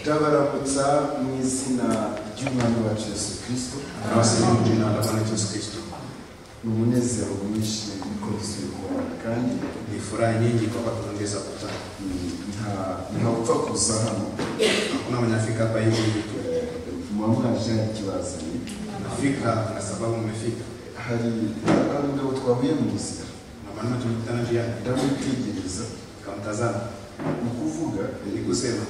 Ndabaramutsa mu izina ry'Umwami wacu Yesu Kristo, Abasaba mu izina ry'Imana Yesu Kristo. ni umunezero mwinshi niko tuzibona kandi Ni furaha nyingi kwa watu kuongeza kutana. ni- nta- ntawupfa kuza hano Hakuna mwenye afika hapa hivi hivi tu. muwamwaje ikibazanye Nafika na sababu mmefika. hari hari umugabo twahuye mu nzira Na maana tulikutana njiani ndamwitegereza nikamtazama ni ukuvuga ni kusema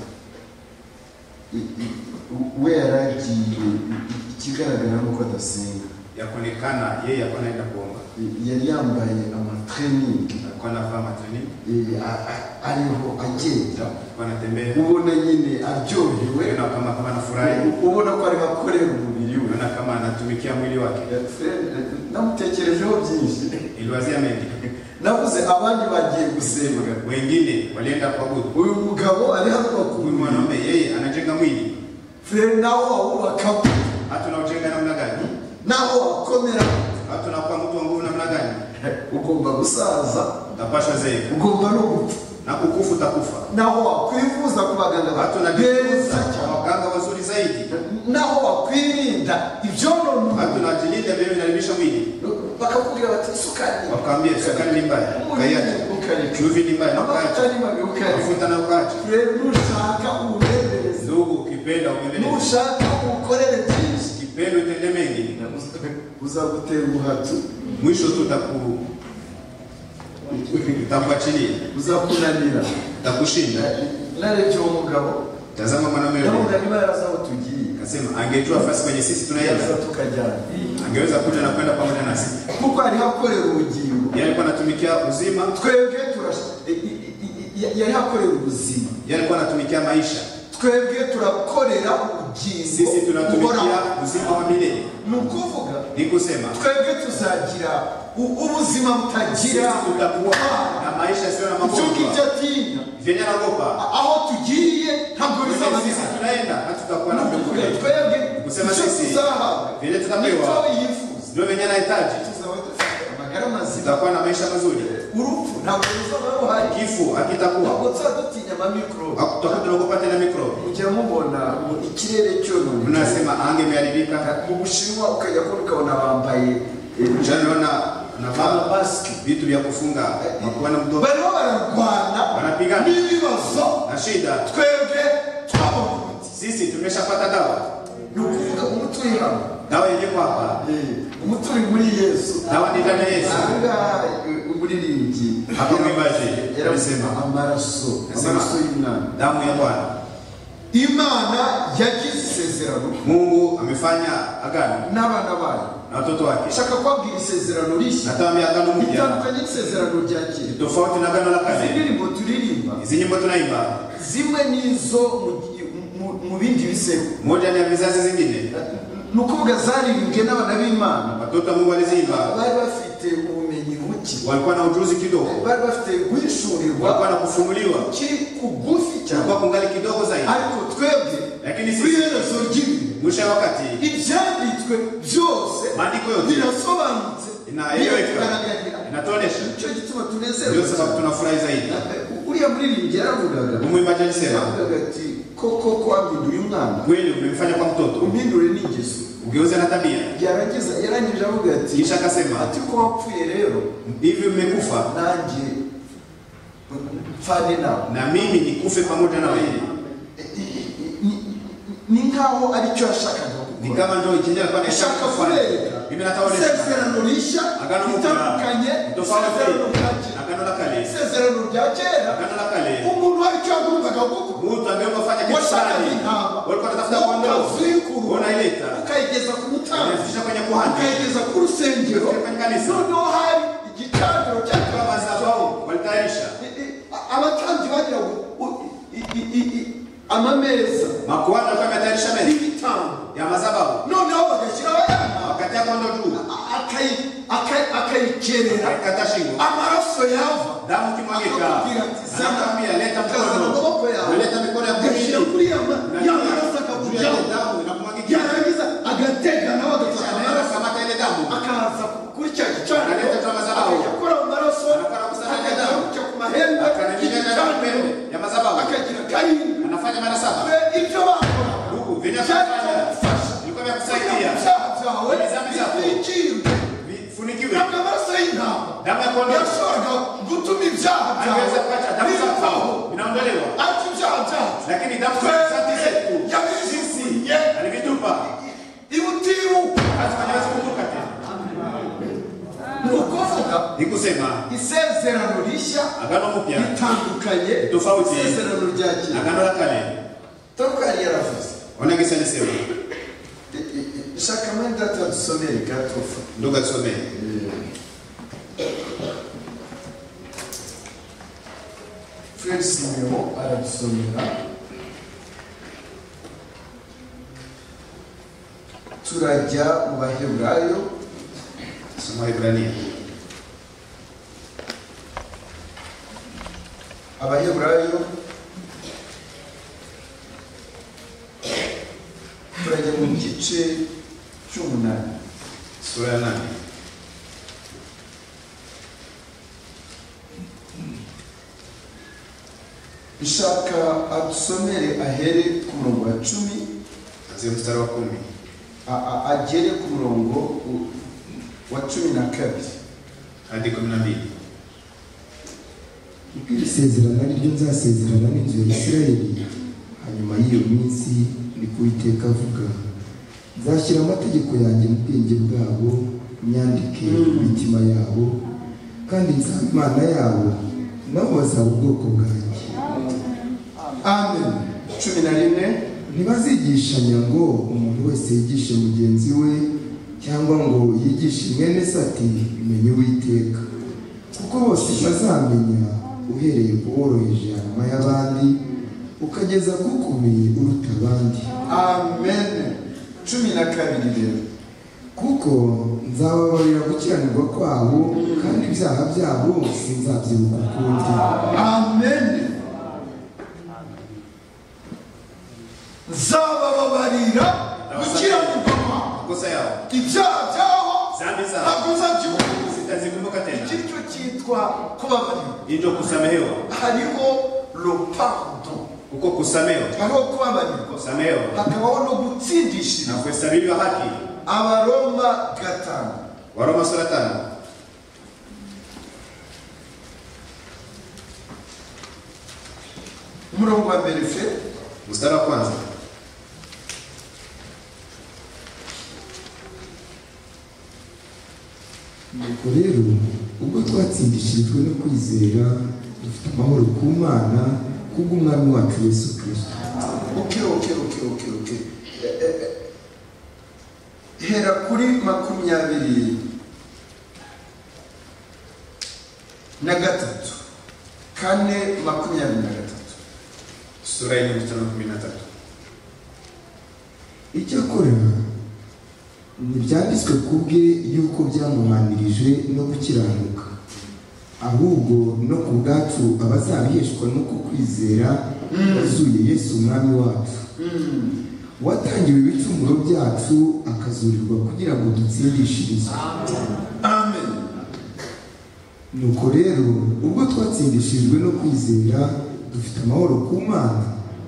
i- i- we yari agiye i- i- ikigaragara ni uko adasenga yakonekana yeye alikuwa anaenda kuomba. I- yari yambaye amatraining Alikuwa anavaa matreni, i- a- a- ariho agenda alikuwa anatembea. ubona nyine aryohewe Unaona kama kama anafurahi, ubona ko arimo akorera umubiri we unaona kama anatumikia mwili wake. Eh, Fred, eh, namutekerejeho byinshi Iliwazia mengi. navuze abandi bagiye gusenga Wengine walienda kuabudu. uyu mugabo ari hano Huyu bakubona mwanaume yeye anajenga mwili. furere nawe wawubakaho Hata unaojenga namna gani? nawe wakomera Hata unakuwa mtu wa nguvu namna gani? ugomba gusaza utapashwa zeeka ugomba no gupfa na kukufu utakufa. naho wakwifuza ku baganga Watu ba- tunajifunza beza kwa cyane waganga wazuri zaidi, naho wakwirinda watu ibyonona tunajilinda vile vinaribisha mwili, bakakubwira bati isukari wakaambia sukari ni mbaya, ukayacha umunyu ukareka chumvi ni mbaya, na amavuta ukaacha ni mabi ukareka mafuta na ukaacha. furere nushaka uburebereze Ndugu, ukipenda uendelee, nushaka ukorere byinshi ukipenda utende mengi, uzagutera umuhatu mwisho tu utaku utakuachilia, uzakunanira utakushinda. narebye uwo mugabo Tazama mwanaume ndavuga yule niba yarazi aho tugiye akasema, angejua fasi kwenye sisi yaza tunaenda, tukajyana angeweza kuja na kwenda pamoja nasi. kuko hariho akorera ubugingo Yeye alikuwa anatumikia uzima, twebwe turasha- i- i- i- i- yari akorera ubuzima yeye alikuwa anatumikia maisha, twebwe turakorera ubugingo sisi buhoraho tunatumikia uzima wa milele. ni ukuvuga ni kusema twebwe tuzagira u- ubuzima sisi butagira tutakuwa na maisha yasiyo na icyo ngicyo magonjwa atinya vyenye anaogopa aho tugiye ntabwo Kwenye sisi bizabanika tunaenda hatutakuwa na nukuvuga magonjwa twebwe Kusema icyo sisi. tuzahabwa vyenye nicyo tutapewa yifuza ndio vyenye anahitaji tuzaba dufite amagara mazima tutakuwa na maisha mazuri urupfu ntabwo ruzaba ruhari kifu hakitakuwa ntabwo tuzadutinya amamikorobe tutakuwa tunaogopa tena mikrobi mujya mubona mu ikirere cyororoka mnasema ange imeharibika mu bushinwa ukajya kubona ukabona bambaye eh, janaona navaa amamasike vitu vya kufunga makuwa na mdomo barimo bararwana Barapigana. n'ibibazo na shida twebwe twabona umuti sisi tumeshapata dawa ni ukuvuga umuti uri hano dawa yenyewe hapa Eh, umuti uri muri yesu dawa ni ndani ya yesu ahangaha eh, umuririmbyi Hapo mwimbaji, yarasema alisema. amaraso Alisema. amaraso y'umwana damu ya bwana imana yagize isezerano mungu amefanya agano n'abana bayo na watoto wake ishaka kwabwira isezerano rishya natawambia agano mpya ritandukanye n'isezerano rya kera tofauti na agano la izi kale ndirimbo turirimba izi nyimbo tunaimba zimwe n'izo mu- mu- mu bindi biseko moja ni ya vizazi zingine ni ukuvuga zaririmbwe n'abana b'imana watoto wa mungu waliziimba bari bafite ubumenyi buke walikuwa na ujuzi kidogo bari bafite guhishurirwa walikuwa na kufunuliwa kiri kugufi cyane kulikuwa kungali kidogo zaidi ariko twebwe lakini kuri sisi iherezo ry'ibihe mwisho ya wakati ibyanditswe byose maandiko yote birasobanutse inaeleweka biratugaragariye. inatuonesha nicyo gituma ndio tunezerwa sababu cyane. tunafurahi zaidi uriya muririmbyi yaravugaga umwimbaji alisema yaravugaga ati koko kwampinduye umwana kweli umemfanya kwa mtoto umpindure n'ingeso ugeuze na tabia yarageza yarangije avuga ati kisha akasema ati ko wapfuye rero hivi mmekufa nanjye mfane nawe na mimi nikufe pamoja na wewe E- e- e- ni- ni nkaho aricyo yashakaga ni gukora kama ndio ikinyera kwa ashaka kureka mimi nataonesha isezerano rishya Agano mu ritandukanye Tofauti. isezerano rya kera agano la kale isezerano rya kera agano la kale umuntu aricyo yagombaga gukora mtu angeomba kufanya kitu washakaga fulani intama walikuwa wanatafuta kondoo ukazikurura unaileta ukayigeza ku mutambyi unafikisha kwenye kuhani ukayigeza ku rusengero Kwenye kanisa. noneho hari igicaniro kwa cyatwabaza mazao walitayarisha abatambyi bagira ngo u- i- i- i- i- amameza makuhani walikuwa wametayarisha meza y'ibitambo ya mazabahu noneho bagashyiraho ayana wakatia kondoo juu akayikerera akakata shingo amaraso yava damu kimwagika Akakubwira ati, "Zana." anakwambia leta Ukazana amaboko mkono yawe. unaleta mikono ya agashyira kushika kuri ya ma- ya maraso akakujyaho damu inakumwagikia yarangiza agatega nawe agafata anaenda amaraso kukamata ile damu akaza kuri cya gicaniro Akaleta tamazabaho. akajya mu maraso Akakora gusana akajya ku mahembe akanaminya y'igicaniro ya mazabahu akagira karindwi anafanya mara saba Twe ibyo ba vinafanya ilikuwa vya kusaidia vifunikiwe. Damu ya kondoo aliweza kuacha damu za kondoo inaondolewa, lakini damu za santi zetu sisi alivitupa, hatufanyawezi kutoka tena. Ni kusema isezerano rishya agano mpya ritandukanye Tofauti. isezerano rya kera agano la kale, tandukanye yaravuze wanagisa nisema E- e- e, shaka mwene data dusomere gatofu ndugu atusomee fred simeon aradusomera turajya mu baheburayo somo la Ibrania abaheburayo turajya mu gice cy'umunani sura ya nane nshaka adusomere ahere ku murongo wa cumi anzia mstari wa kumi a- a- agere ku murongo u- wa cumi na kabiri hadi kumi na mbili. kuko iri sezerano ari ryo nzasezerana n'inzu ya isirayeli hanyuma y'iyo minsi ni ko uwiteka avuga nzashyira amategeko yanjye mu bwenge bwabo nyandike mu mitima yabo kandi nzaba imana yabo nabo bazaba ubwoko bwanjye amen cumi na rimwe ntibazigishanya ngo umuntu wese yigishe mugenzi we cyangwa ngo yigishe mwene se ati menye uwiteka kuko bose bazamenya uhereye ku woroheje hanyuma y'abandi ukageza ku ukomeye uruta abandi amen cumi na kabiri rero kuko nzababarira gukiranirwa kwabo kandi ibyaha byabo sinzabyibuka ukundi amen nzabababarira gukiranirwa kwawe makosa yao ibyaha byaho zambi zao ntabwo uzabyumva zitazikumbuka iki tena cyo cyitwa kubabarira hivyo kusamehewa hariho ropando uko kusamehewa hariho kubabarirwa kusamehewa hakabaho no gutsindishira na kuhesabiwa haki abaroma gatanu waroma sura tano umurongo wa mbere fe mstari wa kwanza Nuko rero ubwo twatsindishirijwe no kwizera dufite amahoro ku Mana kubw'umwami wacu Yesu Kristo oke oke oke oke oke Eh, eh, eh. hera kuri makumyabiri na gatatu kane makumyabiri na gatatu sura ya nne mstari wa kumi na tatu icyakora ntibyanditswe ku bwe yuko byamuhanirije no gukiranuka ahubwo no ku bwacu abazabiheshwa n'uko kwizera bazuye Yesu umwami wacu watangiwe ibicumuro byacu akazurirwa kugira ngo dutsindishirizwe amen nuko rero ubwo twatsindishijwe no kwizera dufite amahoro ku mana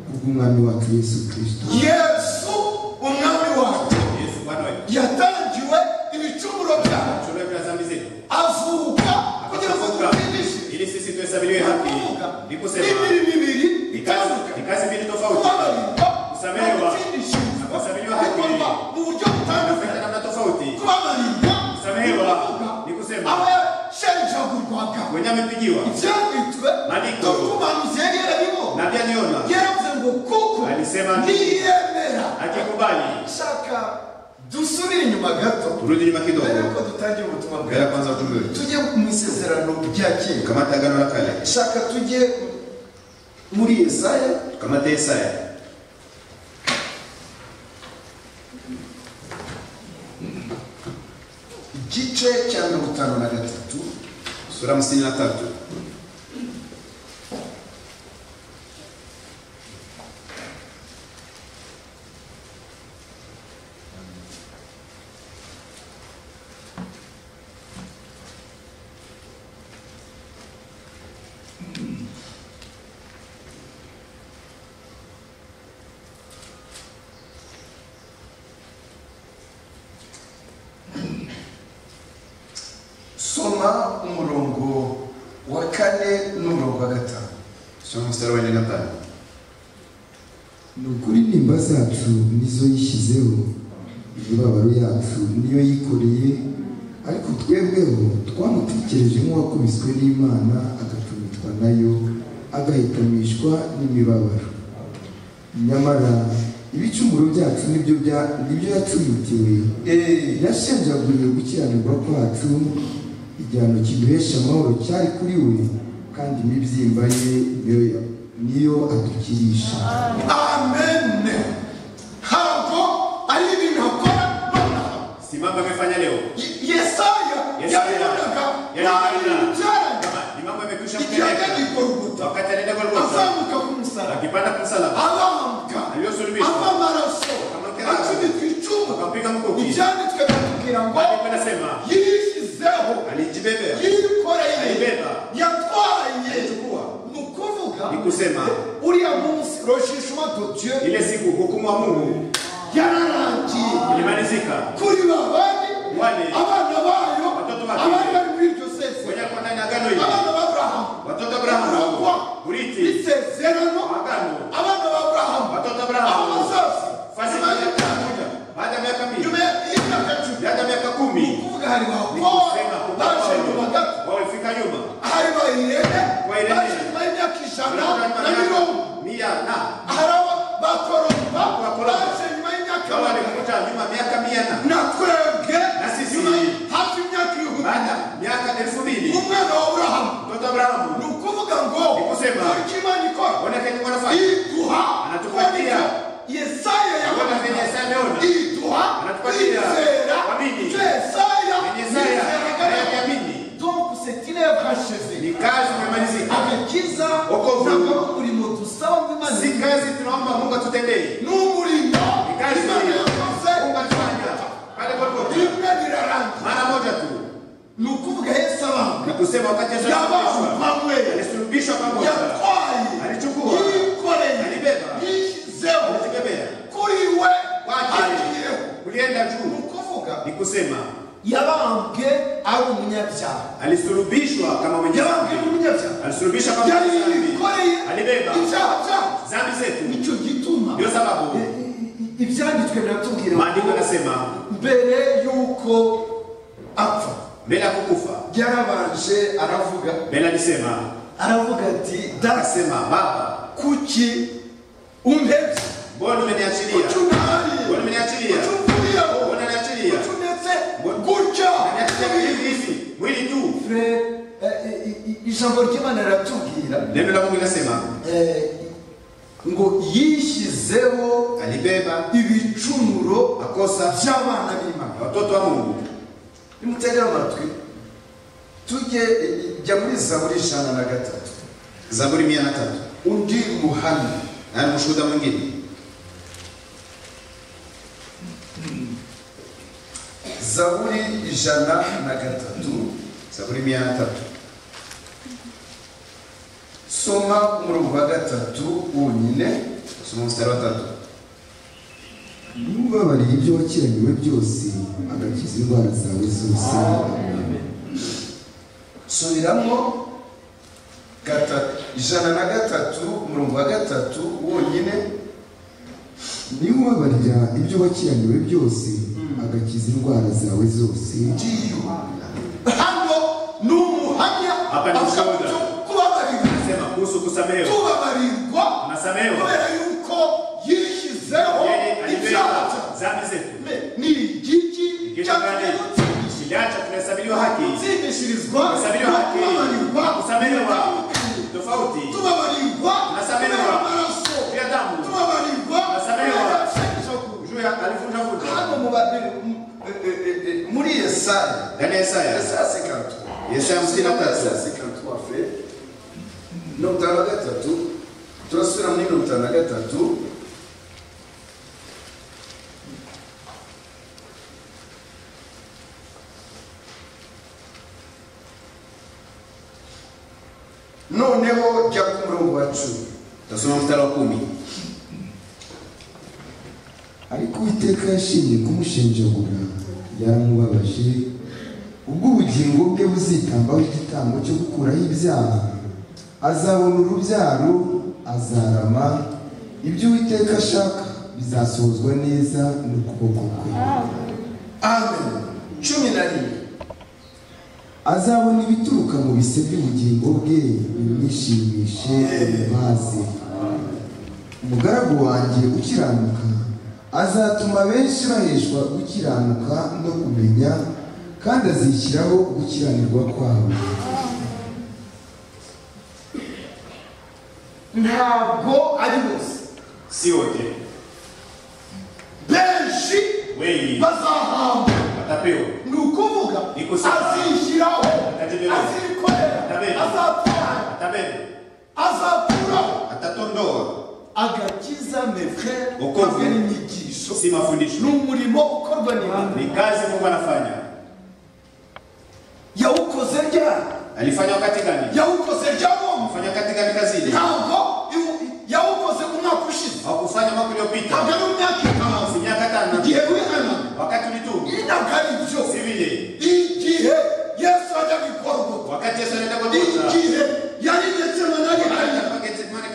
kubw'umwami wacu yesu kirisito yesu umwami wacu yesu bwana wetu yatangiwe ibicumuro byacu shule ya dhambi zetu avuka kugira ngo akafufuka dutsindishe ili sisi tuhesabiliwe haki kuvuka ni ni kusema imibiri mibiri ni itandukanye kazi ni kazi mbili tofauti kubabarirwa Kusamehewa. gutsindishirizwa Kusamehewa bikorwa mu buryo butandukanye kufanya namna tofauti kubabarirwa kusamehewa kuvuga ni kusema aba yashenjagurwaga mwenye amepigiwa ibyanditswe Maandiko. n'umuhanuzi yari yarabivuze na pia niona yaravuze ngo kuko Alisema. niyemera akikubali shaka dusubire inyuma gato turudi nyuma mbere kidogo yuko dutangira ubutumwa mbere bwawe ya kwanza ujumbe wetu tujye mu isezerano rya kera kamata agano la kale shaka tujye muri yesaya kamata Yesaya igice cya mirongo itanu na gatatu sura hamsini na tatu wa gatanu Soma mstari wa nne na tano. ni ukuri nimba zacu nizo yishyizeho imibabaro yacu niyo yikoreye ariko twebweho twamutekereje nk'uwakubiswe n'imana agacumitwa nayo agahitamishwa n'imibabaro nyamara ibicumuro byacu nibyo bya- nibyo yacumitiwe yashenjaguriwe gukiranirwa kwacu igihano kiduhesha amahoro cyari kuri we kandi imibyimba ye niyo- niyo adukirisha amen ntabwo ari ibintu akora nonaha Simama amefanya leo. Ye- yesaya Yesaya. yabibonaga Yabibona. ntabibyaraga Kama ni mambo yamekwisha igihe ajya mtendeka. gikoruguta Wakati anaenda kwa Rwanda, azamuka ku musaraba akipanda kumsalaba, azamuka aliyosulubishwa, ava amaraso Akamukera. acumita icumu akampiga mkuki. ibyanditswe batubwira ngo Maandiko yanasema yishyizeho alijibebea, yikoreye alibeba, yatwaye alichukua. ni ukuvuga Ni kusema uriya munsi roshishwa dodiyo ile siku hukumu wa Mungu yararangiye ilimalizika. kuri babandi Wale. abana bayo Watoto wake. abari bari muri iryo sezerano Ngoja kwa ndani ya agano hili. abana b'aburahamu Watoto wa Abrahamu, Urugwa. urithi, isezerano agano. abana b'aburahamu Watoto wa abo Abrahamu, bazose fasi nyuma y'imyaka baada ya miaka mia nyuma y'imyaka cumi baada ya miaka kumi kuvuga hari ba ni Kora kusema kuwa baje nyuma gato wao walifika nyuma hari ba Irene Ba Irene. baje nyuma y'imyaka ijana Walikuwa na mirongo miaka mia na hari aba bakoromba Ba Koromba. baje nyuma y'imyaka kama magana walikuta nyuma miaka mia na na twebwe Na sisi. nyuma y- hafi imyaka ibihumbi baada ya miaka elfu mbili umwana wa Aburahamu mtoto ni Abrahamu ukuvuga ngo Ni kusema. turya imana ikora onekeni kwa nafasi iduha Anatupatia. kuboneka. yesaya Kuona yaboneka vyenye Yesaya ameona. iduha Anatupatia. kwizera Kuamini. icyo yesaya kwenye Isaya yizeraga hayakiamini donc c'est une œuvre achevée ni kazi imemalizika, agakiza Wokovu. ntabwo umurimo dusaba mu si imana kazi tunaomba Mungu atutendee, ni umurimo ni kazi imana yakoze Mungu atufanya pale popote, rimwe rirarangira mara moja tu ni ukuvuga yesu abambwe na kusema wakati Yesu yabantu alisulubishwa, bamwe alisulubishwa pamoja yatwaye Alichukua. yikoreye Alibeba. yishyizeho Alijibebea. kuri we Kwake. agiyeho kulienda ni juu ukuvuga ni kusema yabambwe ari umunyabyaha alisulubishwa kama mwenye yabambwe ari dhambi, umunyabyaha alisulubishwa kama yari mwenye yikoreye dhambi, alibeba ibyaha byacu dhambi zetu. nicyo gituma Ndiyo sababu i- i- ibyanditswe biratubwira maandiko ngo yanasema mbere y'uko apfa mbele ya kukufa, yarabanje aravuga mbele alisema aravuga ati dasi akasema, Baba, kuki umpebye mbona umeniachilia, mbona ucunahariye umeniachilia, ucumvuriyeho mbona niachilia, ucunetse gutya niachilia hivi hivi mwili tu. Frere, eh, i- i- ijambo ry'imana riratubwira Neno la Mungu linasema eh, ngo yishyizeho alibeba ibicumuro makosa by'abana b'imana ya watoto wa Mungu. nimutegere amatwi tujye eh, jya muri zaburi ijana na gatatu Zaburi mia na tatu. undi muhamya Na ni mshuhuda mwingine zaburi ijana na gatatu Zaburi mia na tatu soma umurongo wa gatatu wonyine usoma mstari wa tatu. N'ubabariye ibyo wakiraniwe byose agakiza indwara zawe zose subiramo gatatu ijana na gatatu umurongo wa gatatu wonyine n'ubabarira ibyo wakiraniwe byose agakiza indwara zawe zose ngiyo hano ni umuhamya Hapa ni avuga ushuhuda. cyo kubabarirwa Anasema kuhusu kusamehewa, tubabarirwa unasamehewa kubera yuko yishyizeho yeye ibyaha alibeba dhambi zetu. Me- ni igiki Kitu cyangwa gani kiliacha tunahesabiliwa haki, gutsingishirizwa tunahesabiliwa no haki, kubabarirwa kusamehewa tofauti tubabarirwa Tunasamehewa. kubera amaraso ya damu tubabarirwa Tunasamehewa. kubera icyemezo juu ya alivunjavunja hano mu babiri mu- e- e- e- muri yesaya ndani ya Yesaya yesaya sikatu Yesaya hamsini na tatu. yesaya sikatu wafe mirongo itanu na gatatu turasubira muri mirongo itanu na gatatu noneho jya ku murongo wa cumi utasoma mstari wa kumi ariko uwiteka yashimye kumushenjagura yaramubabaje ubwo ubugingo bwe buzitambaho igitambo cyo gukuraho ibyaha azabona urubyaro azarama ibyo uwiteka ashaka bizasohozwa neza n'ukuboko kwe amen cumi na rimwe azabona ibituruka mu bise by'ubugingo bwe bimwishimishe bimubaze umugaragu wanjye ukiranuka azatuma benshi baheshwa gukiranuka no kumenya kandi azishyiraho gukiranirwa kwabo ntabwo ari bose si wote benshi wengi bazahamba batapewa ni ukuvuga Ni kusema. azishyiraho Atategemewa. Atabeba. azikorera azatwara atabeba azakuraho atatondoa agakiza mefere Wokovu. ukozwe n'inyigisho si ni mafundisho umurimo ukorwa n'imana ni kazi mungu anafanya yawukoze ryari alifanya wakati gani yawukoze ryabomba Alifanya wakati gani kazi ile ntabwo iwu- yawukoze mu mwaka ushize hawakufanya mwaka uliopita ntabwo ari mu myaka itanu Si miaka tano igihe wihana wakati ulitubu ntabwo ari byo si vile igihe yesu ajya gukorwa wakati yesu anaenda kwa Musa. igihe yari ndetse nanarihanya Wakati Getsemane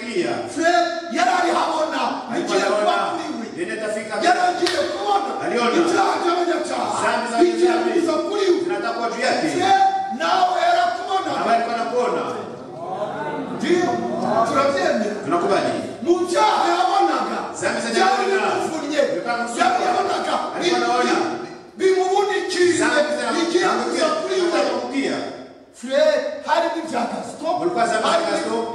fred yari ari habona Alikuwa igihe kuba anaona kuri we nini atafika yari agiye kubona Aliona. ibyaha by'abanyacyaha Dhambi za bigiye dhambi. kuza kuri we zinataka kuwa juu yake fred nawe yarakubona ambaye alikuwa anakuona ndiyo turabyemera tunakubali mu byaha yabonaga Dhambi za byari dhambi. bimuvunnye Bikaba bimusumba. byari yabonaga Alikuwa anaona. bimubunikiye Dhambi zina- bigiye kuza kuri we zinakukia fred harimo ibya gasito Ulikuwa za Gaston.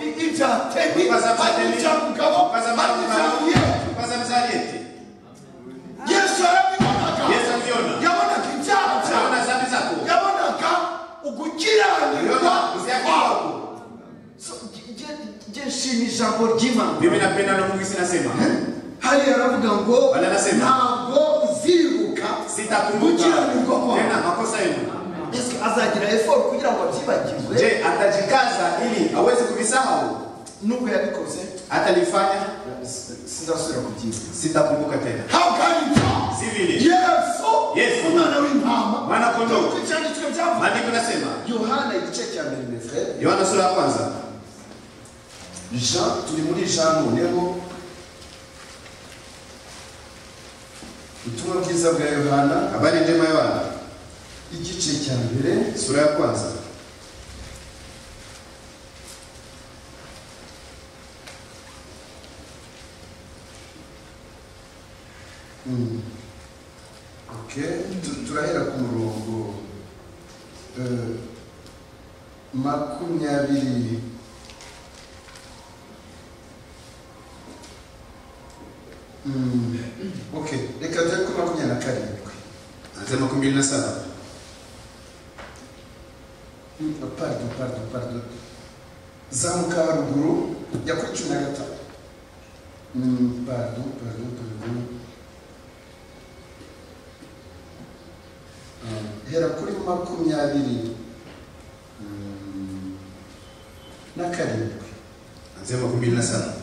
ibya temi Ulikuwa za harimo Temi. ibya mugabo Ulikuwa za harimo ibya Mugabo. muye kwanza mzali eti yesu yarabibonaga Yesu aliona. yabonaga ibyaha byawe anaona dhambi zako yabonaga ugukiranirwa aliona uzia kwawe kwako So, nge- nge- nge nshima ijambo ry'imana mimi napenda na Mungu sinasema hariya aravuga ngo Wala anasema. ntabwo uzibuka sitakumbuka gukiranirwa kwawe tena makosa yenu Ese azagira effort kugira ngo abyibagizwe je atajikaza ili aweze kuvisahau nubwo yabikoze atalifanya sinzasubira kubyibuka sitakumbuka tena hagarika si vile yesu Yesu. umwana w'intama Mwana kondoo. Nkuko icyanditswe byavuga maandiko nasema yohana igice cya mbere mefure Yohana sura ya kwanza jean turi muri jean noneho ubutumwa bwiza bwa yohana habari njema ya Yohana igice cya mbere sura ya kwanza ok Tu- turahera ku murongo eh, makumyabiri Mm, ok reka tujye kuri makumyabiri na karindwi anasema makumi mbili na saba Mm, pardon pardon pardon zamuka haruguru ya kuri cumi na gatanu Mm, pardon pardon pardon Ah, hera kuri makumyabiri mm, na karindwi anasema makumi mbili na saba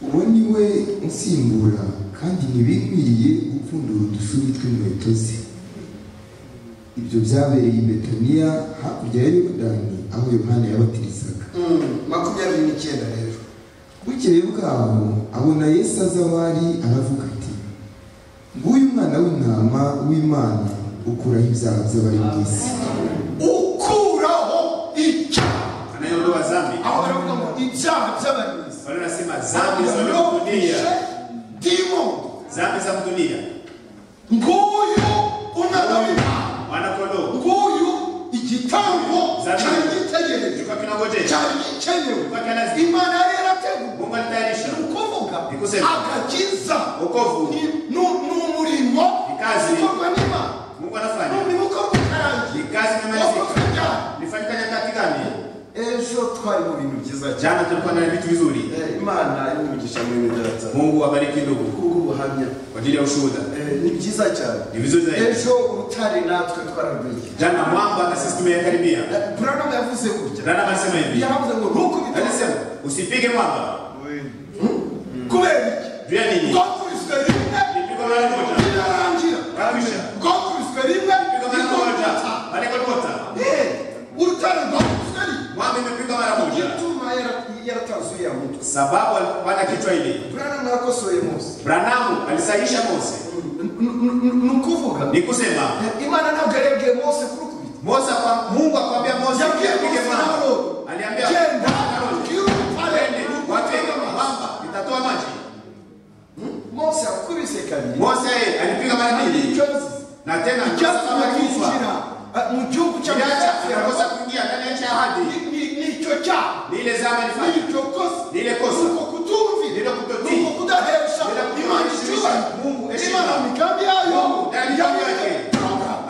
uwo ni we nsimbura kandi ntibikwiriye gupfundura udusubi tw'inkweto ze ibyo byabereye i betaniya hakurya ya yorodani aho yohana yabatirizaga Mm, makumyabiri n'icyenda rero bukeye bwaho abona yesu aza aho ari aravuga ati nguyu umwana w'intama w'imana ukuraho ibyaha by'abari mu isi ukuraho icyaha anayeondoa dhambi aho baravuga ngo ibyaha by'abanzi wale nasema dhambi za dunia dimo dhambi za dunia nguyu umwana w'intama mwana kondoo nguyu igitambo cyari gitegerejwe kilikuwa kinangojea cyari gikenewe kilikuwa kinazidi imana yari yarateguwe Mungu alitayarisha ni ukuvuga Ni kusema. agakiza wokovu ni ni- ni umurimo Ni kazi. ukorwa n'imana Mungu ni anafanya umurimo ukorwa utarangiye ni kazi wakozwe imemalizika ryari nilifanyika nyakati gani ejo twari mu bintu byiza cyane jana tulikuwa na vitu vizuri Eh, imana y'umugisha muri bidatsa Mungu abariki ndugu kubw'ubuhamya kwa ajili ya ushuhuda Eh, ni byiza cyane ni vizuri zaidi ejo urutare natwe twararwegeye jana mwamba na sisi tumeyakaribia buranamu yavuze gutya Branham alisema hivi yavuze ngo ntukubite alisema usipige mwamba kubera iki juu ya nini bwakubiswe rimwe nipigwa mara moja birarangira kabisha bwakubiswe rimwe pigwa mara ikongera moja itaha. maneko tota Eh, urutare rwakubiswe rimwe azuia mtu. sababu alipanda kichwa ile Branham yakosoye Mose. branamu alisahisha mose Nukuvuga ni kusema Imana nabwerege Mose kurukubita. Mose akwa- mungu akwambia mose Yabwiye apige Mose mawe. nalo. aliambia Genda Aroni, kiru twende, pale watenge watega maji. mabamba nitatoa maji Mose akubise kabiri. mose alipiga mara mbili Ichozi. na tena Icyatsi kama kichwa kinjira ah, mu gihugu kinacha cy'amasafira kinakosa kuingia ndani ya nchi ya ahadi nicyo cyaha ni ile zama ilifanya nicyo kosa ni ile kosa nuko kutumvira Nilo kutotii. nuko kudahesha Nilo imana kuheshimisha icyubahiro Mungu heshima. imana mu migambi yayo Mungu ndani ya migambi yake. yabireka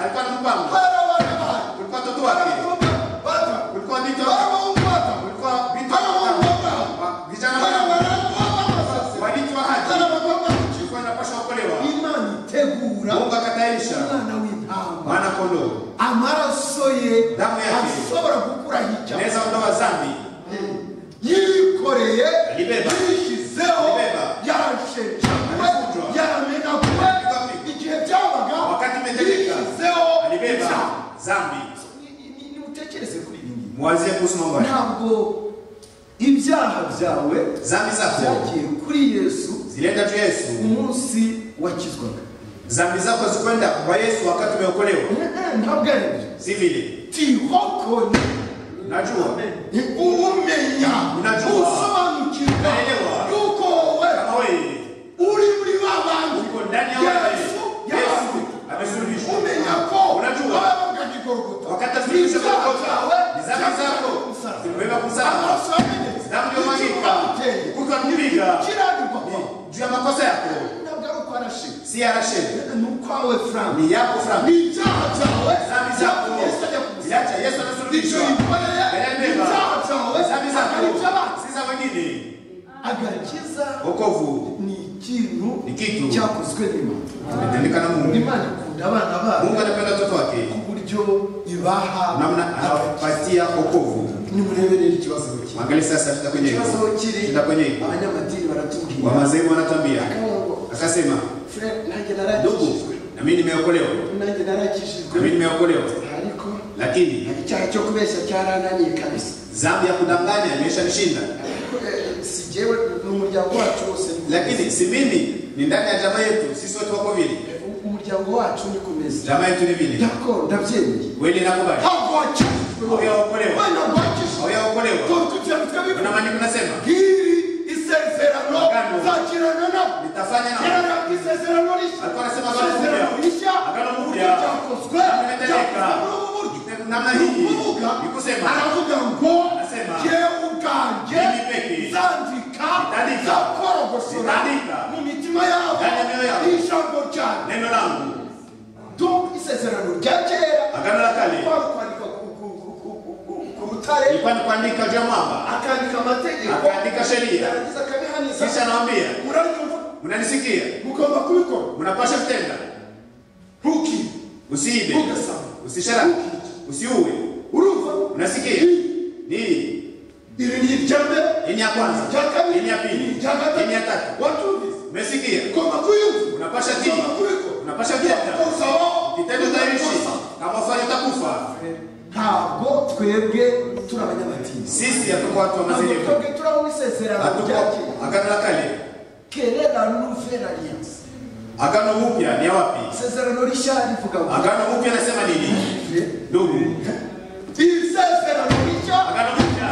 alikuwa na mpango barabana bayo kulikuwa watoto wake barabana bata kulikuwa vito barabana bata kulikuwa vito Haramu. vijana barabana wa- bata waliitwa ahadi barabana bata ilikuwa inapaswa okolewa imana itegura Mungu akatayarisha umwana w'intama mwana kondoo amaraso ye Damu yake. ashobora gukuraho icyaha neza ondoa dhambi yikoreye Alibeba. yishyizeho Alibeba. yarashenjaguwe Alikujwa. yaramenaguwe Alikwapi. igihe byabaga Wakati imetendeka. yishyizeho alibeba icyaha. dhambi Ni- ni- ni- nimutekereze kuri ibi ngibi mwazie kuhusu mambo haya ntabwo ibyaha byawe dhambi zako byagiye kuri yesu zilienda tu yesu umunsi wakizwaga dhambi zako zikwenda kwa yesu wakati umeokolewa Eh, eh, ntabwo ari ibyo si vile tihokoni najua umenya Unajua. usobanukirwa Unaelewa. yuko wowe kama wewe uri muri ba bantu uko ndani ya wewe yesu yesu yaranguye amesulubishwa umenya ko unajua wabaga gikogota wakati asulubishwa kwa zawe kosa ni dhambi zako zimebeba kusaba damu yomagika kukamjiriga juu ya makosa yako si arashe ni yako frambi Iliacha Yesu anasulubishwa. Yanayobeba. Dhambi zako si za wengine. agakiza Wokovu ni ikintu Ni kitu. cyakozwe n'imana imetendeka na Mungu. imana ikunda abana Mungu bayo anapenda watoto wake ku buryo ibaha namna anawapatia wokovu. nimureberere ikibazo kiri Angalia sasa shida kwenye hilo. ikibazo kiri Shida kwenye hilo. abanyamadini baratubwira Wamazeru wanatambia Akavuga ngo, akasema, "Fred, nanjye ndugu, narakijijwe na mimi nimeokolewa, nanjye na mimi narakijijwe nimeokolewa, ariko lakini icyaha cyo kubeshya cyarananiye kabisa dhambi ya kudanganya imeshanishinda. ariko eh, si jyewe ni umuryango wacu wose niko Lakini si mimi, ni ndani ya jamaa yetu, sisi wote wako vile. meze. umuryango wacu ni kumeze Jamaa yetu ni vile, yako ndabyemeye wewe nakubali ntabwo wakijijwe Aho yakorewe. Mwana Aho wakijijwe yakorewe. Turi kugira ngo tube Kuna maneno nasema ngiri isezerano Agano. nzagirana nabo nitafanya na yararanga isezerano rishya Alikuwa anasema agano isezerano jipya. rishya Agano uburyo jipya. byakozwe Limetendeka. byakozwe n'ubu buryo namna ni hii ukuvuga ni kusema aravuga ngo Anasema, jyewe ubwanjye mimi peke, nzandika nitandika, nzakorogosora nitandika mu mitima yabo ndani ya mioyo yabo, ijambo cyane neno langu donc isezerano rya kera Agano la kale. kwari kwandika ku- ku- ku- ku- ku- ku- ku rutare ilikuwa ni kuandika juu ya mwamba, akandika amategeko akaandika sheria, yarangiza akabihaniza kisha anawaambia, muranyumva mnanisikia, mugomba kubikora mnapasha kutenda, ntukibe usiibe, ntugasama usisharaki, usiuwe. urumva Unasikia nini? iri ni irya mbere Hii ni ya kwanza, irya kabiri hii ni ya pili, irya gatatu hii ni ya tatu. watumvise Umesikia? ugomba kuyumva Unapasha ugomba tii, kubikora unapasha kutenda, Ukosa wao, kitendo utaishi, unakosa. kama ufanye utakufa. ntabwo twebwe turi abanyamadini Sisi hatuko watu wa ntabwo mazerevu, twebwe turi abo isezerano hatuko rya kera agano la kale, kera na nouvelle alliance agano upya ni ya wapi? isezerano rishya rivuga ngo Agano upya nasema nini? Ndugu, isezerano rishya agano upya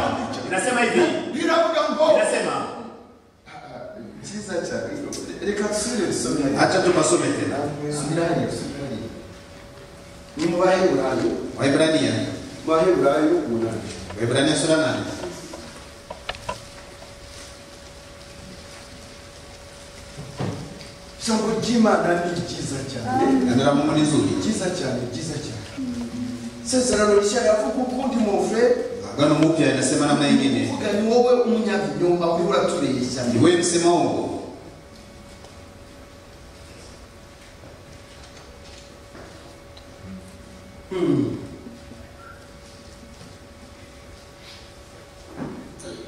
inasema hivi, riravuga ngo inasema cyiza cyane reka dusubire dusomere Acha tupasome tena Subirani, subirani. Ni mu Baheburayo, Waebrania, Baheburayo umunani. Waebrania sura nane Ijambo ry'Imana ni ryiza cyane, neno la Mungu ni zuri, ryiza cyane, ryiza cyane. Isezerano rishya riravuga ukundi mu muvure, agano upya inasema namna nyingine, uvuga ni wowe umunyabinyoma uriho uratubeshya. ni wewe msema uongo.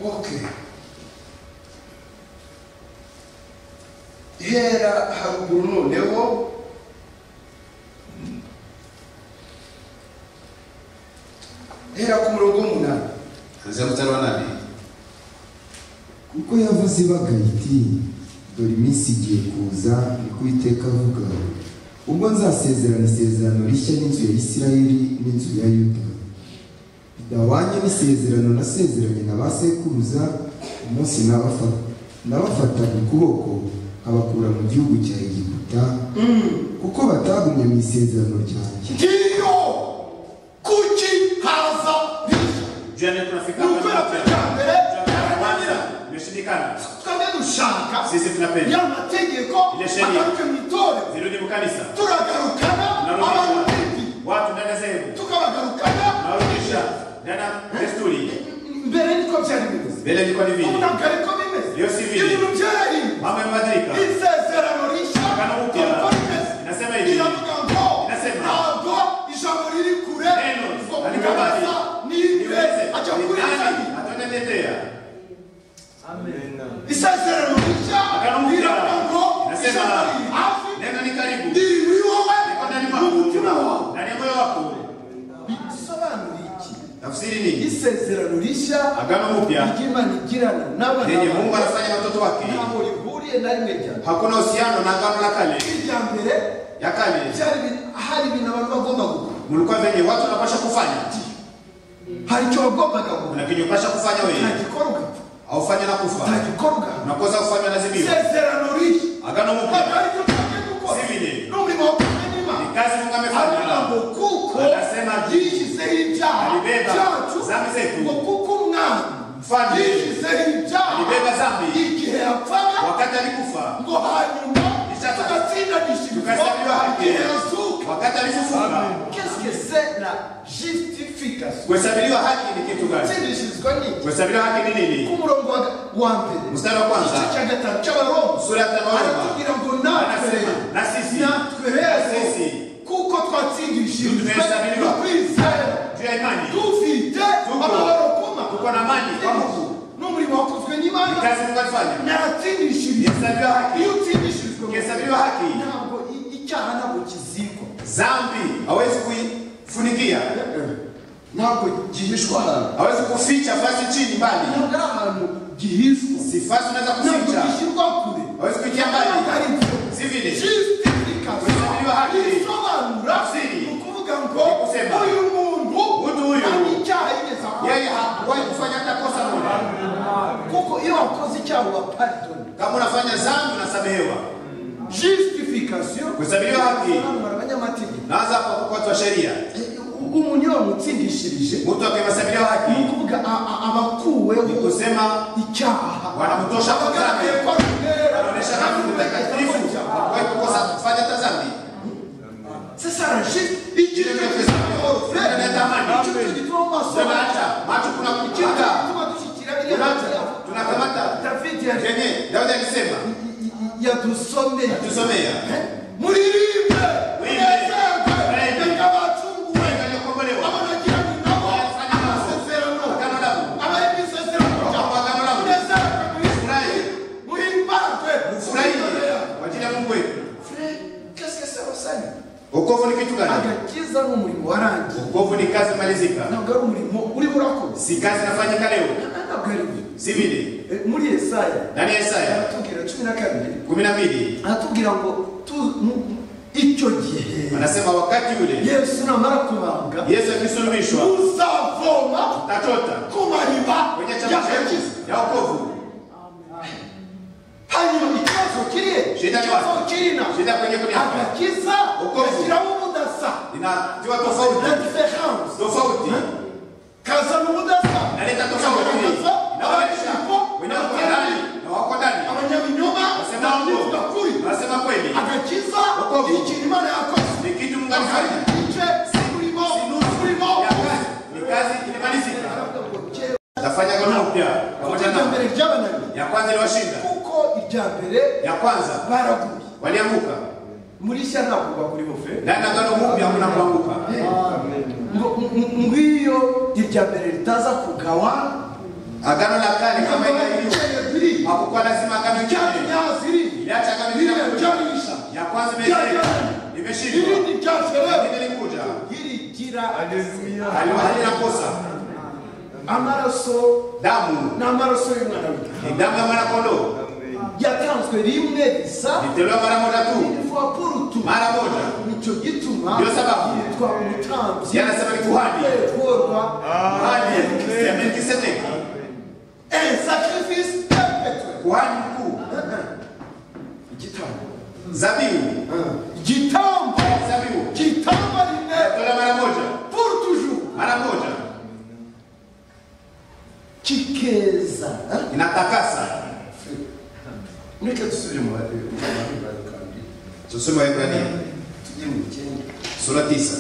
Okay. Hera haruguru noneho hera ku murongo w'umunani Anzia mstari wa nane kuko yavuze ibagaye iti dore iminsi igiye kuza niko uwiteka avuga ubwo nzasezerana isezerano rishya n'inzu ya isirayeli n'inzu ya yuda ridahwanye n'isezerano nasezeranye na ba sekuruza umunsi nabafata nabafataga ukuboko abakura mu gihugu cya egiputa kuko batagumye mu isezerano ryanjye ndiyo kuki haza Jana tunafika ni hapa ukwera na kwe mapema. cya mbere Tunakwamira, karananira imeshindikana. twebwe dushaka Sisi tunapenda. ya mategeko Ile sheria. agaruke mu itorero Zirudi mukanisa. turagarukana abantu Narudisha. bibi Watu ndani ya sehemu. tukabagarukana Narudisha. Ndani ya desturi. mbere niko byari bimeze Mbele ilikuwa ni vile. ubu ntabwo ariko bimeze Iyo si bibi. ibintu byarahindutse Mambo yamebadilika. isezerano rishya Agano upya. ryitwa Efeso. Inasema hivi. Iravuga ngo Inasema. ntabwo ijambo riri kure Neno kuva mu haliko mbali. kanisa n'imbere Niweze. ajya Ni kuri nani Nzeri. ataniletea? isezerano rishya Agano upya. riravuga ngo Inasema. ijambo riri hafi Neno ni karibu. riri muri wowe Niko ndani mu mwako. mutima wawe Ndani ya moyo wako. bisobanura iki Tafsiri ni isezerano rishya agano upya ry'imana igirana n'abana lenye Mungu bayo anafanya watoto wake. ntaho rihuriye na rimwe rya mbere Hakuna uhusiano na agano la kale. irya mbere Ya kale byari ibintu- hari ibintu abantu bagomba gukora mulikuwa venye watu wanapasha kufanya, hari icyo wagombaga gukora kuna kinye upasha kufanya wewe, utagikora ugapfa aufanye na kufa, utagikora ugapfa unakosa kufanya lazimiwa. isezerano rishya Agano ntabwo mpya ari icyo tugiye gukora Si bine. n'umurimo wo kumenya ni imana kazi Mungu aravuga amefanya, ngo kuko Anasema, yishyizeho ibyaha alibeba byacu dhambi zetu. ngo kuko umwana Mfalme yishyizeho ibyaha alibeba dhambi. igihe yapfaga wakati alikufa, ngo hanyuma Ishatse. tugatsindanishirizwa tukahesabiwa haki, igihe yazuka wakati alifufuka. Qu'est-ce que c'est la justification Kuhesabiliwa haki ni kitu gani? gutsindishirizwa ni iki Kuhesabiliwa haki ni ku nini? murongo wa wa mbere Mstari wa igice kwanza cya gatanu cy'abaroma sura ya tano Roma aratubwira ngo natwe anasema na sisi natwe Sisi. rero kuko Tumehesabiwe. twatsindishirijwe mu kwizera juu ya imani dufite Tuko. amabaro kuma tuko na amani kwa Mungu, n'umurimo wakozwe ni n'imana kazi Mungu alifanya, naratsindishirijwe Kuhesabiwa haki. iyo utsindishirijwe mu Kuhesabiwa haki. ntabwo i- icyaha ntabwo kizikwa dhambi hawezi kuifunikia, ntabwo gihishwa ahantu hawezi kuficha fasi chini mbali, ntabwo ari ahantu gihishwa si fasi unaweza ntabwo kuficha gishyirwa kure hawezi kuitia mbali, ntabwo ari ibyo si vile. justification Kuhesabiwa haki. isobanura Tafsiri. ni ukuvuga ngo Kusema. uyu muntu Mtu huyu. nta n'icyaha yigeze akora Yeye hakuwahi kufanya hata kosa moja. kuko iyo wakoze icyaha wa pardon Kama unafanya dhambi unasamehewa. justification Kuhesabiwa haki. isobanura abanyamategeko Naanza hapa kwa watu wa sheria. Eh, umuntu iyo wamutsindishirije Mtu akihesabiwa haki ni ukuvuga a- a- abakuweho ni kusema icyaha wanamtosha kwa dhambi. Abagaragaye ko atera, Anaonesha kama ni mtakatifu. Hakuwahi kukosa kufanya hata dhambi. C'est ça la juste. Il dit que c'est ça. Tunaacha macho kuna kuchika. Tunaacha tunakamata kenye Daudi alisema tusomea waliokombolewa agano la Furahi furahi kwa ajili ya Mungu wetu. Wokovu ni kitu gani? agakiza ni umurimo warangiye Wokovu ni kazi malizika, ntabwo ari umurimo urimo urakoze si kazi nafanyika leo, ntabwo ari byo si vile. Eh, muri yesaya Ndani ya Isaya aratubwira cumi na kabiri kumi na mbili aratubwira ngo tu- mu- icyo gihe anasema wakati ule yesu namara kubambwa Yesu akisulubishwa uzavoma atachota ku mariba kwenye chama y'agakiza chetu ya wokovu. hanyuma ikibazo kiriye Shida ni ikibazo wapi? kirina Shida kwenye kunyama agakiza Uko- gashyiramo ubudasa inatiwa na tofauti diferanse tofauti, kazana ubudasa inaleta tofauti, Kagaragaza inaonyesha abanyabinyomo wenye wako ndani na wako ndani abanyabinyoma Wasema n'abavuga uongo, kuri wasema kweli, agakiza Uko- ikintu imana yakoze ni kitu Mungu Hari alifanya, igice urimo urimo ya kazi ni kazi ilimalizika. Tafanya agano upya pamoja irya na mbere ry'abanani ya kwanza iliwashinda, kuko irya mbere ya kwanza baraguye walianguka, muri shya ntabwo bagurimo fe ndani ya agano upya hakuna kuanguka. ngo ng- ngwiyo irya mbere ritaza kugawa Agano la kale kama ilivyo ibiceye biri hakukuwa lazima agano jingine, icyaziri iliacha agano biriya jingine. byarisha Ya kwanza byaje imeshindwa, imeshindwa, ibindi byacherewe ingine ilikuja, irigira Hali- halina kosa. amaraso damu ni amaraso y'umwana w'intama ni damu y'amwanakondoo yatanzwe rimwe risa litolewa mara moja tu ilikuwa purutu mara moja nicyo gituma Ndiyo sababu. yitwa umutambyi yanasema ni kuhani yekorwa kuhani ya melkisedeki Eh, sacrifice perpetuel. kuhani mkuu Igitambo. zabibu Igitambo. zabibu Igitambo rimwe litolewa mara moja pour toujours. mara moja Kikeza. eh? inatakasa Mureke dusubire mu bari- mu bari bari kandi tusome waebrania tujye mu icyenda sura tisa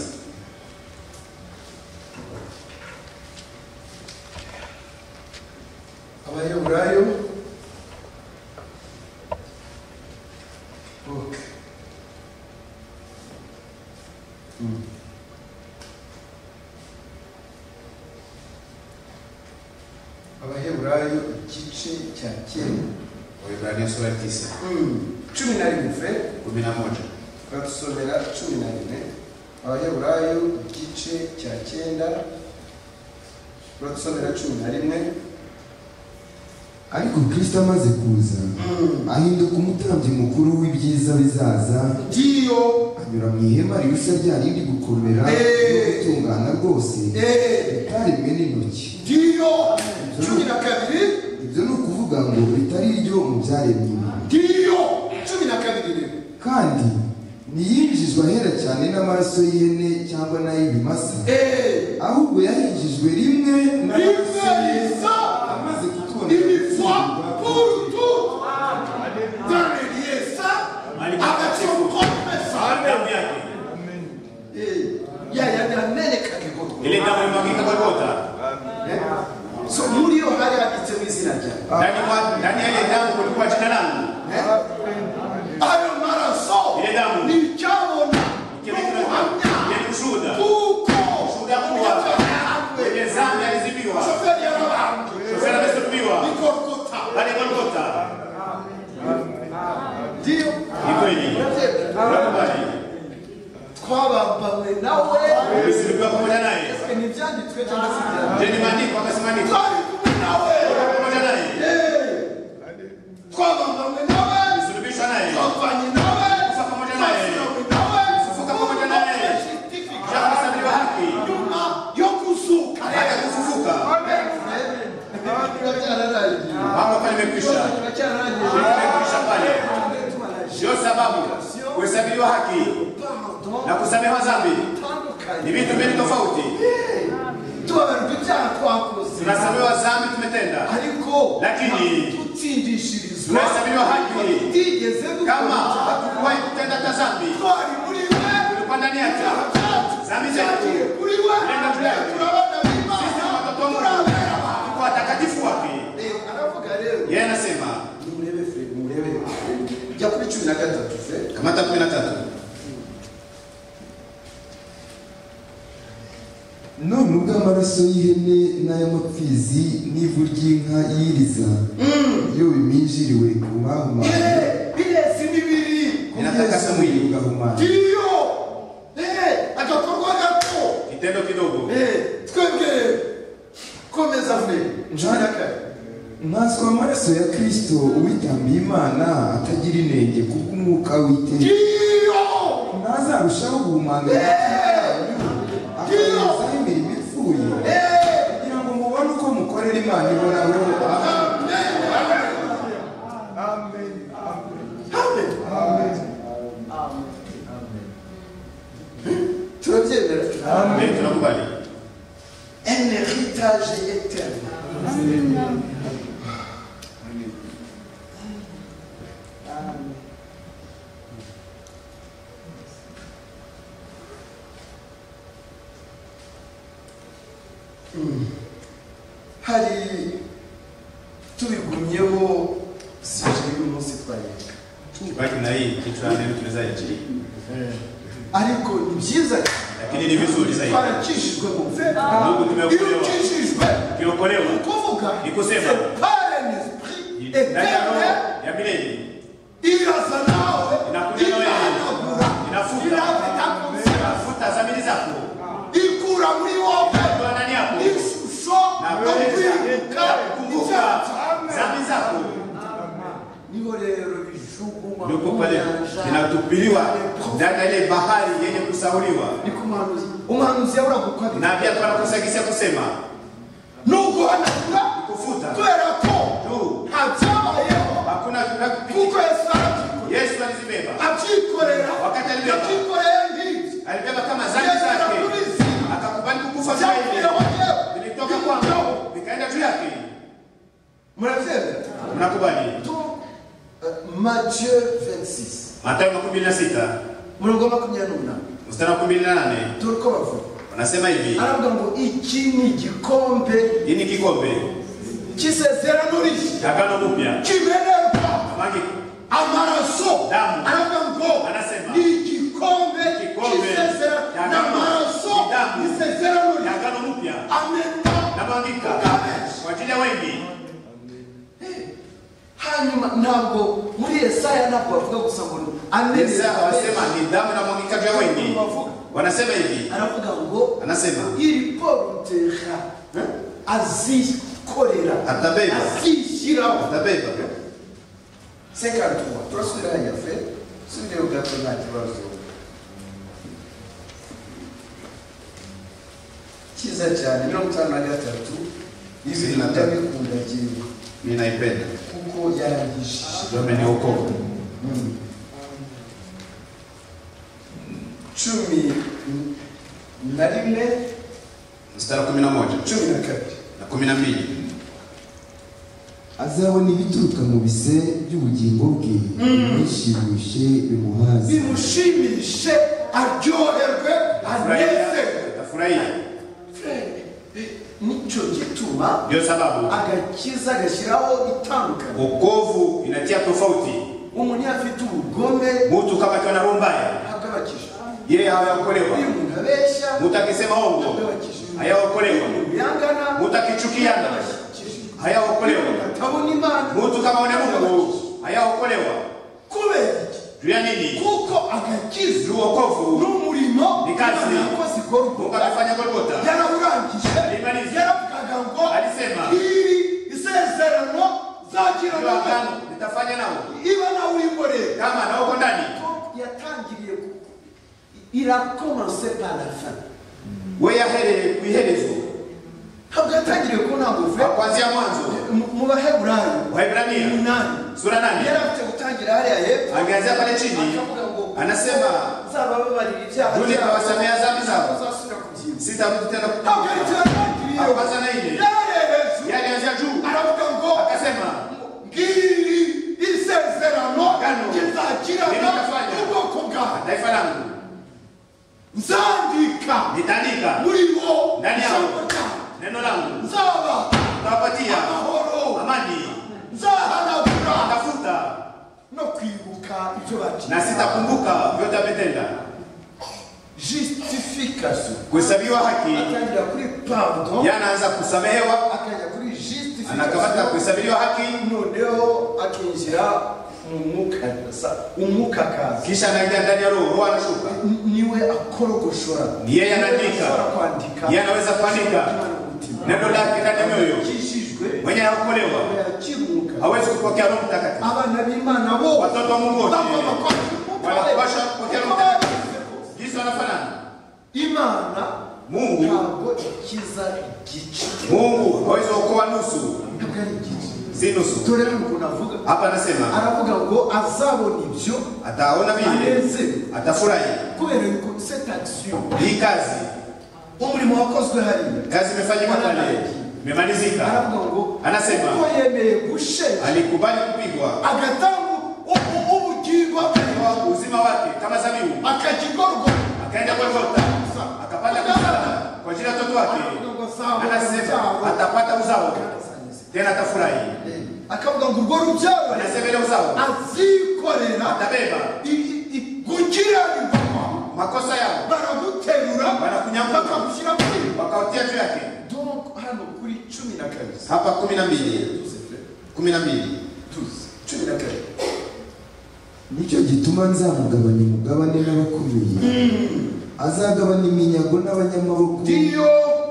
abaheburayo ok Mm. abaheburayo igice cya kera waebrania sura tisa Mm. cumi na rimwe kumi na moja batusomera cumi na rimwe abaheburayo igice cya cyenda batusomera cumi na rimwe ariko kristo amaze kuza ahinduka umutambyi mukuru w'ibyiza bizaza ngiyo anyura mu ihema rirushya rya rindi gukomera Eh. no gutungana rwose Eh. ritaremwe n'intoki ngiyo cumi na kabiri ibyo ni ukuvuga ngo ritari iryo mu byaremwe ibintu ngiyo cumi na kabiri rero kandi ntiyinjijwe ahera cyane n'amaraso y'ihene cyangwa n'ay'ibimasa eee ahubwo yahinjijwe rimwe rimwe n'amaraso y'ihene risa amaze kutwonera ibipfa gutsindwa. purutu dore ryesa agaciro komesa damu yake yayandi ameneka bikorwa ile damu imwagika kwa gota so muri yo hari handitsemo izina ryawe ndani mwa- ndani ya ile damu kulikuwa jina langu ayo maraso ile damu ni icyabona yali kushuhuda kuko kushuhuda kuwa wenye zambi alizibiwa shoferi yarabambwe shoferi amesulubiwa ikorokota pale golgota ndiyo ni kweli nakubali twabambawe nawe umesulubiwa pamoja naye Ese ni ibyanditswe cyangwa se ibyanditswe je ni maandiko akasema nini twari kumwe nawe pamoja naye twabambanywe nawe umesulubishwa naye twapfanye nawe Kufa pamoja naye. twasirawe nawe Kufufuka pamoja naye. Kumbe certificate Kisha kuhesabiwa haki nyuma yo kuzuka baada ya kufufuka biracyararangiye mambo pale imekwisha imekwisha pale ndio sababu kuhesabiwa haki na kusamehewa dhambi ni vitu mbili tofauti tubabarwa ibyaha twakoze tunasamehewa dhambi tumetenda ariko Lakini- tutsindishirizwa tunahesabiwa haki tutigeze kama dukora. hatukuwahi kutenda hata dhambi twari muri we tulikuwa ndani yake dhambi cyagiye zetu kuri we Nenda tujyane. turabana sisi b'imana ni watoto wa Mungu turabera abantu tuko watakatifu wake rero aravuga rero yeye anasema nimurebe feri murebe jya kuri cumi na gatatu feri kamata kumi na tatu none ubwo amaraso y'ihene n'ay'amapfizi n'ivu ry'inka yiriza iyo biminjiriwe ku bahumanye birezi n'ibiri ku Inatakasa Yesu mwili. ugahumana ngiyo Eh, agakorwa gato kitendo kidogo Eh, twebwe komeza feri cumi na kane nkanswe amaraso ya kristo uwitambiye imana atagira inenge kubw'umwuka w'iteka ngiyo ntazarushaho guhumanganya akayezaho imirimo ipfuye kugira ngo mubone uko mukorera imana ihoraho Amen. turabyemera mbele tunakubali un héritage éternel hari tubigumyeho sije y'umunsi twayiga tubaki na hii kichwa neno tunaweza ichi ariko ni byiza cyane lakini ni vizuri zaidi twarakishijwe mu mfera ndugu iyo tumeokolewa ukishijwe tumeokolewa ni ukuvuga Ni kusema. c'est par un esprit ndani ya roho éternel ya milele iraza nawe inakuja na wewe irahanagura inafuta irafite akonsera inafuta dhamiri zako ikura muri wowe itoa ndani yako ishusho na wewe mchungu Yuko makuu pale nyanja inatupiliwa ndani ya ile bahari yenye kusauliwa, niko umuhanuzi umuhanuzi yaburagukwabiri na pia twanakusagisia kusema n'uguhanagura kufuta kubera ko tu, habyabayeho hakuna kuko yesu arabyikorera Yesu alizibeba abyikorera Wakati alibeba. yabyikoreye nk'ibyo alibeba kama zambi yesu zake, arakubizi akakubali kukufa kwa yeye. byavuyeho yewe vilitoka kwangu vikaenda juu yake. murabyemera Mnakubali? Donc, euh, Matthieu 26, Mathayo makumi na sita murongo wa makumyabiri n'umunani mstari wa kumi na nane dore uko bavuga unasema hivi, aravuga ngo iki ni igikombe hii ni kikombe cy'isezerano rishya cha agano jipya kimenerwa amagi amaraso Damu. aravuga ngo Anasema. ni igikombe Igikombe cy'isezerano cya damu. n'amaraso Damu. y'isezerano ya rishya agano jipya ameta namwangika kwa ajili ya wengi. hanyuma ntabwo muri yesaya ntabwo bavuga gusa ngo ni Yesu amenera akawasema ni damu inamwangika juu ya wengi. Wavuga. Wanasema hivi, aravuga ngo anasema iri porotera azikorera Atabeba. azishyiraho atabeba 53, turasubira hariya fe subire gato nta kibazo cyiza cyane mirongo itanu na gatatu Bibiri na tatu. ndabikunda giwe mimi naipenda kuko yarangishije ndio ameniokoa. Mm. cumi na rimwe Mstari wa kumi na moja cumi na kabiri na kumi na mbili azabona ibituruka mu bise by'ubugingo bwe bishimishe bimuhaze bimushimishe aryoherwe anezerwe atafurahia. Frere, eh, nicyo gituma Ndio sababu agakiza agashyiraho itandukanye wokovu inatia tofauti. umuntu iyo afite ubugome Mtu kama akiwa na roho mbaya, ntabwo abakisha yeye hayaokolewa. iyo umuntu abeshya Mtu akisema ntabwo ongo, abakisha iyo hayaokolewa. umuntu yangana Mtu akichukiana, abakishije iyo umuntu hayaokolewa. atabona imana Mtu kama una Mungu, hayaokolewa. kubera iki Juu ya nini? kuko agakiza Juu wokovu. n'umurimo Ni kazi. yakoze ikorwa Mungu amefanya Golgotha. yarawurangije Alimaliza. yaravugaga ngo Alisema. iri isezerano zakira Ndio abantu agano nitafanya nao. iba nawe urimborera Kama na uko ndani. yatangiriye ku- irakomanse parafa Wewe yahere kuiherezo. ntabwo yatangiriye ku ntanguve Kwa kuanzia mwanzo. mu baheburayo Waebrania umunani sura nane. yarafite gutangira hariya hepfo Angeanzia pale chini. akavuga ngo Anasema nzabababarira ibyaha Rudi byabo, awasamea dhambi zabo. uzasubira kubyiba sitarudi tena ntabwo aricyo kukupa. yatangiriye Akaanza na ile. yarerejwe Yalianzia juu. aravuga ngo Akasema ngiri isezerano Gano. rizagirana Ritafanya. n'ubwoko bwawe taifa langu nzandika nitaandika muri bo ndani yao. ijambo ryawe neno langu, nzaba nitawapatia amahoro amani, nzahanagura nitafuta no kwibuka ibyo na baciye sitakumbuka vyote ametenda. justification Kuhesabiwa haki atangira kuri pardon yanaanza kusamehewa, akajya kuri anakamata justification kuhesabiwa haki, noneho akinjira mu mwuka sa umwuka akaza kisha anaingia ndani ya roho, roho anashuka. Ni- niwe akorogoshora Ni yeye anaandika. Ashobora kwandika Yeye anaweza kuandika Imana umutima. neno lake ndani ya mioyo, Akijijwe, mwenye haokolewa yakiruka hawezi kupokea Roho Mtakatifu. abana b'imana bo Watoto wa Mungu wote bagomba kwandika. wanapaswa kupokea Roho Uko Mtakatifu. babivuze kose. Yesu anafanana imana Mungu. ntabwo ikiza igice Mungu hawezi kuokoa nusu, ntabwo ari igice si nusu. dore ukuntu avuga Hapa anasema aravuga ngo azabona ibyo ataona vile, anezerwe atafurahi. kubera yuko cette action Hii kazi umurimo wakozwe hariya kazi imefanyika pale, imemalizika. aravuga ngo Anasema. kuko yemeye gushenja Alikubali kupigwa agatanga ubu- ubugingo bwe kwa uzima wake kama zabibu, akakigorwa akaenda Golgotha akapata msalaba kwa ajili ya watoto wake. Aravuga ngo Anasema azabona atapata uzao tena atafurahi. akavuga ngo urwo rubyaro Anasema ile uzao azikorera atabeba gukiranirwa makosa yao, baraguterura Barakunyagura. bakagushyira muri wakautia juu yake. donc hano kuri cumi na kabiri Hapa kumi na mbili kumi na mbili tuzi cumi na kabiri nicyo gituma nzamugabanya umugabane n'abakomeye azagabana iminyago n'abanyamaboko ndiyo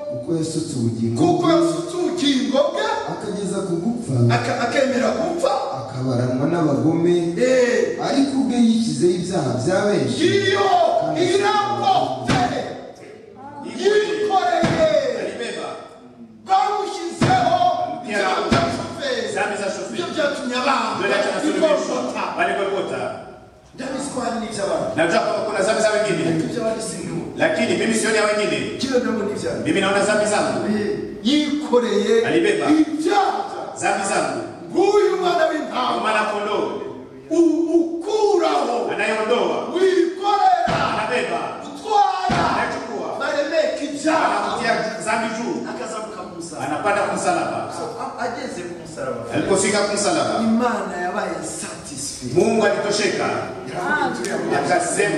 kuko yasutse ubugingo kuko bwe yasutse ubugingo bwe akageza ku gupfa aka- akemera gupfa akabaranwa n'abagome Eh, ariko ubwe yishyizeho ibyaha bya benshi iyo irakoze yikoreye barushyizeho ibyaha bya shoferi ibyo byatumye abanga ikosota ndabizi ko hari n'iby'abantu najua kama kuna dhambi za wengine ariko iby'abandi si bibi lakini mimi sioni ya wengine kino nabo ni ibyaha mimi naona dhambi zangu yikoreye Alibeba. ibyaha dhambi zangu bw'uyu mwana w'intama mwana kondoo u- ukuraho anayeondoa wikorera anabeba utwara anachukua baremeka ibyaha anakutia dhambi juu akaza kukamusaba anapanda kumsalaba A- ageze ku musaraba alipofika kumsalaba imana yabaye satisfied mungu alitosheka akasema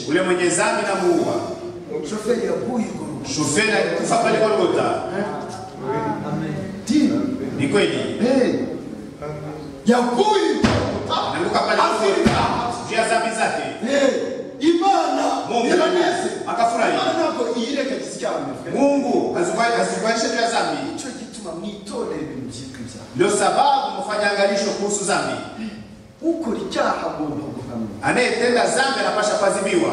ule mwenye dhambi na muua shoferi yaguye igorogota shoferi alikufa pale golgota ni kweli yaguye igorogota anaanguka pale afite Golgotha, ibyaha juu ya dhambi zake Eh, imana mungu iraneze akafurahi imana ntabwo yirengagiza icyaha bivuga mungu hazikuaisha juu ya dhambi nicyo gituma mwitondera ibintu byitwa ibyaha ndio sababu mfanya angalisho kuhusu dhambi ukora icyaha agomba guhanwa anayetenda dhambi anapasha kuadhibiwa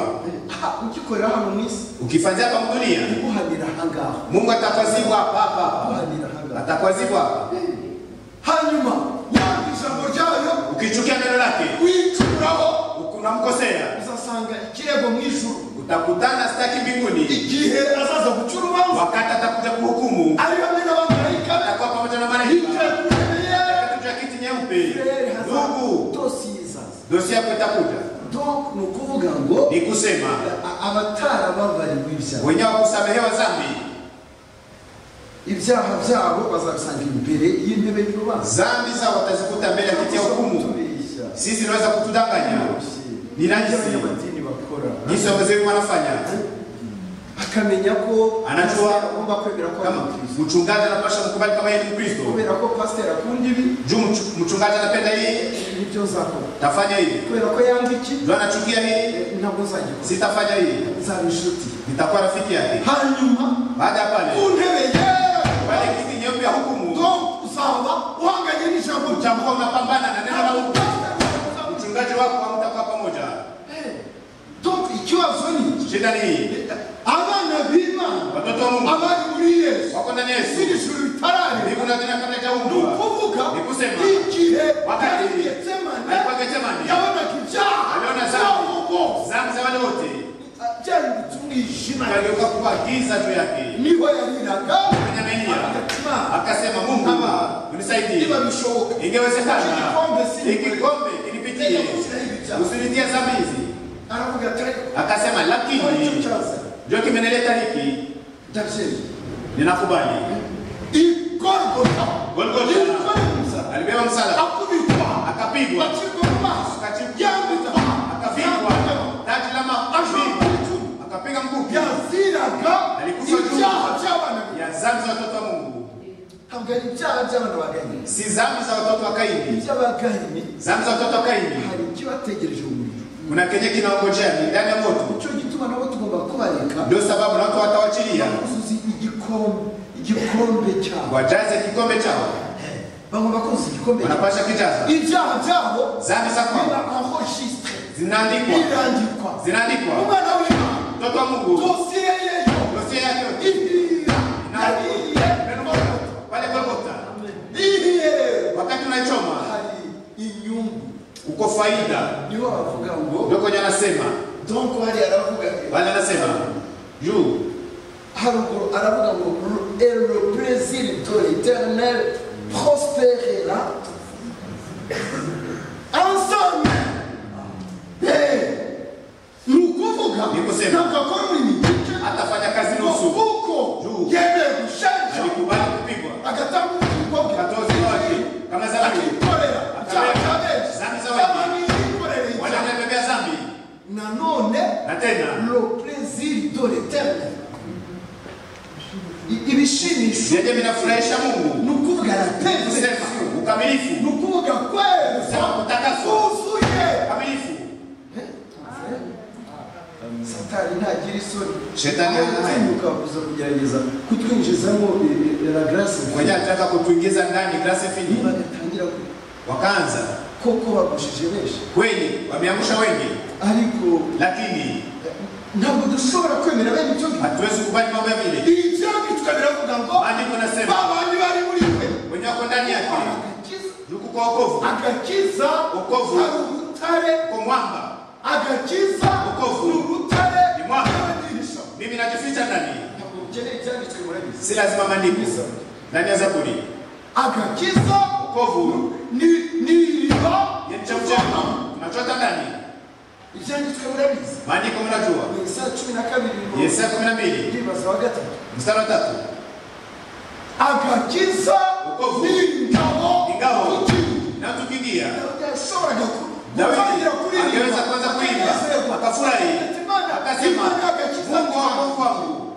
Ah, ugikorera hano mu isi ukifanya hapa mdunia guhanira ahangaha mungu atakwazibwa hapa hapa hapa guhanira ahangaha atakwazibwa hapa hanyuma yanga ijambo ryayo ukichukia neno lake wicuraho unamkosea uzasanga ikirego mu ijuru utakutana sitaki mbinguni igihe azaza gucura urubanza wakati atakuja kuhukumu ari hamwe n'abamarayika be atakuwa pamoja na malaika yicaye ku ntebe ye Wakati juu ya kiti nyeupe Israeli hazaza ndugu dosiye zaza dosi yako itakuja donc ni ukuvuga ngo ni kusema a- abatarababariwe ibyaha wenyewe wakusamehewa dhambi ibyaha byabo bazabisanga imbere y'intebe y'urubanza dhambi zao watazikuta mbele ya kiti ya hukumu Kutubesha. sisi tunaweza kutudanganya ni ibyo najisi abanyamadini bakora jinsi wazeru wanafanya akamenya ko Anajua agomba kwemera ko ari kama mukristo mchungaji anapasha mkubali kama yeye ni mkristo kubera ko pasiteri akunda ibi juu mchu- mchungaji anapenda hii nibyo nzakora tafanya hivi kubera ko yanga iki juu anachukia hii ntabwo nzagikora sitafanya hii nzaba inshuti nitakuwa rafiki yake hanyuma baada ya ku pale ntebe ye pale kiti nyeupe ya hukumu ngo uzaba uhanganye n'ijambo ryawe utakuwa unapambana na neno la hukumu mchungaji wako hamtakuwa pamoja donc ikibazo ni iki shida ni hii abana b'imana watoto wa mungu abari muri yesu wako ndani ya yesu iri juru ritarareba ndivyo nazina kabla ni jaumbwa ukuvuga Ni kusema. igihe Wakati. yari getsemane alikuwa Getsemani yabonaga ibyaha Aliona dhambi. byabo bose dhambi za wale wote byaributse umwijima kageuka kuwa giza juu yake niho yariraga Akanyamanyia. agatima akasema mungu unisaidie niba bishoboka ingewezekana Kikombe si- ikikombe kinipitie usinitie dhambi hizi aravuga ati ariko akasema lakini kwa icyo cyazanye ndio kimenileta hiki ndabyemeye ninakubali igorgota Golgotha. yikoremuza alibeba msalaba akubitwa akapigwa bacirwa mu maso Akacikwa. yambikwa akavigwa taji la mavi akapiga mkuki yaziraga Alikufa juu. ibyaha by'abana be ya dhambi za watoto wa mungu ntabwo ari ibyaha by'abantu baganye si dhambi za watoto wa kaini iby'abaganye dhambi za watoto wa kaini hari ikibategereje umuriro kuna kenye kinaongojea ni ndani ya moto icyo gituma nabo tugomba kubareka ndio sababu na watu watawachilia kuzuza igikombe igikombe cyabo wajaze kikombe chao bagomba kuzuza igikombe cyabo wanapasha kijaza ibyaha byabo dhambi za biba kwao enregistre zinaandikwa birandikwa zinaandikwa umwana w'imana mtoto wa mungu dosiye yeyo dosiye yake yote ihira yagiye pale Golgotha ihera wakati unachoma hari inyungu uko faida niho bavuga ngo ndio kwenye anasema donc hari aravuga wale anasema juu haruguru aravuga ngo et le plaisir de l'éternel prospérera ensemble Eh, ni ukuvuga Ni kusema. ntabwo akora ururimi gice atafanya kazi ngo nusu kuko Juu. yemeye gushenja alikubali kupigwa agatanga ubugingo bwe Katozi wake kama zamani akikorera icyaha cya benshi Zambi z'abagizi. abantu yikorera icyaha wanatembea dhambi nanone na tena le plaisir de l'éternel I- ibishimisho vyenye vinafurahisha Mungu ni ukuvuga kusema aratekereza ni ukamilifu ukuvuga kweza kusema kutakaswa kuzuye ukamilifu satani ntagira isoni Shetani hana- atinyuka kuza kugerageza kutwinjizamo eh, eh, la grâce mwenye anataka kutuingiza ndani grasi finyi bagatangira ku- wakaanza koko bagushije benshi kweli, wameangusha wengi, ariko lakini ntabwo dushobora kwemera bene ibyo ngibyo hatuwezi kubali mambo ya vile. ibyago tukabiravuga ngo Maandiko nasema babandi bari muri mwe mwenye wako ndani yake agakiza yuko kwa wokovu, agakiza Wokovu. ari urutare kwa mwamba. agakiza Wokovu. ni urutare Ni mwaka. n'amadirisha Mimi najificha ndani, ntabwo ukeneye ibyanditswe murabizi si lazima maandiko ndani ya Zaburi. agakiza Wokovu ni ni iriba ni mchafu chenu, tunachota ndani. ibyanditswe murabizi Maandiko mnajua, ni Yesaya cumi na kabiri ngo Yesaya kumi na mbili ndibaza wa gatatu mstari wa tatu agakiza Wokovu. ni ingabo Ingabo. y'igihugu. na tukiingia yashoboraga Dawidi gutangira kuririmba angeweza kuanza kuimba akanezerwa. akafurahi Ati, Mana, akasema Imana agakiza Mungu wa kwangu." wokovu wangu.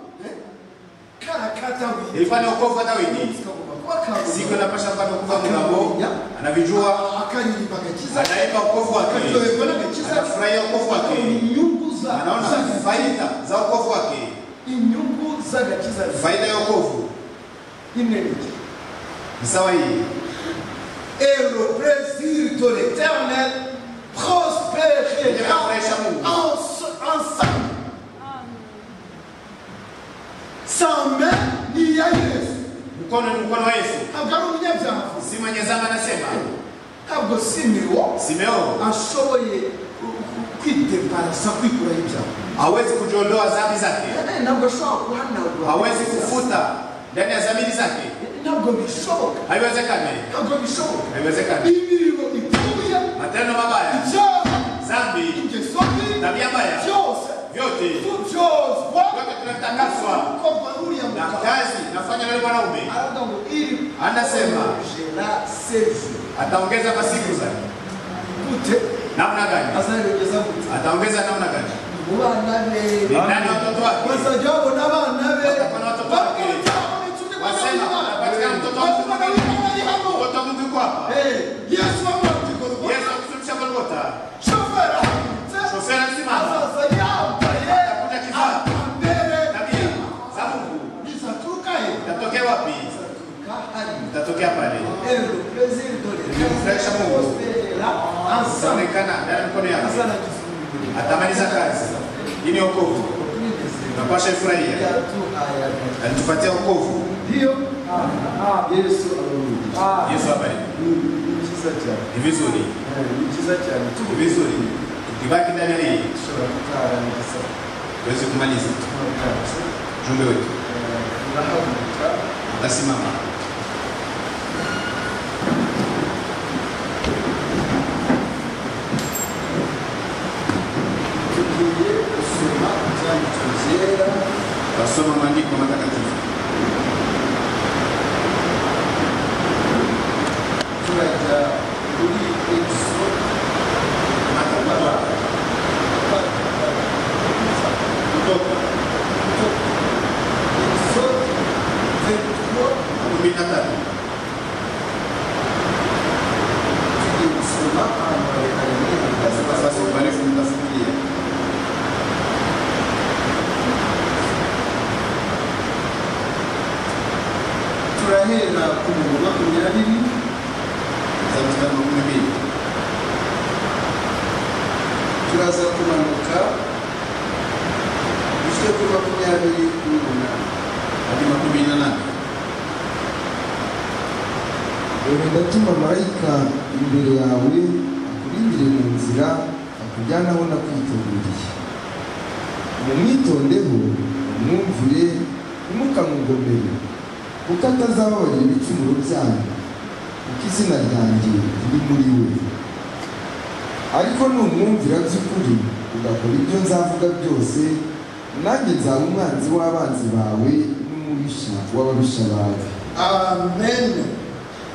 Kana ka Dawidi Ilikuwa ni wokovu wa Dawidi, kagomba kuba kabuze. siku inapasha kupata wokovu wa Mungu, anavijua akaririmba agakiza anaimba wokovu wake, akaryoherwa n'agakiza anafurahia wokovu wake, inyungu za anaona faida za wokovu wake, inyungu z'agakiza faida ya wokovu inenge ni sawa hii et le plaisir de l'éternel prospérera Inafurahisha Mungu. en- ensemble. Sans main, ni ya Yesu. Mkono ni mkono wa Yesu, ntabwo ari umunyabyaha si Mwenyezama anasema ntabwo simiwo Simeo ashoboye ku- ku- kwideparasa kwikuraho ibyaha hawezi kujiondoa dhambi zake, Eh, ntabwo ashobora guhanagura hawezi kufuta ndani ya dhamiri zake, ntabwo bishoboka haiwezekani, ntabwo bishoboka haiwezekani. imirimo ipfuye Matendo mabaya, ibyaha dhambi, ingeso mbi tabia mbaya, byose vyote tubyozwa Vyote tunatakaswa. umukobwa n'uriya na mugabo kazi nafanya na yule mwanaume aravuga ngo iri Anasema. jera sefu ataongeza masiku zake gute namna gani? azayogeza gute Ataongeza namna gani? mu bana be Ni nani watoto wake? bazajya babona abana be Bakabona watoto bake. Wasema anapatikana mtoto wa mtu mtoto wa Mungu yuko hapa. yesu Yesu akusuluhisha Golgotha. Shoferi alisimama Atakuta kifaa tabia za Mungu itatokea wapi? Itatokea pale. Nimemfurahisha Mungu. Ataonekana ndani ya mikono yake, atamaliza kazi. Hii ni wokovu, tunapasha ifurahia. Alitupatia wokovu. Ndio. Yesu amerudi. Yesu abariki. Ni- ni mchiza cyane. Ni vizuri, Eh, Ni mchiza cyane. ni Tuvuge vizuri tukibaki ndani ya hii dushobora kutarangiza. tuweze kumaliza Tunatangiza. ujumbe wetu. Eh, Turahaguruka. Utasimama. Tugiye gusoma ibyanditswe byera. Tasoma maandiko matakatifu, Turajya kuri Efeso. Matakatifu. kutoka Efeso 23. kumi na tatu. Tugiye gusoma ahantu harekare muri Lazima Efeso. sasa ubarifu mtafungulia. turahera ku bihumbi makumyabiri Za mstari wa kumi na mbili. turaza kumanuka bityo kuri makumyabiri n'umunani hadi makumi na nane. dore ndatuma marayika imbere yawe akurindire mu nzira akujyane aho nakwiteguriye mumwitondeho umwumvire ntimukamugomere kuko atazababarira ibicumuro byanyu kuko izina ryanjye riri muri we ariko numwumvira by'ukuri ugakora ibyo nzavuga byose nanjye nzaba umwanzi w'abanzi bawe n'umubisha w'ababisha bawe amen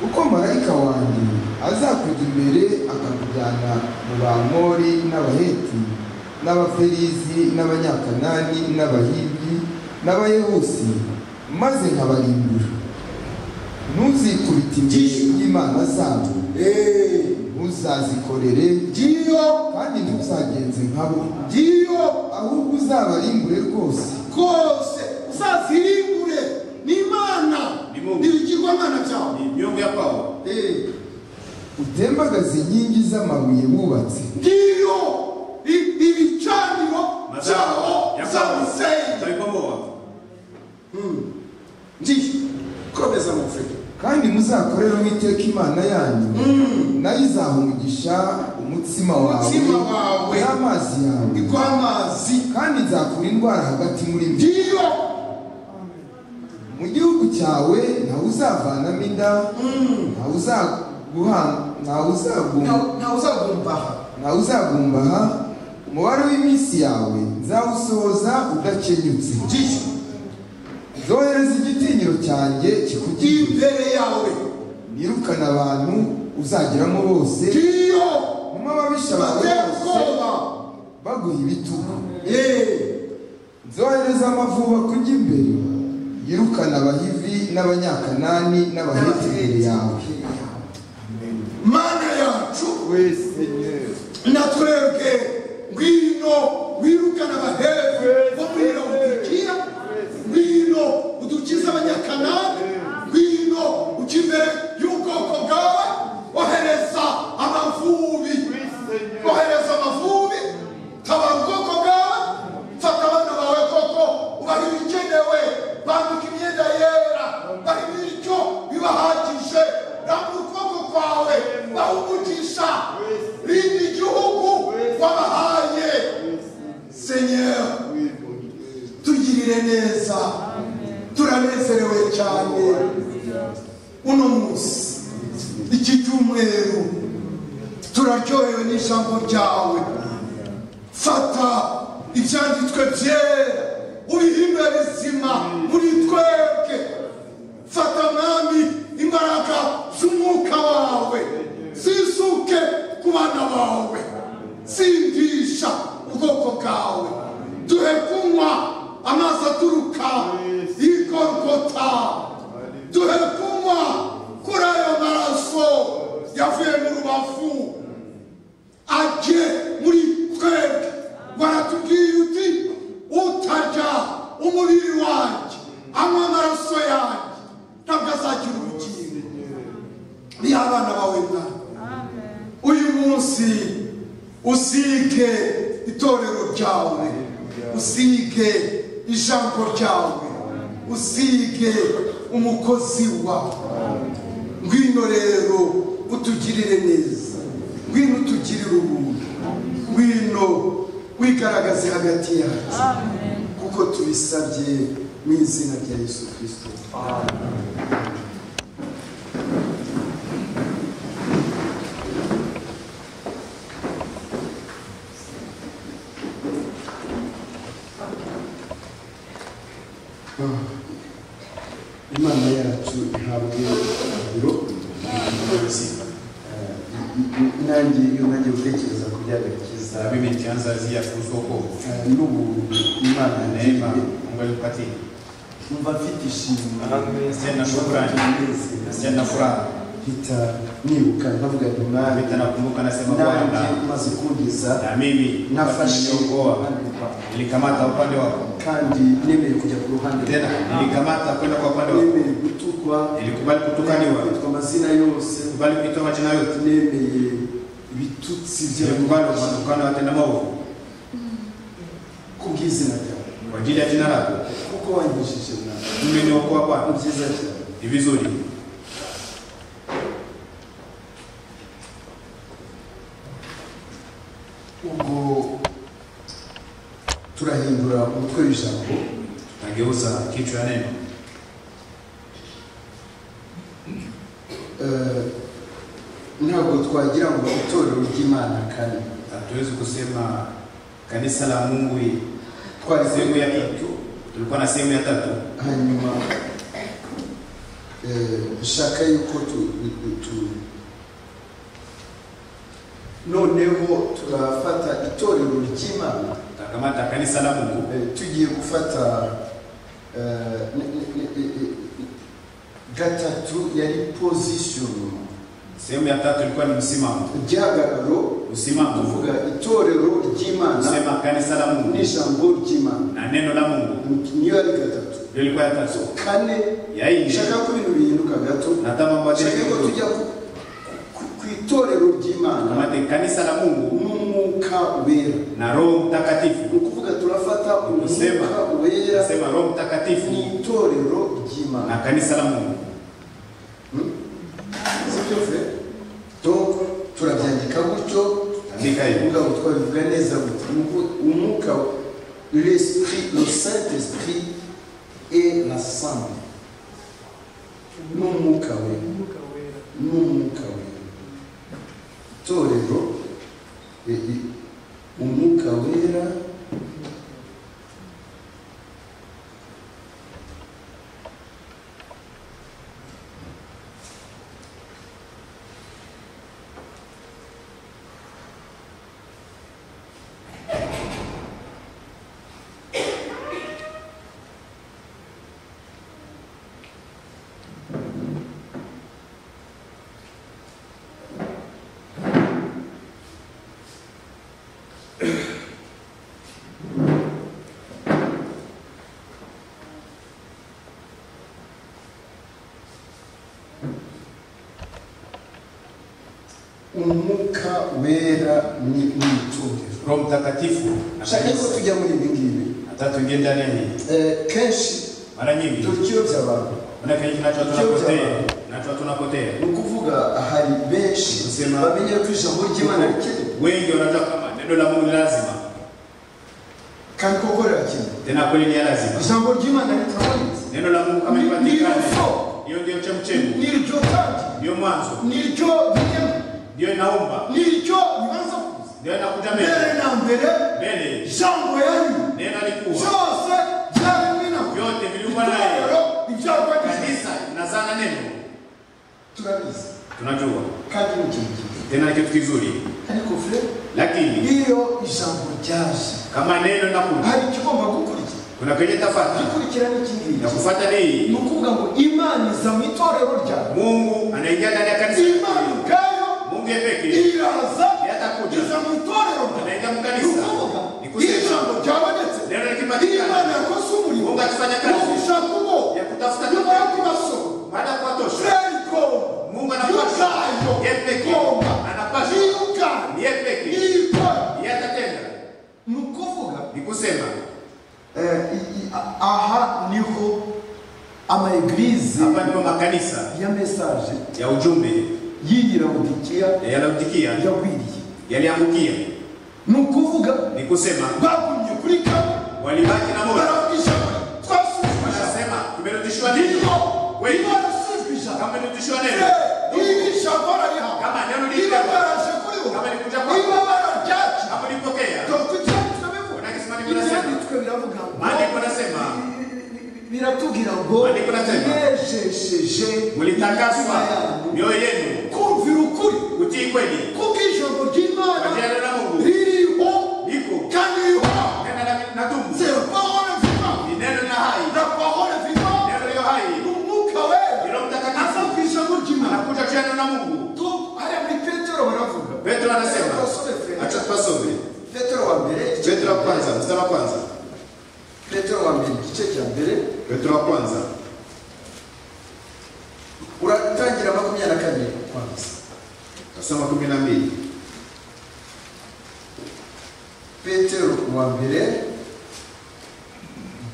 uko marayika wanjye azakujya imbere akakujyana mu bamori n'abaheti n'abaferizi n'abanyakanani n'abahivi n'abayebusi maze nkabarimbura ntuzikubite imbere y'imana zabo ntuzazikorere ngiyo kandi ntuzagenze nkabo ngiyo ahubwo uzabarimbure rwose rwose uzazirimbure ni imana Ni Mungu. ni ibigirwamana byawe Ni miungu ya kwao. Eh. utembagaze inkingi z'amabuye bubatse ndiyo i- ibicaniro byabo Yakobo. by'abisenge Yakobo wapi? ndiyo komeza mufurika kandi muzakorere uwiteka imana yanyu nayo izahumugisha umutsima wawe Umutsima wawe. n'amazi yawe igw'amazi kandi nzakura indwara hagati muri mwe ndiyo mu gihugu cyawe ntawe uzavanamo inda ntawe uzaguha ntawe uzagumba ntawe uzagumbaha ntawe uzagumbaha umubare w'iminsi yawe nzawusohoza udakenyutse ndiyo zohereza igitinyiro cyanjye kikugirire imbere yawe nirukana abantu uzageramo bose ndiyo nyuma ababisha bawe bateye bose ubwoba baguha ibitugu yeee nzohereza amavuba kujya imbere yirukana abahivi n'abanyakanani n'abaheti imbere yawe mana yacu we senyeri natwebwe ngwino wirukana abahewe bo muri lawodikiya ngwino udukize abanyakanani ngwino ujya imbere y'ubwoko bwawe ohereza amavubi ohereza amavubi tabara ubwoko bwawe fata abana bawe koko ubaha ibikenewe bambika imyenda yera bari bityo bibahagije rambura ukuboko kwawe bahugugisha rindi igihugu wabahaye senyera tugirire neza turanezerewe cyane uno munsi iki cyumweru turaryohewe n'ijambo ryawe fata ibyanditswe byera ubihindure bizima muri twebwe fata mwami imbaraga z'umwuka wawe zisuke ku bana bawe sindisha ubwoko bwawe duhe kunywa amazi aturuka y'igorogota duhe kunywa kuri ayo maraso yavuye mu rubavu ajye muri twebwe baratubwiye uti utarya umubiri wanjye anywa amaraso yanjye ntabwo azagira ubugingo ni abana bawe mwana uyu munsi usige itorero ryawe usige ijambo ryawe usige umukozi wawe ngwino rero utugirire neza ngwino utugirire ubuntu ngwino wigaragaze hagati yacu kuko tubisabye mu izina rya yesu kirisito imana yacu ihabwe ibiro nanjye iyo nanjye gutekereza ku byagakiza Na mimi nikianza zia kuhusu wokovu. n'ubuntu imana Neema yagiriye Mungu alikupatia. numva mfite ishimwe Sina shukrani. Sina furaha. mpita nibuka nkavuga ati mwari Vita nakumbuka nasema nanjye Bwana, maze kugeza na mimi nafashe niliokoa, impande kwawe. nilikamata upande wako kandi nemeye kujya ku ruhande tena, nilikamata kwenda kwa upande wako, nemeye gutukwa nilikubali kutukaniwa, kwitwa amazina yose nilikubali kuitwa majina yote, nemeye ibitutsi nilikubali by'abantu kutukana watenda maovu ku bw'izina ryawe kwa ajili ya jina lako. kuko wanyujije mwana Umeniokoa ni Bwana, byiza cyane ni vizuri. ubwo turahindura umutwe w'ijambo Nageuza kichwa ya neno Eh, ntabwo twagira ngo itorero ry'imana kane hatuwezi kusema kanisa la Mungu hii. twari sehemu ya tatu, tulikuwa na sehemu ya tatu. hanyuma eh, nshaka yuko tu- tu- tu- noneho turafata itorero ry'imana Takamata kanisa la Mungu, Eh, tugiye gufata eh, ni- ni- ni- ni- ni- gatatu yari position sehemu ya tatu ilikuwa ni msimamo. igihagararo Msimamo tuvuga itorero ry'imana kusema kanisa la Mungu n'ijambo ry'imana na neno la Mungu niyo yari gatatu ndio ilikuwa ya tatu. kane Ya nne nshaka ko ibintu bihinduka gato nataka mambo nshaka ko yake tujya ku- ku- ku kwenye kanisa la Mungu n'umwuka wera na Roho Mtakatifu. ni ukuvuga turafata Kusema, umwuka wera nasema Roho ni Mtakatifu itorero na ry'imana kanisa la Mungu. sibyo fe donc turabyandika gutyo Andika hivi. kuvuga ngo twabivuga neza gutya Ni uku- umwuka l'esprit le saint esprit et la sang n'umwuka wera n'umwuka wera itorero eh, eh, umwuka wera umwuka wera ni ni itorero Roho Mtakatifu na nshaka ko kanisa. tujya muri ibi ngibi Hata tuingie ndani ya hii. Eh, kenshi Mara nyingi turikiyobya abantu kuna kenye kinacho tunapotea, kinacho tunapotea. ni ukuvuga hari benshi Ubuzima. bamenye ko ijambo ry'imana rikenewe Wengi wanajua kama neno la Mungu ni lazima, kandi koko rirakenewe tena kweli ni ya lazima. ijambo ry'imana ritabonetse Neno la Mungu kama Ni- lipatikane, ndilo fo. hiyo ndio chemchemu, ni ryo kandi ndio mwanzo, ni ryo bikenewe ndio inaumba, ni ryo bibanza kuza ndio inakuja mbere mbele na mbere mbele. ijambo yanyu Neno alikuwa byose byaremwe na we. vyote viliumbwa naye, itorero ibyarwa kanisa linazana neno. turabizi Tunajua kandi ni ikintu cyiza tena kitu kizuri, ariko fure lakini iyo ijambo ryaje kama neno linakuja, hari icyo ugomba gukurikira kuna kenye tafata ikurikira n'ikindi ya ngiki kufuata ni ni ukuvuga ngo imana iza mu itorero ryawe Mungu anaingia ndani ya kanisa, imana ubwayo Mungu yeye pekee iraza Yeye atakuja. iza mu itorero ryawe anaingia mu ni kanisa. ukuvuga Ni kusema ijambo ryabonetse neno imana likipatikana, yakoze umurimo Mungu akifanya wo kazi gushaka uwo ya kutafuta nyuma yo kubasoma baada ya kuwatosha fureri igomba Mungu anapasha Yuzayo. yeye pekee Gomba. anapasha yiyugana ni yeye pekee yikora yeye atatenda. ni ukuvuga Ni kusema eh, i- i- a- aha niho amaegirize hapa ndipo makanisa ya mesaje ya ujumbe yiyirabutikiya yanautikia yagwiriye yaliangukia. ni ukuvuga Ni kusema bagumye kuri kamwe walibaki na moyo, baravuga ijambo twasuzuma wanasema tumerudishiwa neno, niyo Wewe. imana isuzwa ijambo kama merudishiwa neno, Eh, iri jambo ararihabwa kama neno niba lilikuja, baraje kuri bo kama likuja kwako. niba bararyaca kama ulipokea, dore ibyanditswe bivuga unakisema ni kunasema. ibyanditswe biravuga ngo Maandiko yanasema biratubwira ngo Maandiko yanasema. mwejesheje imitima mlitakaswa yanyu mioyo yenu kumvira ukuri kutii kweli kuko ijambo kwa ry'imana jina la Mungu ririho liko kandi rihoraho tena na- na dumu, zero pahora vivamo ni neno la hai, na pahora vivamo neno liyo hai umwuka wera Roho Mtakatifu aza ku ijambo ry'imana anakuja kwa neno la Mungu. Tu- hariya muri petero baravuga Petro anasema, Abasore fe- acha tupasome petero wa mbere igice Petro cya wa mbere. kwanza mstari wa kwanza petero wa mbere igice cya mbere Petro wa kwanza uratangira makumyabiri na kabiri kwanza nasoma kumi na mbili petero wa mbere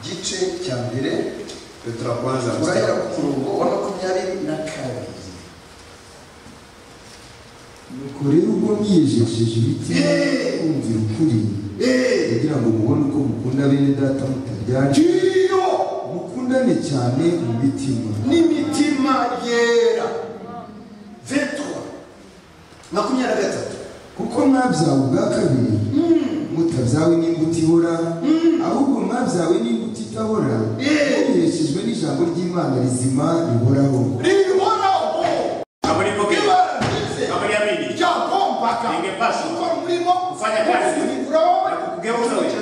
igice cya mbere Petro wa kwanza mstari urahera ku murongo wa makumyabiri na kabiri nuko rero ubwo mwiyejesheje imitima kumvira ukuri kugira ngo mubone uko mukunda bene data mutaryana iyo mukundane cyane mu mitima n'imitima yera vetwa makumyabiri na gatatu kuko mwabyawe ubwa kabiri mutabyawe n'imbuto ibora ahubwo mwabyawe n'imbuto itabora mubeshejwe n'ijambo ry'imana rizima rihoraho rihoraho kama ulipokea ibara ryize kama uliamini ryagombaga Ingepaswa. gukora umurimo Kufanya kazi. kuvugurura na kugeuza wewe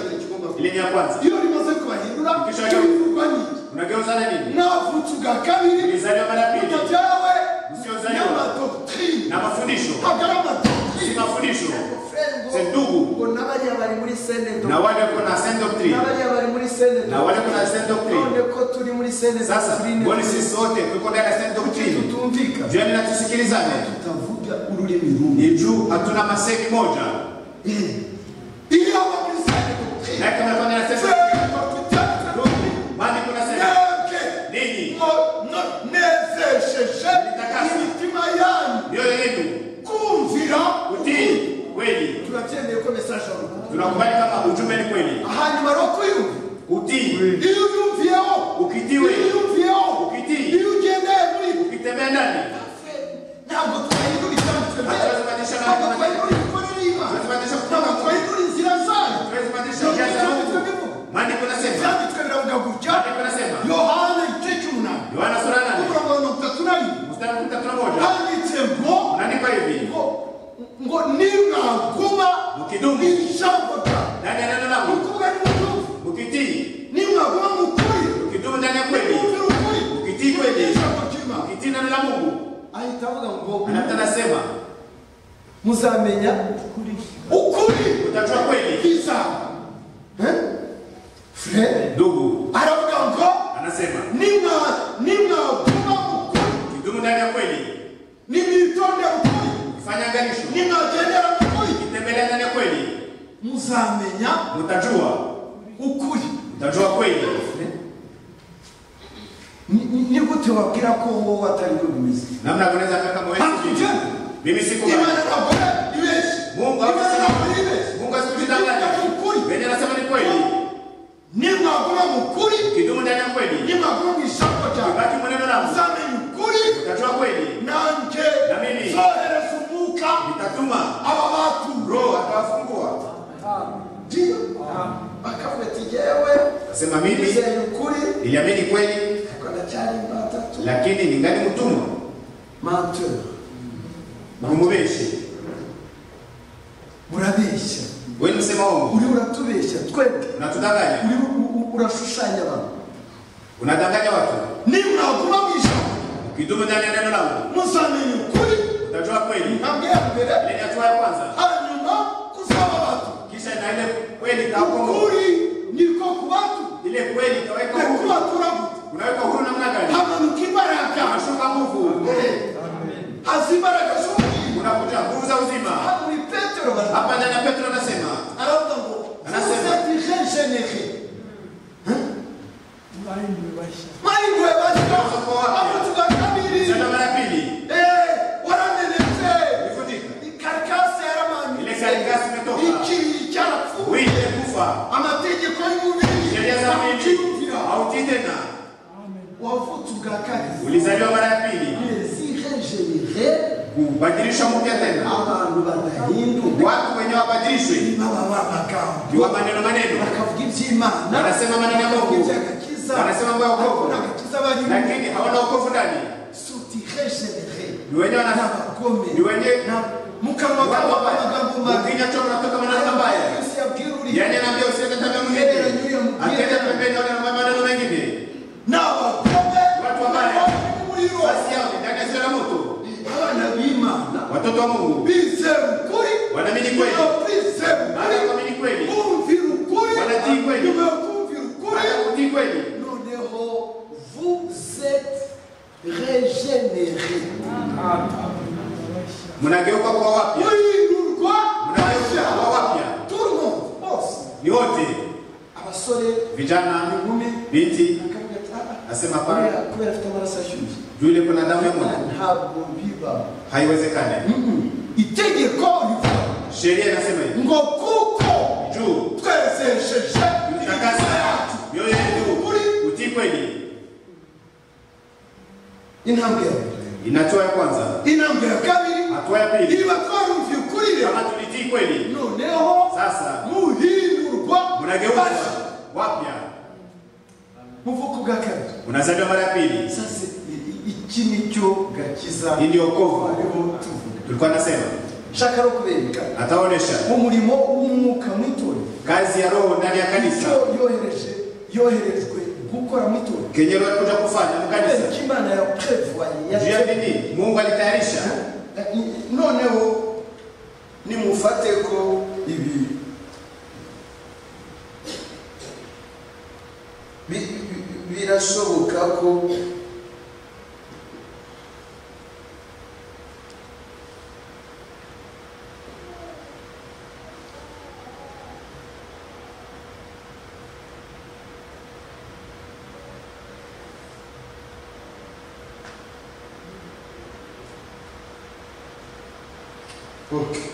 ile ni ya kwanza iyo rimaze kubahindura Ikisha- cyumvurwa n'iki unageuza na nini mwavutse ubwa kabiri ulizaliwa mara ya pili mutajyawe usiozaliwa n'amadoktrine na mafundisho hagara amadoktrine si mafundisho si Frengo, ndugu ngo n'abariya bari muri senete na wale wako na same doctrine n'abariya bari muri senete na wale wako na same none doctrine ko turi muri senete sasa turi mbona sisi sote tuko ndani ya same doctrine tutumvikana jioni na tusikilizane tutavuga ururimi rumwe ni juu hatuna masemi moja Ili hapa muri sende tu. na kama kwa nasema Sende kwa kutaka. maandiko nasema Neke. ninyi Mo- no- nezesheshe Nitakase. imitima yanyu mioyo yenu kumvira utii kweli turabyemeye ko mesaje wari kumva tunakubali kama ujumbe ni kweli hanyuma rero kuyumva utii iyo uyumviyeho Ukitiwe. iyo uyumviyeho Ukitii. iyo ugendeye muri ukitembea ndani ntabwo twahindura icyambu Hatazibadilisha twemera na- ntabwo twahindura imikorere y'imana Hatazibadilisha kuba- ntabwo twahindura inzira zayo tuwezi kubadilisha njia za ibyanditswe Mungu bivuga maandiko nasema ibyanditswe biravuga gutya maandiko nasema yohana igice cy'umunani Yohana sura ya nane umurongo wa mirongo itatu na rimwe mstari wa kumi na moja handitse ngo unaandikwa hivi ngo ngo nimwaguma Mukidumu. ijambo ryawe ndani ya neno ni langu ukuvuga nimwumve ukitii nimwaguma mu kuri ukidumu ndani ya kweli nimwumvira ukuri Ukitii kweli. ijambo ry'imana ukitii neno la Mungu ahita avuga ngo anapita anasema muzamenya ukuri ukuri utajua kweli kwiza fure ndugu aravuga ngo anasema nimwa- nimwaguma mu kuri ukidumu ndani ya kweli nimwitondera ukuri ukifanya angalisho nimwagendera mu kuri ukitembelea ndani ya kweli muzamenya utajua ukuri utajua kweli Ni- ni- ni gute wabwira ko wowe atari bwo bimeze namna ya kunaweza kaka mwenzi mimi sikubali imana ntabwo ibeshye Mungu imana hakusi- ntabwo ibeshye Mungu asikudanganya Ni ukuri. venye anasema ni kweli nimwaguma mu kuri ukidumu ndani ya kweli nimwaguma mu ijambo ryawe ubaki mwenendo langu muzamenya ukuri utajua kweli nanjye Na mimi. zohereza umwuka nitatuma aba batura roho atawafungua ndiyo bakavuga ati yewe nasema mimi nizeye ukuri niliamini kweli ariko ndacyari imbata tu lakini ningali mtumwa mantura numubeshi urabeshya weni msema uongo uriho uratubeshya twebwe unatudanganya uriho u- u- urashushanya abantu unadanganya watu nimwaguma mu ijambo ukidumu ndani ya neno langu muzamenya ukuri utajua kweli intambwe ya mbere ile ni hatua ya kwanza hanyuma kuzaba batu kisha na ile kweli itawakomboa ukuri niko ku batu ile kweli itaweka huru nekubatura gute unaweka huru namna gani hamanuka imbaraga unashuka nguvu haza imbaraga z'umubiri unakuja nguvu za uzima muri petero baravuga hapa ndani ya petro anasema aravuga ngo Anasema. jejenehe mahirwe bashya abo tugakabiri tena mara ya pili Eh, waramenetse ifutika ikarikasi yaramanutse Ile karikasi imetoka. ikiri cyarapfuye wile kufa amategeko y'umubiri sheria za mwili ntabyumvira. hautii tena wavutse ubwa kabiri ulizaliwa mara ya pili zihejerehe kubadilishwa mpya tena abantu badahinduka watu wenye wabadilishwe baba b'amagambo ni wa maneno maneno bakavuga iby'imana wanasema maneno ya bakavuga mungu iby'agakiza wanasema mambo ya bakabona wokovu agakiza barimo lakini hawana wokovu ndani sutihejerehe ni wenye wana n'abagome ni wenye mu kanwa kabo amagambo mabi ukinywa cho unatoka maneno Aya mabaya yose yabwira uri yani anaambia usiende tabia mwingine akenda pembeni aone maneno mengine n'abagome Watu wabaya. n'abari muri bo. basi hao ni ndani ya sura ya moto abana b'imana watoto wa mungu bizera ukuri wanaamini kweli iyo bizera baada ya ukuri kuamini kweli bumvira ukuri Wanatii kweli. nyuma yo kumvira ukuri baada ya kutii kweli noneho vous êtes regenere mnageuka kwa wapya muhindurwa mnageuka bashya kwa wapya turumu bose ni wote abasore vijana inkumi binti akavuga ati "Ah, ah, asema pana kubera- kubera afite amaraso ashyushye juu ile kuna damu ya moto ntabwo bibaho haiwezekani itegeko rivuga sheria inasema hivi ngo kuko juu twezesheje mtakasa imitima yacu mioyo yetu ukuri utii kweli intambwe ya mbere inatoa ya kwanza intambwe ya kabiri hatua ya pili niba twarumviye ukuri rero kama tulitii kweli noneho sasa muhindurwa mnageuka bashya wapya muvuko ubwa kabiri unazaliwa mara ya pili sasa i- i- iki nicyo gakiza hii ndio wokovu twariho tuvuga tulikuwa nasema nshaka no kubereka ataonesha umurimo w'umwuka mwitorero kazi ya roho ndani ya icyo kanisa yohereje yoherejwe gukora mwitorero kenyero alikuja kufanya mu kubera kanisa ko imana ya prevoye juu ya nini mungu alitayarisha noneho nimufate ko ibi bi- bi- birashoboka ko Okay.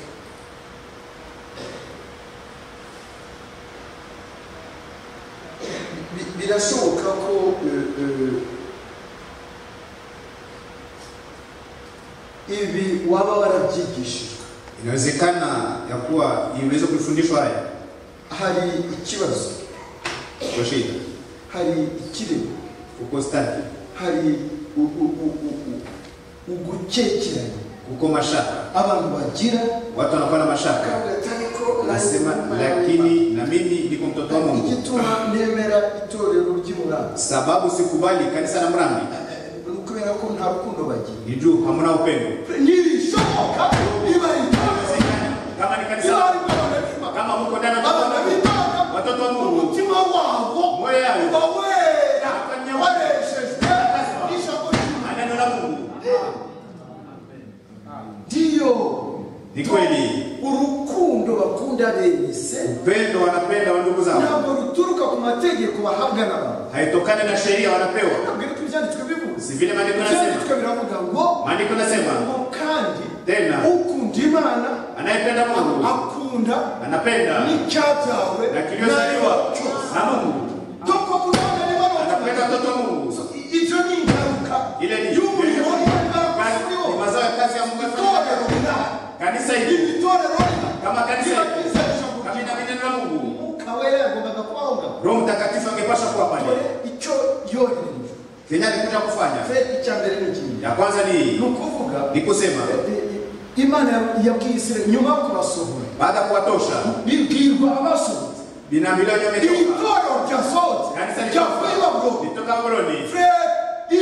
Bi- birashoboka ko eh, eh, ibi waba warabyigishijwe Inawezekana ya kuwa imeweza kufundishwa haya hari ikibazo kwa shida hari ikirego kuko staki, hari u- u- u- u- u- ugukekeranya kuko mashaka, abantu bagira watu wanakuwa na mashaka, bagatari ko nasema lakini na mimi niko mtoto wa Mungu, igituma nemera itorero ry'umurava sababu sikubali kanisa la Mrambi ni ukubera ko nta rukundo bagira ni juu hamna upendo. nibishoboka niba intore Kama ni kanisa niba la- ari abanabiba kama muko ndani ya mtoto wa Mungu, abanabiba watoto wa Mungu umutima wabo moyo uba yao wera Akanyamu. wareshejwe n'ijambo ry'Imana anano la Mungu ndiyo ni kweli. urukundo bakunda bene se Upendo wanapenda wa ndugu zao ntabwo ruturuka ku mategeko bahabwa n'abantu haitokani na sheria wanapewa, ntabwo ariko ibyanditswe bivuze si vile maandiko yanasema. ibyanditswe biravuga ngo Maandiko yanasema ngo kandi tena, ukunda imana anayependa Mungu akunda anapenda n'icyabyawe na kiliyozaliwa na Mungu, doko kuronda niba anapenda watoto wa Mungu. ibyo ni ingaruka Ile ni y'umurimo Kazi- ni mazao ya kazi ya Mungu. itorero rinahari Kanisa hili itorero rinahari kama kanisa hili ribabwiza ijambo kama ry'Imana. ina neno la Mungu, umwuka wera yagombaga kubahoga Roho Mtakatifu angepasha kuwa pale. dore icyo yoherereje Kenya alikuja kufanya fe icya mbere ni ikindi ya kwanza ni hii, ni ukuvuga ni kusema eh, eh, imana yabwiye isirayeli nyuma yo kubasohora baada ya kuwatosha bibwirwa abasohotse binambiliwa nyametoka itorero ryasohotse kanisa ryavuye litoka baburo litoka Babuloni. fe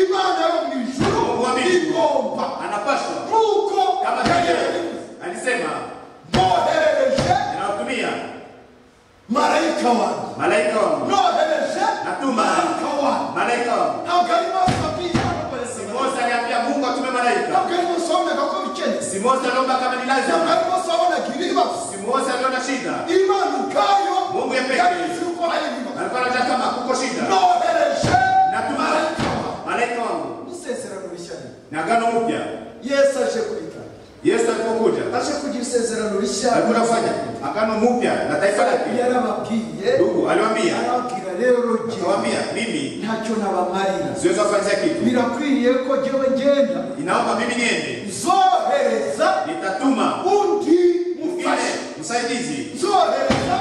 imana yo mu ijuru Mungu wa mbingu igomba anapashwa nk'uko kama yagereye vile alisema mboherereje ninawatumia marayika wanjye malaika wangu nohereje Natuma. marayika wanjye malaika wangu. ntabwo ari maso abwiye abantu barasabana Mose aliambia Mungu atume malaika. ntabwo ari maso wabonaga ko bikennye Si Mose aliomba kama ni ntabwo lazima, ari maso wabonaga ibibazo si Mose aliona shida, imana ubwayo Mungu yepeke. yabizi uko hari ibibazo alikuwa anajua kama kuko shida, nohereje natuma malaika wangu isezerano rishya ni na agano upya. yesu aje kubitanga Yesu alipokuja aje kugira isezerano rishya alikuwa anafanya agano mupya na taifa lake. yarababwiye Ndugu aliwaambia, arababwira rero jye akawaambia mimi ntacyo nabamarira siwezi kufanyia kitu, birakwiriye ko jyewe ngenda inaomba mimi niende, zohereza nitatuma undi mfanye mufashe msaidizi, zohereza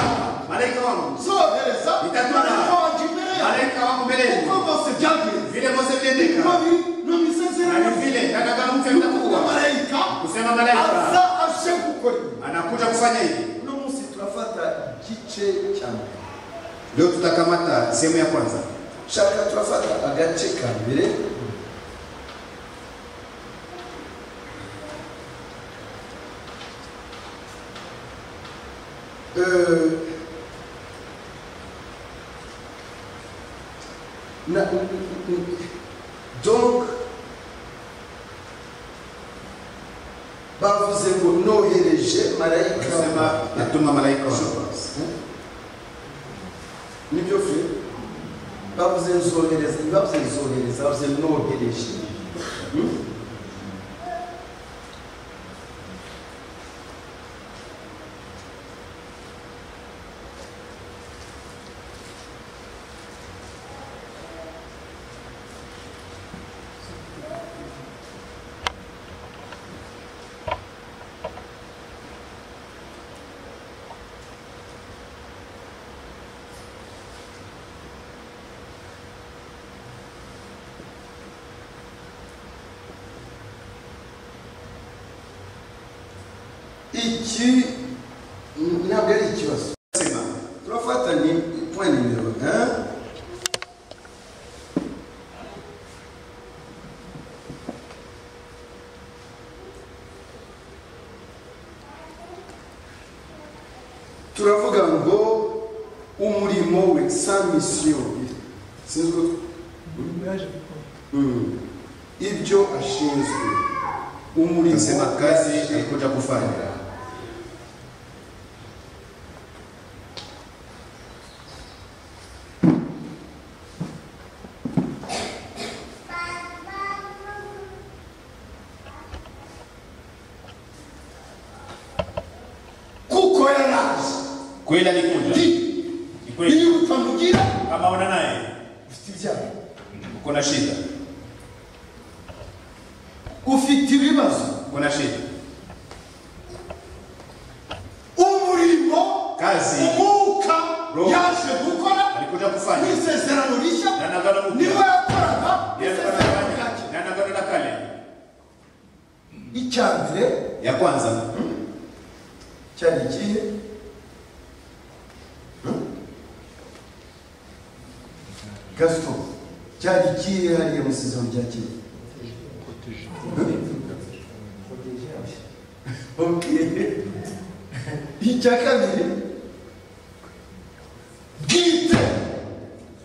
marayika wanjye. malaika wangu, zohereza Nitatuma. marayika wanjye imbere yawe malaika wangu mbele uko yenu, bose byagenze vile Mose aliendeka Nami na nomisezerano ni vile na agano upya kuba litakuwa marayika kusema malaika aza aje gukora ibi anakuja kufanya hivi. uno munsi turafata igice cya mbere Leo tutakamata sehemu ya kwanza, shaka turafata agace ka mbere Eh, na- donc bavuze ngo nohereje marayika kusema wanjye." natuma malaika wangu. nibyo fe bavuze nzohereza ntibavuze nzohereza bavuze nohereje Hmm? iki mm, ntabwo ari ikibazo Sema turafata ni point nimero un turavuga ngo umurimo we sa mission sinzwe Mm. ibyo ashinzwe umurimo kusema kazi alikuja kufanya kweli alikunda Ndi. ni kweli Ili utamjira kama una naye ufite ibyago uko na shida ufite ibibazo. uko na shida Umurimo Kazi. umwuka Roho. yaje gukora alikuja kufanya n'isezerano rishya na nagano niwe mpya yakoraga Yeye alikuwa isezerano rya anafanya. kera. na nagano la kale icya mbere ya kwanza cyari ikihe gasito cyari ikihe hariya mu isezerano rya kera Okay. icya kabiri bwite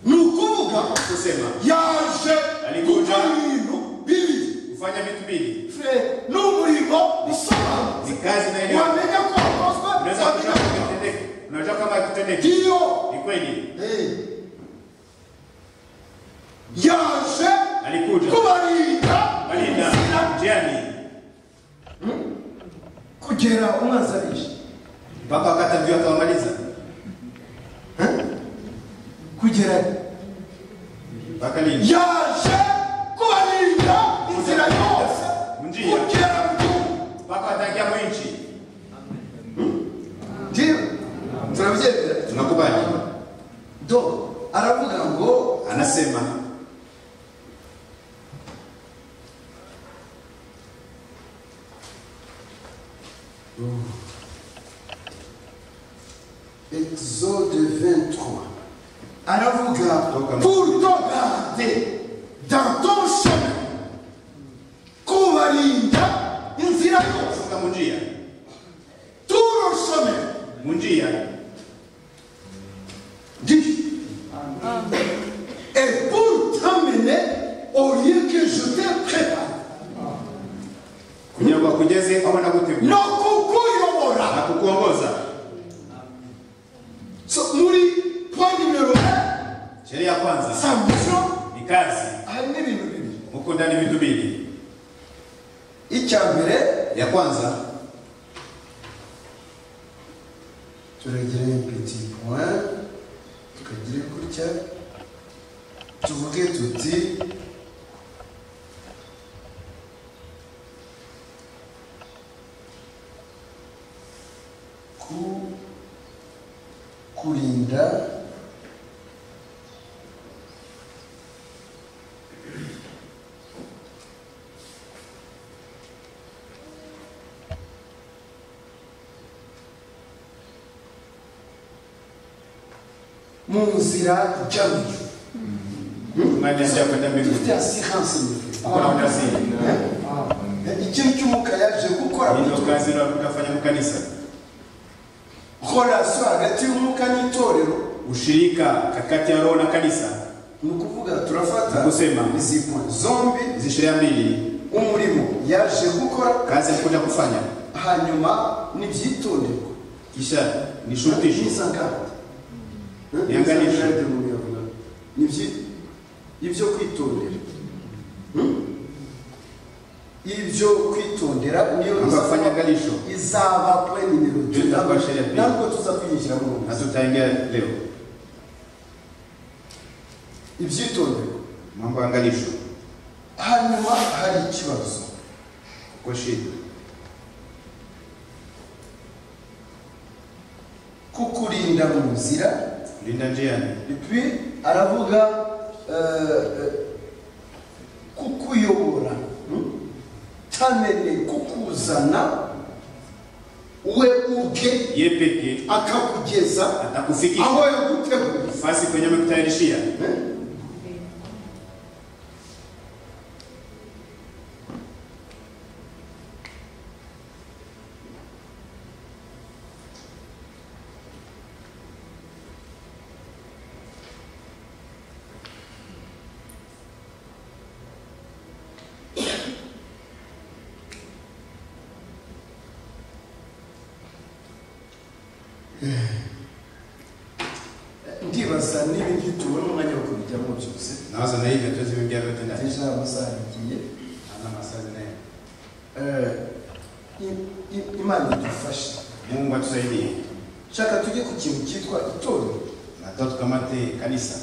ni ukuvuga kusema yaje Alikuja. gukora ibintu bibiri kufanya vitu mbili Fred, ni umurimo usobanutse ni kazi na elimu wamenya ko wakozwe unaweza wamenya ko kujua kama kitendeke unajua kama kitendeke ngiyo ni kweli yaje alikuja kubarinda alinda inzira njiani kugera umwanzi arishe mpaka wakati amjua akawamaliza kugera mpaka lini yaje kubarinda inzira yose Ngiyo. kugera mu gihugu mpaka ataingia mwinchi ndiyo turabyemera tunakubali do aravuga ngo anasema Exode 23. aravuga pour te garder dans ton chemin kubarinda inzira yose kutoka munjia turo chemin munjia Dis. Et pour t'emmener au lieu que je te prépare. kugira ngo akugeze aho nagutegura nokukuyobora na kukuongoza So, muri point numero 1 sheria ya kwanza sa mission ni kazi hari n'ibintu bibiri huko ndani vitu mbili icya mbere ya kwanza turagire petit point tukagire gutya tuvuge tuti ku kurinda mu nzira ijya mu ijuru imani ya kwenda dufite mbinguni assurance ni hakuna ujasiri ikintu cy'umuka yaje gukora mu ndio kazi ndio kutafanya mu kanisa korasiyo hagati y'umuka n'itorero ushirika katikati ya roho na kanisa ni ukuvuga turafata Kusema. izi point zombi hizi sheria mbili umurimo yaje gukora kazi alikuja kufanya hanyuma n'ibyitonderwa kisha ni shurutisho n'isangati Niangalishe. nibyo ibyo kwitondera Hmm? ibyo kwitondera niyo Amba kufanya angalisho izaba kuri nimero Ndio itakuwa sheria pia. ntabwo tuza kwinjira mu na tutaingia leo ibyitonderwa mambo ya angalisho hanyuma hari ikibazo kwa shida kukurinda mu nzira linda njiani Et puis, aravuga euh, euh, kukuyobora hmm? tamene kukuzana we ubwe ye pekee akakugeza atakufikisha aho yaguteguriye nafasi kwenye amekutayarishia hmm? ndibaza niba ngituwe n'umwanya wo kubijyamo byose nawaza na hivyo hatuwezi kuingia vyote ndani deja amasaha yagiye ana masaa zinaenda Eh, i- i- imana idufashe mungu atusaidie shaka tujye ku kintu cyitwa itorero natoa tukamate kanisa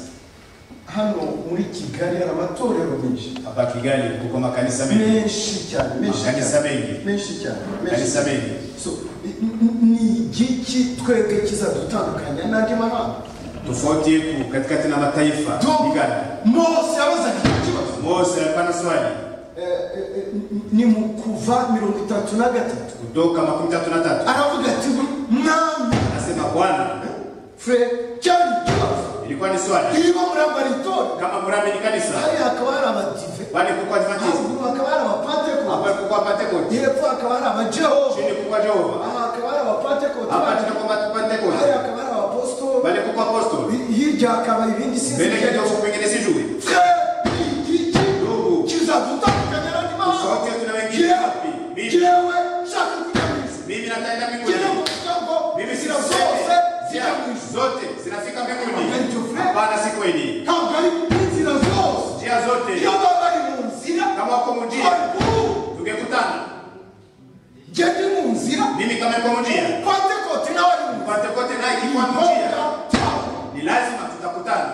hano muri kigali hari amatorero menshi hapa Kigali kuko makanisa mengi menshi cyane menshi makanisa cyane mengi menshi cyane menshi makanisa cyane mengi So, ni- ni- ni igiki twebwe kizadutandukanya n'andi mahanga tofauti yetu katikati na mataifa Tu- Kigali mose yabazaga iki kibazo Mose hapana swali Eh, eh, eh, ni mu kuva mirongo itatu na gatatu kutoka makumi tatu na tatu aravuga ati mwami anasema Bwana fure cyari ikibazo ilikuwa ni swali iyo murambara itorero kama murabiri kanisa hariya hakaba hari abadive bali kuko adventist haruguru hakaba hari abapantekote hapa kuko pentecost hepfo hakaba hari abajehova chini kuko jehova aha hakaba hari abapantekote hapa tuna kwa hariya pentecost hakaba hari abapositoro bali kuko apostle hirya hakaba ibindi mbele sinzi kidogo pengine sijui fure ni igiki ndugu kizadutandukanya n'andi mahanga sauti yetu na wengine Jewe, wapi mimi jewe shaka kujya mu isi mimi nataenda mbinguni gera mu muryango mimi sina zira zote zose zijya mu zina ijuru zote zinafika Amen, mbinguni Jofre. hapana si kweli ntabwo ari inzira zose njia iyo zote baba ari mu nzira kama wako mjia hari ubu tungekutana njye ndi mu nzira mimi kama yuko mjia pantekote nawe ari mu upate kote naye kwa nzira mjia ni lazima tutakutana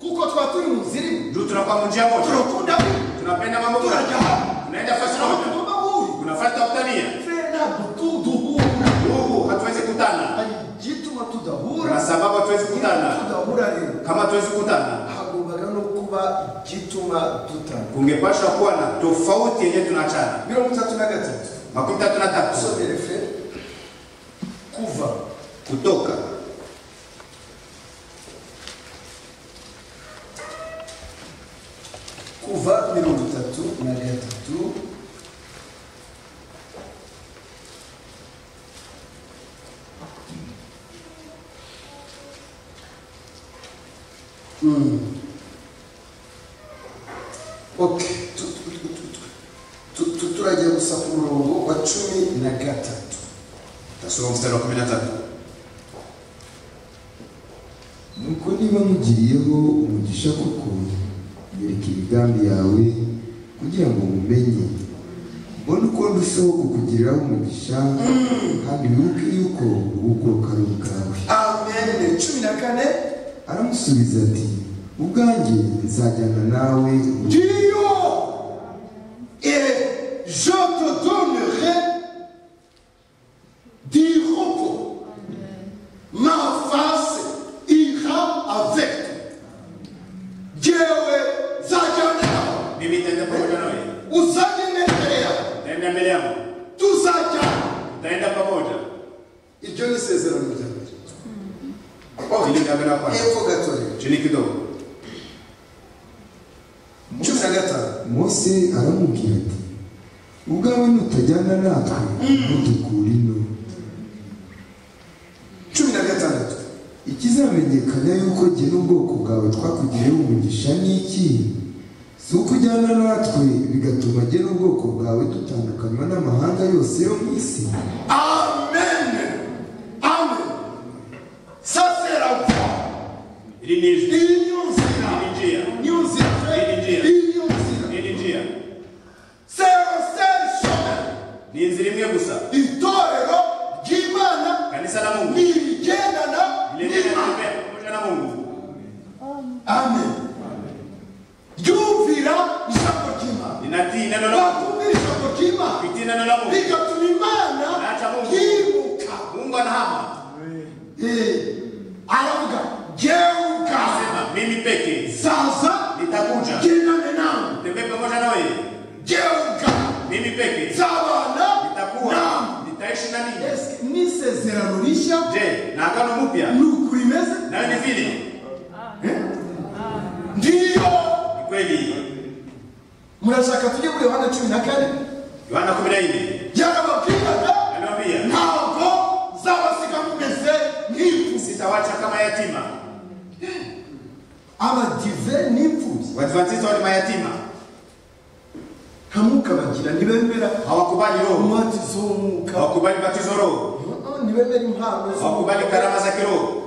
kuko twaba turi mu nzira imwe juu tunakuwa mjia moja turakunda bimwe tunapenda mambo moja turajya hamwe tunaenda fasi moja turabakumva buhuri tunafata kutania fre ntabwo tu- duhura ndugu hatuwezi kutana hari igituma tudahura na sababu hatuwezi kutana tudahura rero kama hatuwezi kutana hagombaga no kuba igituma dutana kungepashwa kuwa na tofauti yenye tunaachana mirongo itatu na gatatu makumi tatu na tatu usomere fre kuva kutoka kuva mirongo itatu na gatatu Mm. ok Tu- tu- tu- tu- tu- tu- turagiye gusa ku murongo wa cumi na gatatu tasoma mstari wa kumi na tatu nuko niba mugiriyeho umugisha koko nyereka imigambi yawe kugira ngo mumenye mbone uko ndushaho kukugiriraho umugisha kandi wibuke yuko ubuguruka ari ubwawe amen cumi na kane aramusubiza ati ubwanjye nzajyana nawe Dieu et je te donnerai du repos. Ma face ira avec toi. Dieu Zagana, mimi nitaenda pamoja nawe uzanenetea nitaenda mbele yangu tuzajyana nitaenda pamoja iryo ni isezerano rya mbere chini kabla ya kwanza hepfo gatoya chini kidogo cumi na gatanu mose aramubwira ati ubwawe nutajyana natwe ntutukura ino cumi na gatandatu ikizamenyekana yuko jye n'ubwoko bwawe twakugiriyeho umugisha ni iki si uko ujyana natwe bigatuma jye n'ubwoko bwawe dutandukanywa n'amahanga yose yo mu isi amen amen ça c'est la foi ili ni Iyo nzira ni njia iyo nzira Iyi njia. iyo nzira ili njia serose shome ni nzira imwe gusa itorero ry'imana kanisa la Mungu nirigendana lile n'imana linatembea pamoja na Mungu amen ryumvira ijambo ry'imana linatii neno la Mungu bakumvira ijambo ry'imana litii neno la Mungu bigatuma imana Acha Mungu. yibuka Mungu anahama Eh, aravuga geuka anasema mimi peke sasa nitakuja gendane nawe tembee pamoja na wewe geuka mimi peke nzabana nitakuwa nawe nitaishi na ninyi Ese n'isezerano rishya je na agano mpya ni uko rimeze nayo ni vile ndiyo ni kweli murashaka tujye kuri yohana cumi na kane Yohana 14 yarababwiraga anamwambia ntabwo zabasiga mumeze nk'imfuzi sitawacha kama yatima abadive n'imfuzi Waadventista wali mayatima nkamukabagira ntibemera hawakubali roho umwatizo w'umwuka hawakubali batizo roho Ah, ntibemera impano hawakubali z'umwuka karama za kiroho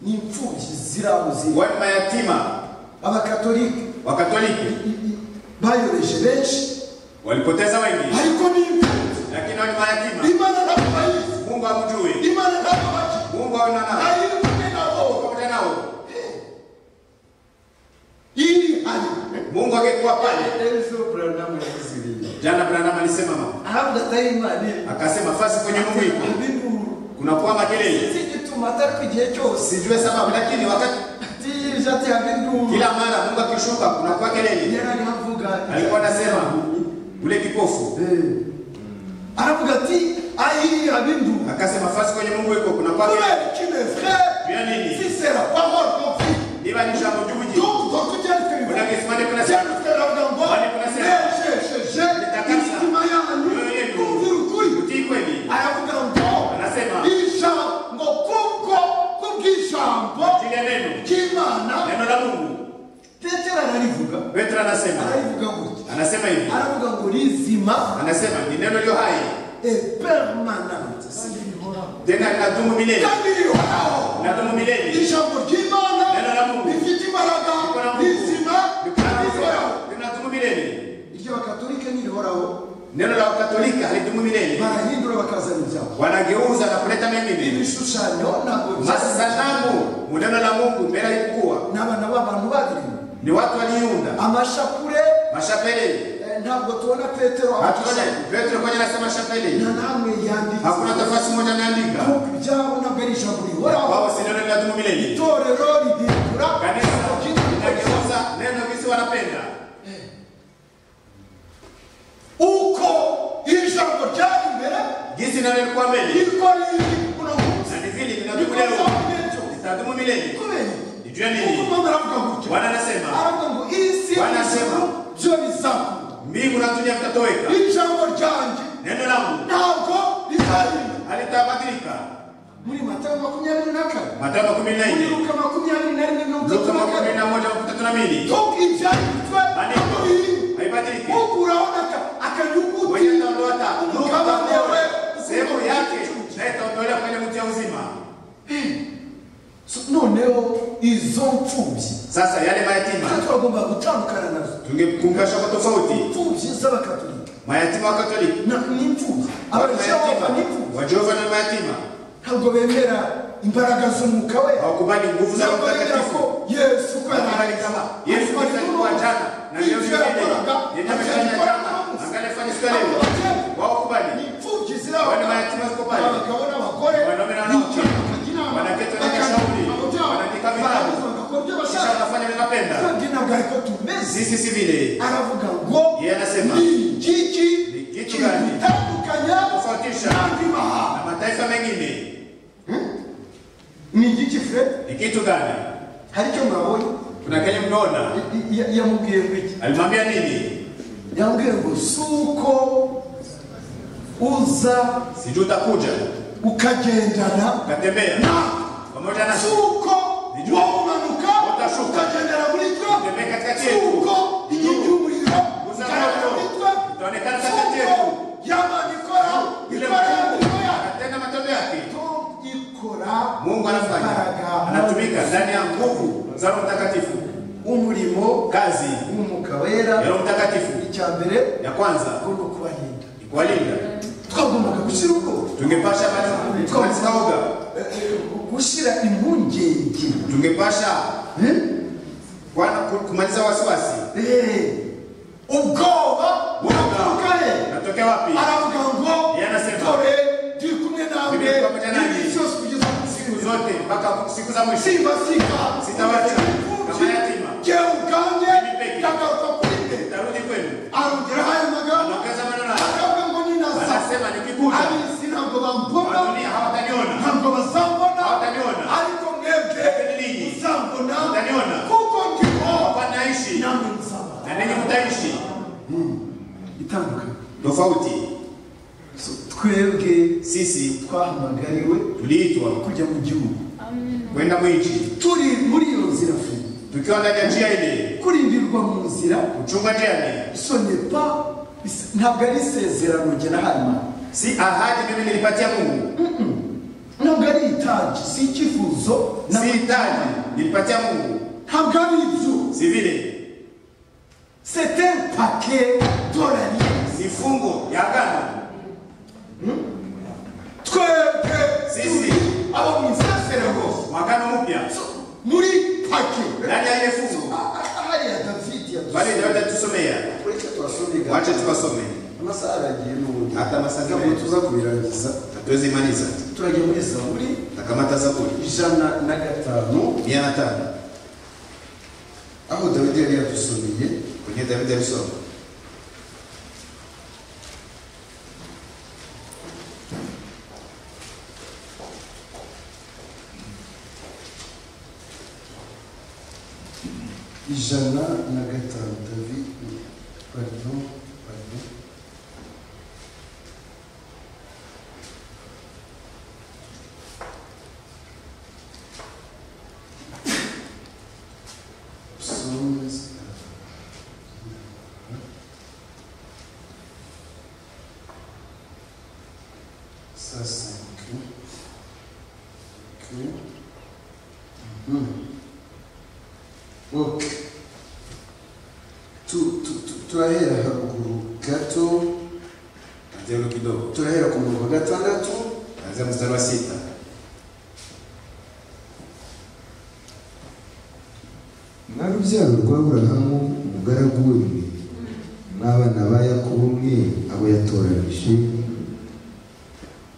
n'imfubyi zirabo ziri wali mayatima abakatolika wakatoliki bayoreje benshi walipoteza wengi ariko n'imfuzi lakini wali mayatima imana ntabwo bayizi mungu hamjui imana ntabwo bakizi mungu kubana nabo ayivune nabo pamoja nao ili hali mungu angekuwa pale Yesu Branham yakusiria. jana branam alisema mama Ahabwa daima ni akasema fasi kwenye mungu iko ibintu kunakuwa makelele si gituma atari ku gihe cyose sijue sababu lakini wakati atirije atihanga induru kila mara mungu akishuka kunakuwa kelele yari avuga alikuwa anasema ule kipofu aravuga ati ayihaba induru akasema fasi kwenye mungu iko kunakuwa kelele Toi qui me frère, Juu ya nini si c'est la parole qu'on vit, niba ni jambo juji donc dans tout tel que vous unakisimani kunasema utii kweli anasema kile neno neno la mungu petero ararivuga petro anasema ararivuga gutya anasema hivi aravuga ngo rizima anasema ni neno lyo hai e permanente tena linadumu milele linadumu milele linadumu milele ry'abakatolika ntirihoraho neno la katolika halidumu milele barahindura bakazana ibyabo wanageuza na kuleta mengine ibishushanyo ntabwo masanamu mu neno la mungu mbele alikuwa n'abana b'abantu babiri ni watu waliunda amashapure mashapeleli eh, ntabwo tubona petero hatuna petro kwenye anasema shapeleli na namwe yanditse hakuna tafasi moja ameandika kuko ibyabo ntabwo ari ijambo rihoraho wao si neno linadumu milele itorero rihindura kanisa Kitu kimoja. linageuza neno visi wanapenda uko ijambo ryari imbere gisi neno lilikuwa mbele niko riri uno munsi na nivili linadumu niko leo zavuye cyo litadumu milele kubera nijue kuko nini mama aravuga gutya bwana anasema aravuga ngo isi Wanasema. ijuru byo bizakura mbingu na dunia mtatoweka ijambo ryanjye neno langu ntabwo rizarinda halitabadilika muri matayo makumyabiri na kane matayo makumi na muri nne luka makumyabiri na rimwe mirongo luka itatu na kane makumi na moja makumi tatu na mbili Donc il vient du toit, Maneno. haibadiliki ukuraonaka akajukuti wenye taondoata Kama wewe, sehemu yake na itaondolewa kwenye mti ya uzima So- noneho izo mfubyi sasa yale twe mayatima turagomba gutandukana nazo tungekungasha kwa tofauti imfubyi z'abakatolika mayatima wa katoliki na n'imfubyi Watu abacyava mayatima n'imfubyi wa jehova na mayatima ntabwo bemera imbaraga z'umwuka we hawakubali nguvu za Roho ntabwo bemera Mtakatifu ko yesu ko Wanakubali kama yesu Kristo alikuwa jana na leo Ivyo ni milele. yakoraga, Yeye amefanya atakikora jana, na usi. angali afanye siku ya leo Atakikora. Hawakubali. imfubyi Wana mayatima ziko pale. abagabo n'abagore Wanaume na wanawake. Wanaketi wanaweka shauri. Wanaandika vitabu. Kisha wanafanya vinapenda ntabwo tumeze sisi si vile aravuga ngo Yeye anasema. ni kiki Ni kitu gani? kitandukanya Tofautisha. n'andi mahanga na mataifa mengine ni igiki fred ni kitu gani hari icyo mwabonye kuna kenye mnaona I- i- yamubwiye ngo iki alimwambia nini yambwiye ngo si uko uza sijui utakuja ukagendana ukatembea pamoja na suko Nijua. waumanuka Utashuka. ukagendera muri twe Utembee katikati yetu. suko inkingi y'umuriro Uzamuriro. ukagendera muri twe Utaonekana katikati suko yetu. yamana ikora Yule ikora Mungu yamiko yayo anatenda matendo yake ikora mungu anafanya imbaraga anatumika ndani ya nguvu za roho mtakatifu umurimo kazi w'umwuka ya wera roho mtakatifu icya mbere ya kwanza agomba kubarinda ni kuwalinda twagombaga gushyira ubwoba tungepasha basi- katika woga gushyira impungenge tungepasha kwana- ku- kumaliza wasiwasi Eh, ubwoba buraturuka he natokea wapi aravuga ngo Yeye anasema. dore ndi kumwe nawe Mimi niko pamoja nawe. iminsi yose kugeza ku siku musinzi zote mpaka siku za mwisho simbasika Sitawacha. Kama yatima. jyewe ubwanjye Mimi peke. ndagaruka kuri mwe tarudi kwenu arongeraho ayo magambo anaongeza maneno haya akavuga ngo ninaza anasema nikikuja ab'isi ntabwo bambona wadunia hawataniona ntabwo bazambona Hawataniona. ariko mwebwe Lakini ninyi muzambona mutaniona. kuko ndiho hapa naishi namwe muzambona na ninyi mtaishi itandukanye tofauti So, twebwe sisi twahamagariwe tuliitwa kujya mu gihugu kwenda mwinchi turi muri iyo nzira fe tukiwa ndani ya njia ile kurindirwa mu nzira kuchunga njia ile sonepa ntabwo ari isezerano njye na hanyuma si ahadi mimi nilipatia mungu ntabwo ari itaji si icyifuzo na- si hitaji nilipatia mungu ntabwo ari ibyo si vile sete pake dorari ni fungo ya agano twebwe Sisi. turi abo mu isese Agano mpya muri pake ndani ya ile fungu hariya davidi bari yadusomye ndabata tusomea uretse turasome wache igana tubasome amasaha aragiye n'ubundi Ata amasaha ntabwo menshi. tuza kubirangiza tuwezimaliza turagiye muri zaburi akamata zaburi ijana na gatanu mia na tano aho dawidi yari yadusomeye kwenye David alisoma ijana na gatanu davidi pardon pardon psalms ça c'est que que Mhm. ok Tu- tu- tu- turahera haruguru gato anzia hilo kidogo turahera ku murongo wa gatandatu anzia mstari wa sita mwa rubyaro rwa burahamu umugaragu we mwe n'abana ba yakobo mwe abo yatoranije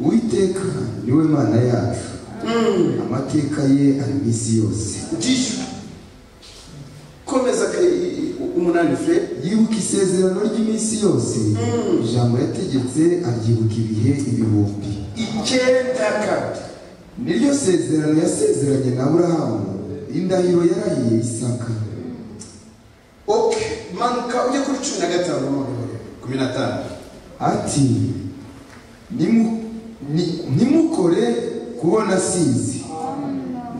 uwiteka ni we mana yacu amateka ye ari mu isi yose ndishyura komeza ka- i- i- umunani fred yibuka isezerano ry'iminsi yose ijambo yategetse aryibuka ibihe ibihumbi icyenda kandi niryo sezerano yasezeranye na burahamu indahiro yarahiye isaka ok manuka ujye kuri cumi na gatanu noneho rero kumi na tano ati "Nimu- ni- ntimukore kubona asizi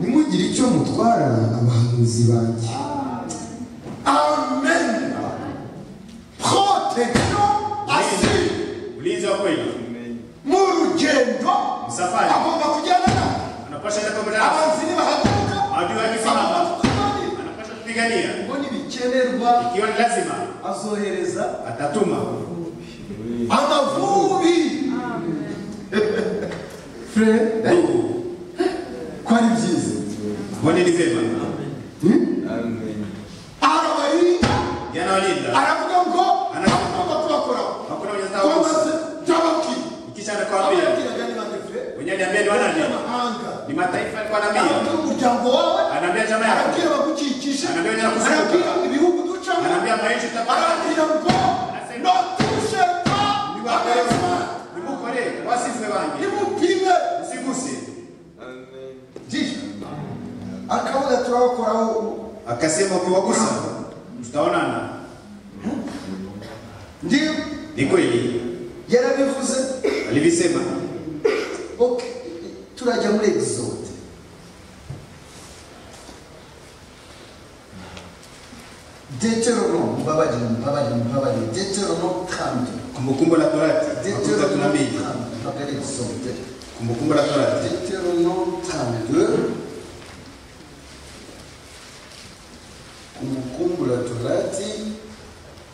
nimugire icyo mutwara abahanuzi banjye amen protection asiri ulinzi wa kweli mu rugendo Musafari. agomba kujyana na anapasha enda pamoja abanzi nibahaguruka Adui akisimama. agomba kurwanya anapasha kupigania ngo nibikenerwa ikiwa ni lazima azohereza atatuma amavubi fure ndugu ko ari byiza mbone ni vyema arabarinda yanawalinda aravuga ngo Ana- agomba kubakoraho hakuna mwenye Kwamba tawusa se- byababwiye ikisha anakwambia ababwiraga ni bande fure mwenye aliambia ni wanani abanyamahanga ni mataifa alikuwa arabwira anambia umuryango wawe anaambia jamaa yako arabwira abagukikije Arabwira abanyamahanga. arabwira ibihugu ducamo anaambia maishi utapata arabwira ngo notushe pa niwakore abazima nimukore wasifwe wangi nimupime usiguse jisho akavuga turabakoraho akasema ukiwagusa tutaonana ndiyo ni kweli yarabivuze alivisema ok turajya muri exode deterono mbabarire mbabarire mbabarire deterono kandi kumbukumbu la torati makuta deterono tunambili kandi ntabwo ari egisode kumbukumbu la torati deterono kandi kumukumbura torati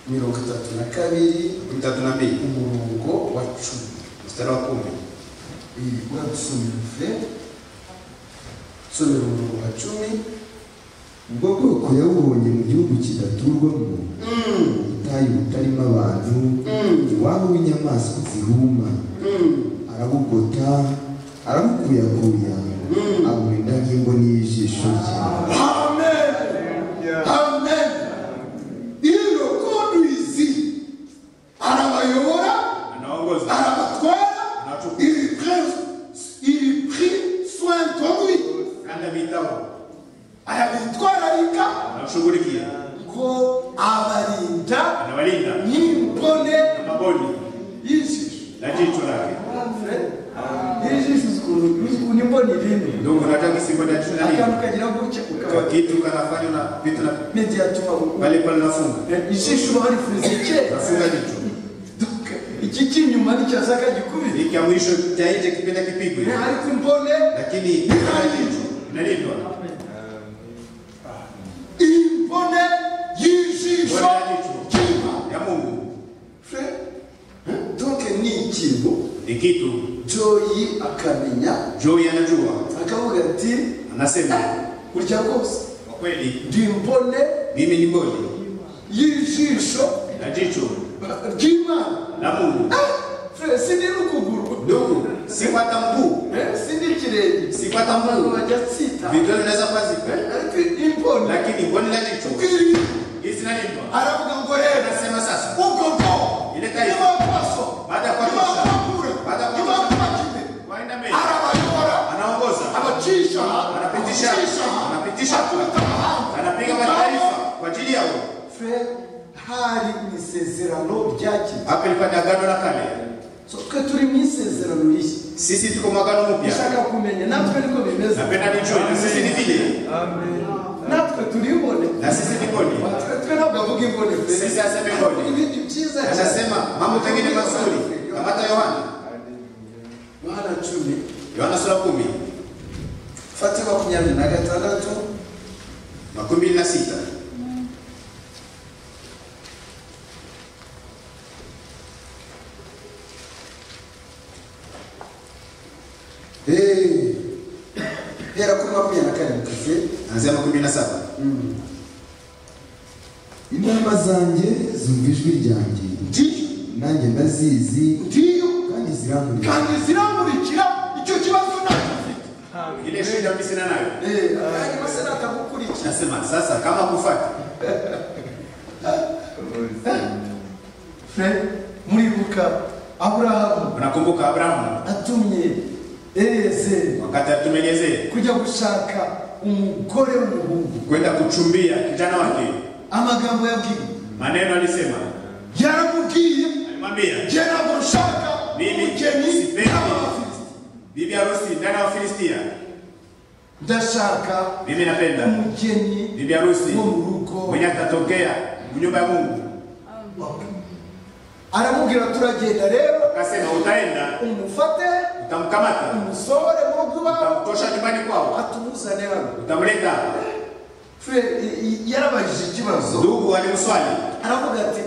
mirongo itatu na kabiri makuta tunambili umurongo wa cumi mstari wa kumi iyi uradusomera fe somera umurongo wa cumi ubwo bwoko yawubonye mu gihugu kidaturwamo ubutayu butarimo abantu iwabo w'inyamaswa zihuma arabugota arabukuyakuya aburinda nk'ingo n'ijisho rye amen amen iyo koduizi arabayobora anaongoza arabatwara il prend- il prit soin de lui nanda mitabo arabitwararika anashughulikia ngo abarinda anawalinda n'imbone na maboni y'ijisho na jicho lake fure ijisho ukuntu imbona irindi ndugu nataka simbone ya jicho akantu lake kagira gutya Kwa ukaba kitu kanafanywa na vitu na medi yatuma ubu pale pale nafunga ijisho uba warifurize kera nafunga jicho iki cy'inyuma nticyasaka gikubire hiki ya mwisho cha nje kipenda kipigwe ariko imbone lakini inalindwa imbone y'ijisho Mbone ya jicho. kiba ya Mungu fe donke ni ikintu ni kitu joyi akamenya Joy anajua, akavuga ati anasema kurya rwose kwa kweli, ndi mbone mimi ni mboni y'ijisho na jicho ry'imana la Mungu, Frere, si ndiri ukuguru ndugu, si kwata mguu, Eh, si ndiri ikirenge si kwata abantu mguu. bajya tsita Vidole vinaweza kuwa zipo, ariko imbone lakini mboni na jicho iri hizi zinalindwa. aravuga ngo rero Anasema sasa, uko ngo Ileta hivi. nibapaso baada ya kuhakikisha nibapakure Baada ya kuhakikisha nibapakire waenda mbele, arabayobora anaongoza, abacisha anapitisha, anapitisha, atuta ahandi anapiga mataifa kwa ajili yao. Frere, hari mu isezerano ryakera Hapa ilipata agano la kale, so twe turi mu isezerano rishya sisi tuko mwagano mpya. ushaka kumenya natwe niko bimeze Napenda nijue na sisi ni vile, natwe turi imbone na sisi ni mboni. Natwe- twe ntabwo avuga imbone Frere. Sisi aseme mboni, ibindi byiza anasema mambo mengine mazuri. Kamata Yohana, yohana cumi Yohana sura kumi fate makumyabiri na gatandatu makumi mbili na sita Eh, hera kuri makumyabiri na karindwi kafe anzia makumi mbili na saba inama zanjye zumva ijwi ryanjye ndiyo nanjye ndazizi ndiyo kandi zirankurira kandi ziramurikira icyo kibazo nagifite ile shida mimi sina nayo. kandi masa nakagukurikira Nasema sasa kama kufuata Fred, muribuka aburahamu unakumbuka Abrahamu atumye ezeri wakati atumelezee kujya gushaka umugore w'umuhungu kwenda kuchumbia kijana wake, amagambo yabwiwe maneno alisema, yaramubwiye alimwambia jye ntabwo nshaka mimi umugeni sipendi n'abafizi bibi harusi ndani ya Wafilistia, ndashaka mimi napenda umugeni bibi harusi wo mu rugo mwenye atatokea mu nyumba ya Mungu. aramubwira turagenda rero Akasema utaenda umufate utamkamata, umusohore mu rugo iwabo utamtosha nyumbani kwao, atumuzane hano utamleta hapa. Fred, i- i- yarabajije ikibazo Ndugu alimuswali aravuga ati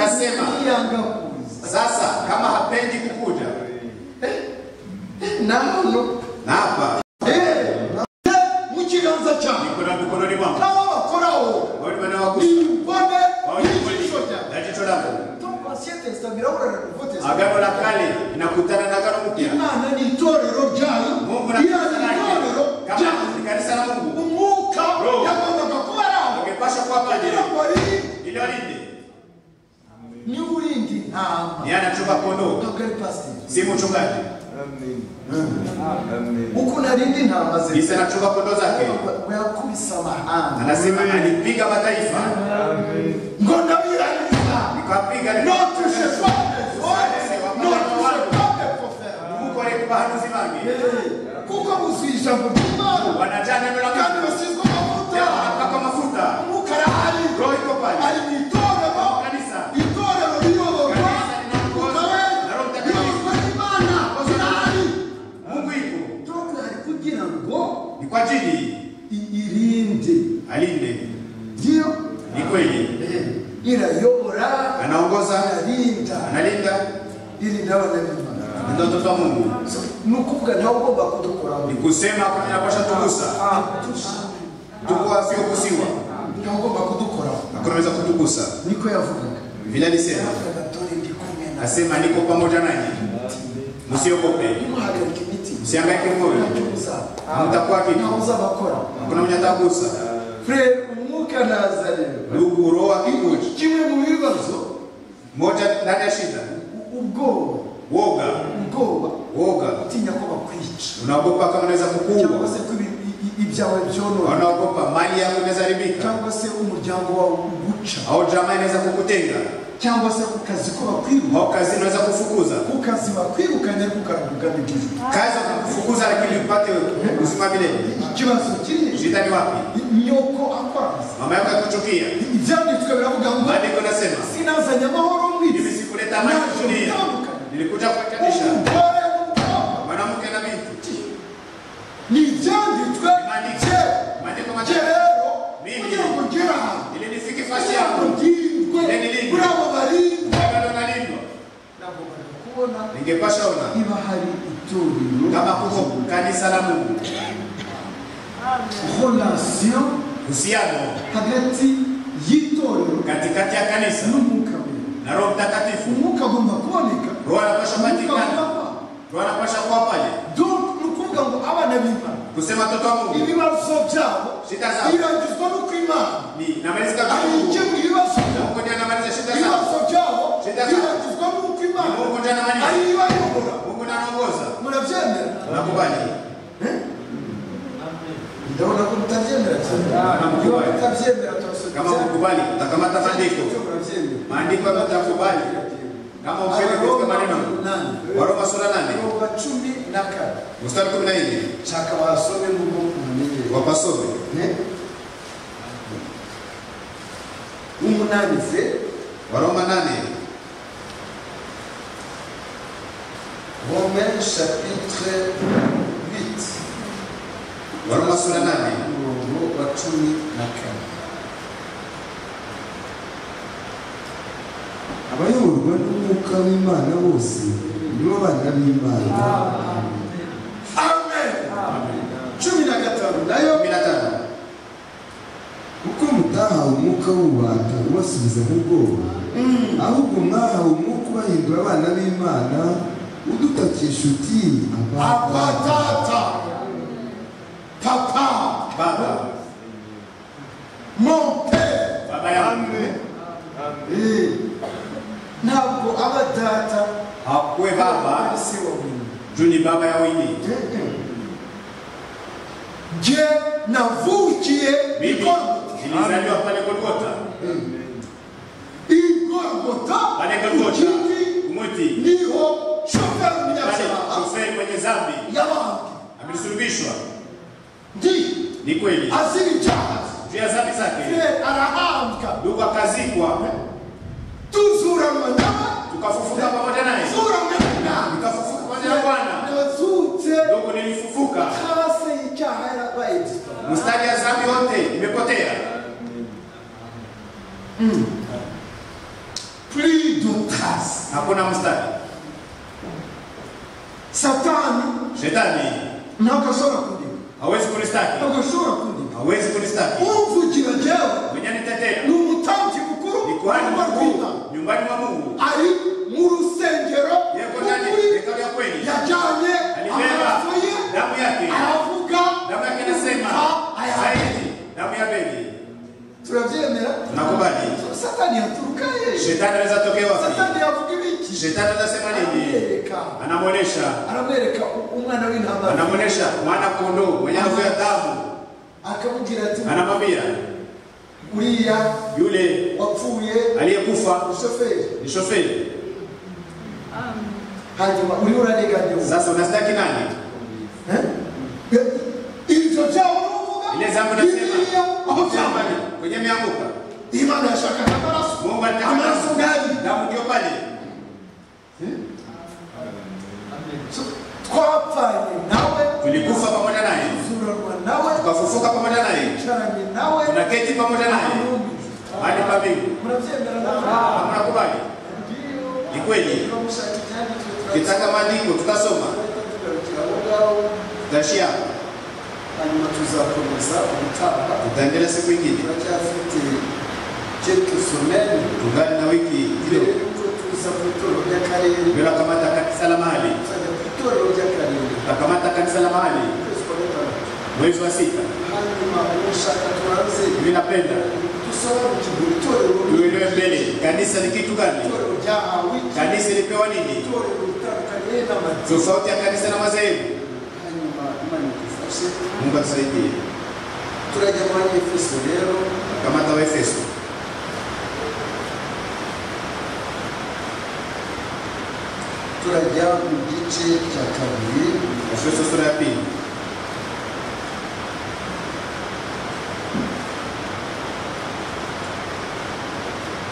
Akasema. "Ni- niyanga kuza sasa, kama hapendi kukuja na hano na hapa mu kiganza cyawe niko na mikononi mwangu, nawe abakoraho wale ni wanawagusa imbone Wawe ni kweli. n'ijisho ryawe na jicho langu. Tom Ancien Testament birahura na Nouveau Testament. Agano la kale inakutana na agano mpya. imana ni itorero ryayo Mungu na imana kanisa ni lake, itorero kama ryayo ni kanisa la Mungu umwuka Roho. yagombaga kuba ari aho angepasha kuwa pale kugira ngo arinde ili walinde. niba urindi ntama Ni anachunga kondoo, ntabwo ari pasiteri si mchungaji. ukuntu arinda intama ze Isa anachunga kondoo zake, ngo yakubise amahanga anasema alipiga mataifa ngo ndabiraniza nikapiga notushe pande Zose, notushe pande pofera Mungu kwa baharuzi bange kuko buzuye ijambo ry'imana wanajaa neno la kandi Mungu busizwe amavuta wanapaka mafuta, umwuka arahari roho iko pale ari mu itorero kanisa itorero riyoborwa ukawe riyoborwa n'imana zirahari Mungu yuko tom ari kugira ngo ni kwa ajili i- irinde alinde, ngiyo ni kweli irayobora anaongoza, ararinda analinda irinda abana b'imana Ni ndio mtoto wa Mungu. ni ukuvuga nawe ugomba kudukoraho Ni kusema kwa inapasha tugusa, tukuwa sio kusiwa, nawe ugomba kudukoraho na kunaweza kutugusa niko yavugaga vile alisema yavugaga dore ndi kumwe nawe nasema niko pamoja nanyi, msiogope, ntimuhagarike imitima msihangaike moyo, mtakuwa ntawe kitu. uzabakora Hakuna mwenye atagusa. furere umwuka naza rero Ndugu, roho akikuja, kimwe mu bibazo moja ndani ya shida, u- ubwoba woga, ubwoba woga, utinya ko bakwica unaogopa kama unaweza cyangwa kukuua, se ko ibi- i- i- ibyawe byonona unaogopa mali yako inaweza haribika, cyangwa se umuryango wawe uguca au jamaa inaweza kukutenga, cyangwa se ku kazi ko bakwiruka au kazi inaweza kufukuza ku kazi bakwirukanye ariko ukarugana igihe kazi kufukuza, lakini upate uzima milele. ikibazo kiri Shida ni wapi? nyoko akwaza Mama yako yakuchukia. ibyanditswe biravuga ngo Maandiko nasema sinazanye amahoro mu mimi isi sikuleta amani dunia, nilikuja kuwatanisha umugore n'umukobwa mwanamke na binti. ni ibyanditswe Maandiko, cye maandiko cye matakatifu rero Mimi. kugira ngo ugere ahantu ili nifike fasi kugira ngo yangu ngirwe Nilindwe. kuri abo barindwi Agano nalindwa nagombaga kubona ningepasha ona niba hari itorero nk'amakuko kanisa la mungu relation uhusiano hagati y'itorero katikati ya kanisa n'umwuka wera na roho mtakatifu umwuka agomba kuboneka roho anapasha umwuka patikana wapfa roho anapasha kuwa pale donc ni ukuvuga ngo abana b'imana kusema toto wa mungu ibibazo byabo Shida zabo. birangizwa no ku imana ni namalizika arinjye mungu mu bibazo byabo mungu ndiye anamaliza shida zao ibibazo byabo Shida zabo. birangizwa no ku imana Mungu ndiye anamaliza ari ibayobora mungu ndiye anaongoza murabyemera nakubali ndabona ko mutabyemera cyane Nakubali. Iyo mutabyemera turasubira kama ukubali utakamata maandiko murabyemera maandiko hayo utakubali kama ukeli katika maneno umunani waroma sura nane mirongo cumi na kane mstari kumi na nne nshaka basome n'ubwo mumenyere wapasome w'umunani se waroma nane romain chapitre 8 waroma sura nane umurongo wa cumi na kane abayoborwa n'umwuka w'imana bose nibo bana b'imana amen cumi na gatanu nayo kumi na tano kuko mutahawe umwuka w'ububata ubasubiza mu bwoba ahubwo mwahawe umwuka ubahindura abana b'imana udutakisha uti abata Abatata. Papa. baba Mon père. baba yangu Eh, ntabwo aba data hakuwe baba si wa buri juu ni baba ya wenyewe Je navukiye mimi Igor- nilizaliwa pale golgota Igorgota. pale golgota Ukiti. kumwiti Niho shoferi pale mnyasaa shoferi kwenye zambi yabangi. amelisulubishwa Ndi ni kweli aziri cyazi. juu ya zambi zake Fred arahabwa. ndugu akazikwa Tuzura mwanyawa. tukafufuka pamoja naye Zura mwanyawa. tukafufuka pamoja na bwana Nazutse. ndugu nilifufuka Hasi icyaha yarabaye gito. mstari ya zambi yote imepotea Plus de trace. hakuna mstari Satani shetani ntabwo ashobora kundeba hawezi kunistaki ntabwo ashobora kundeba hawezi kunistaki umvugira jyewe mwenye anitetea ni umutambyi mukuru ni kuhani arimo rwita mkuu nyumbani mwa mungu ari mu rusengero yeko ndani ukuri hekalu ya kweli yajyanye alibeba amaraso ye damu yake aravuga damu yake inasema Ah, aya. zaidi damu ya beli turabyemera Tunakubali. satani yaturuka ye shetani anaweza tokea wapi satani yavuga ibiki shetani anasema nini Amereka. anamwonesha aramwereka u- umwana w'intambara anamwonesha mwana kondoo mwenye anavuya damu akamubwira ati anamwambia uriya yule wapfuye aliyekufa umushoferi ni shoferi hanyuma uriya urareganya sasa unastaki nani ibyo byabo n'uvuga ile zambi unasema biriya aho byambaye Shambani, kwenye mianguka imana yashakaga amaraso mungu anataka amaraso damu. ngari damu ndio pale twapfanye nawe tulikufa pamoja naye tuzuranwa nawe tukafufuka pamoja naye twicaranye nawe tunaketi pamoja naye arumije hadi pa mbingu murabyemera nawe hamnakubali ni kweli turamushaka ibyanditswe kitaka maandiko tutasoma tugarukira aho ngaho tutashia hanyuma tuzakomeza ubutaha tutaendelea siku ingine turacyafite quelques semaines tungane na wiki mbere kidogo yuko tuza ku itorero ry'akarere tunakamata kanisa la mahali tuzajya ku itorero ry'akarere tutakamata kanisa la mahali ukwezi kwa gatandatu mwezi wa sita hanyuma ushaka turanze mimi napenda dusobanukirwe itorero tuelewe mbele kanisa ni kitu gani itorero ryahawe kanisa ilipewa nini itorero ritandukanye n'amadini tofauti ya kanisa na madhehebu hanyuma imana idufashe mungu atusaidie turajya muri efeso rero kamata wa efeso turajya mu gice cya kabiri efeso sura ya pili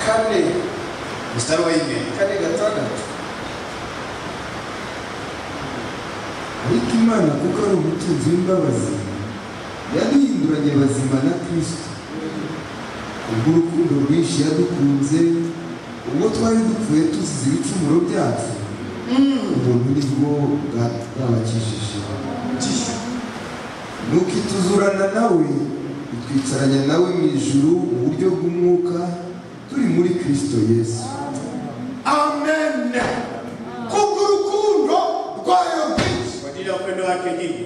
kane mstari wa nne kane gatandatu ariko imana kuko ari umutunzi w'imbabazi yaduhinduranye bazima na kristo kubw'urukundo rwinshi yadukunze ubwo twari dupfuye tuzize ibicumuro byacu ubuntu ni bwo bwa- bwabakijije ntukituzurana nawe bitwicaranya nawe mu ijuru mu buryo bw'umwuka turi muri kirisito yesu amen kubwo urukundo rwayo rwinshi kwa ajili ya upendo wake nyingi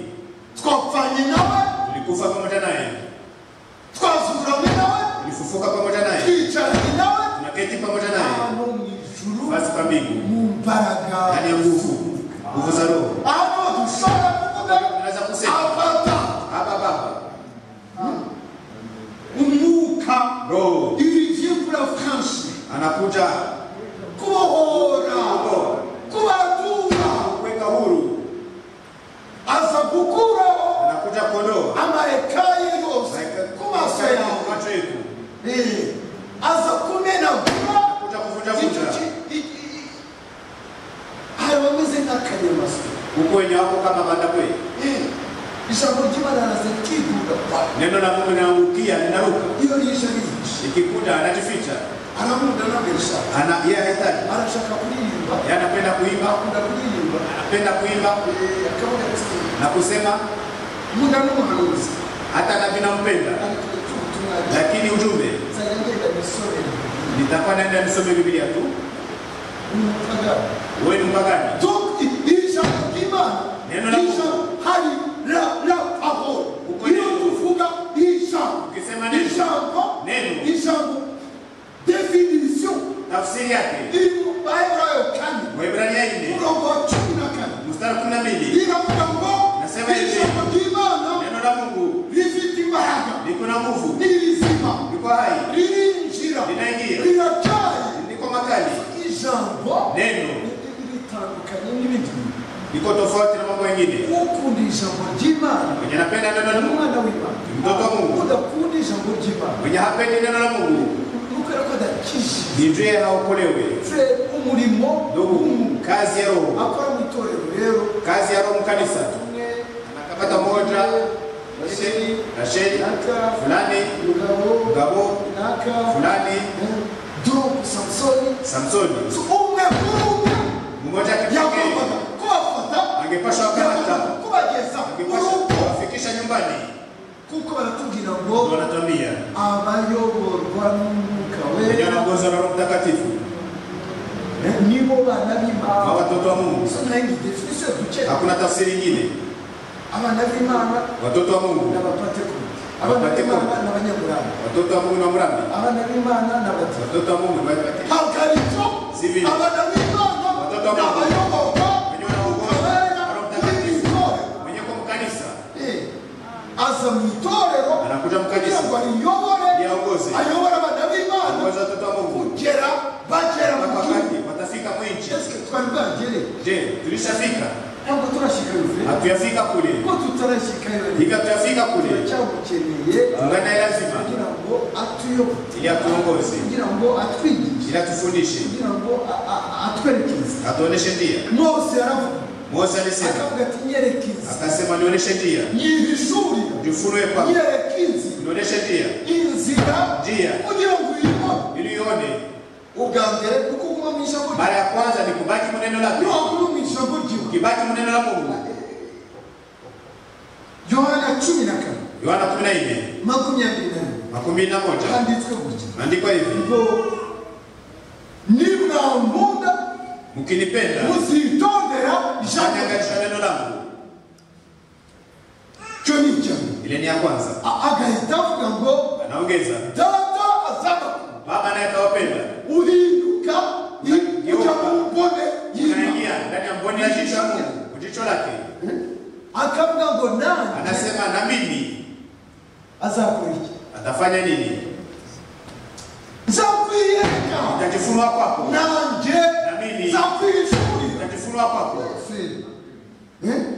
twapfanye nawe ulikufa pamoja naye twazuranye nawe ulifufuka pamoja naye twicaranye nawe unaketi pamoja naye hano mu ijuru basi kwa mbingu mu mbaraga ndani ya nguvu nguvu za roho hano dushobora kuvuga unaweza kusema abata hapa baba umwuka roho irigimvura franshi anakuja kubohora kubatura kuweka huru aza gukuraho anakuja kuondoa amareka ye yose ku maso yawe macho yetu Eh, aza kumenagura kuja kuvunja icyo vunja ki- i- i- hari abameze nk'akanyamasyo huku wenye wako kama banda kweli Eh, ijambo ry'imana araza rikikunda pa neno la mungu linaangukia linaruka iyo rije rije ikikuta anajificha aramunda n'abeshya ana yeye hahitaji arashaka kuririmba yeye anapenda kuimba akunda kuririmba anapenda kuimba Eh, akavuga ati na kusema munda n'umuhanuzi hata nabii nampenda ariko ubutumwa lakini ujumbe nzajya ngenda misorera nitakuwa naenda nisome biblia tu umupagani wewe ni mpagani Donc, ijambo ry'Imana Neno la Mungu. ijambo- hari la la parole Uko iyo neno. tuvuga ijambo Ukisema neno. ijambo Neno. ijambo definition tafsiri yake iri mu Bayibuli kane waebrania nne murongo wa cumi na kane mstari kumi na mbili iravuga ngo Nasema hivi. ijambo ry'Imana neno la mungu rifite imbaraga liko na nguvu ni rizima liko hai ririnjira Linaingia. rirataye liko makali ijambo neno ritandukanye n'ibindi bintu liko tofauti na mambo mengine ukunda ijambo ry'imana mwenye anapenda neno la ni mungu umwana w'imana mtoto wa mungu udakunda ijambo ry'imana mwenye hapendi neno la mungu ukora ko adakije ninjie haokolewe fred umurimo ndugu kazi ya roho akora mu itorero rero kazi ya roho mkanisa umwe akapata moja basiri rasheli naka fulani mugabo mugabo naka fulani duk samusoni samsoni umwe kuri umwe mmoja akipokee yagombaga kubafata angepasha yagombaga wakamata kubageza angepasha urugo kuwafikisha nyumbani kuko baratubwira ngo Ndio wanatuambia abayoborwa n'umwuka wenye wera wanaongozwa na roho mtakatifu nibo bana b'imana na watoto wa mungu izo nayo ni definisiyo dukeneye hakuna tafsiri nyingine abana b'imana watoto wa ni mungu abapantekote abana b'imana ni abanyaburanga watoto wa mungu na mrambi abana b'imana ni abadive watoto wa mungu ni wabati- ntabwo ari byo Zibi. abana b'imana Watoto ni wa Mungu. abayoborwa Wenye wanaongozwa na abera roho mtakatifu n'ibitore wenye kwa mkanisa aza mu itorero Anakuja mu kanisa. kugira ngo ariyobore Ndiye aongoze. ayobore abana b'imana Aongoze watoto wa Mungu. kugera bagera mu mpaka gihugu wakati watafika mwinchi ese twari bwagere je tulishafika ntabwo turashyika yuzuye hatuyafika kule kuko tutarashyika yuzuye higa tuyafika kule turacyamukeneye tungana lazima kugira ngo atuyobore ili atuongoze kugira ngo atwigishe ili atufundishe kugira ngo a- a- atwerekeze atuoneshe njia mose yaravuga mose alisema akavuga ati nyerekeze akasema nionyeshe njia nyihishurira jifunue kwangu nyerekeze nionyeshe njia inzira Njia. kugira ngo uyibone ili uione ubwa mbere kuko uba mu ijambo rye mara ya kwanza ni kubaki muneno lake ntabwo uri mu ijambo ryiwe ukibaki muneno la mungu yohana cumi na kane yohana kumi na nne makumyabiri na rimwe makumi na moja handitswe gutya maandikwa hivi ngo nimwankunda mkinipenda muzitondera ijambo rye." mtanyangarisha neno langu cyo ni ijambo ile ni ya kwanza A- agahita avuga ngo anaongeza data azaba baba naye akawapenda uhinduka i- Geuka. ujya mu mbone y'imana unaingia ndani ya mboni ya jicho la mungu mu jicho lake akavuga ngo nanjye anasema na mimi azakora iki atafanya nini nzakwiyereka nitajifunua kwako nanjye Na mimi. nzakwishurira nitajifunua kwako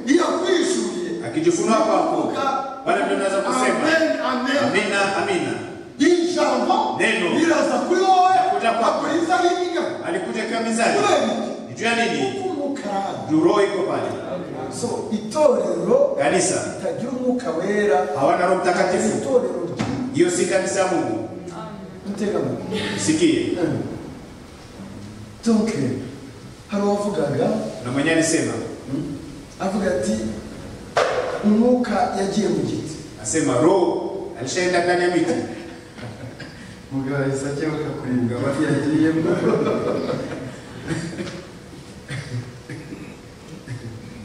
iyo kwishuriye akijifunua kwako Kuvuga, wala ndio naweza kusema amen amen amina amina ijambo Neno. riraza kuri wowe Linakuja kwako. akuriza n'imiga alikuja ikiwa mizani kubera iki ni juu ya nini kuko umwuka arahari. roho iko pale so itorero kanisa ritagira umwuka wera hawana roho ni mtakatifu itorero ry'imana hiyo si kanisa ya mungu mutega amatwi sikie donc hari uwavugaga na na mwenyewe alisema avuga ati umwuka yagiye mu giti asema roho alishaenda ndani ya miti mugabo yahise akebuka kuribwa Mugabo bati yagiye mu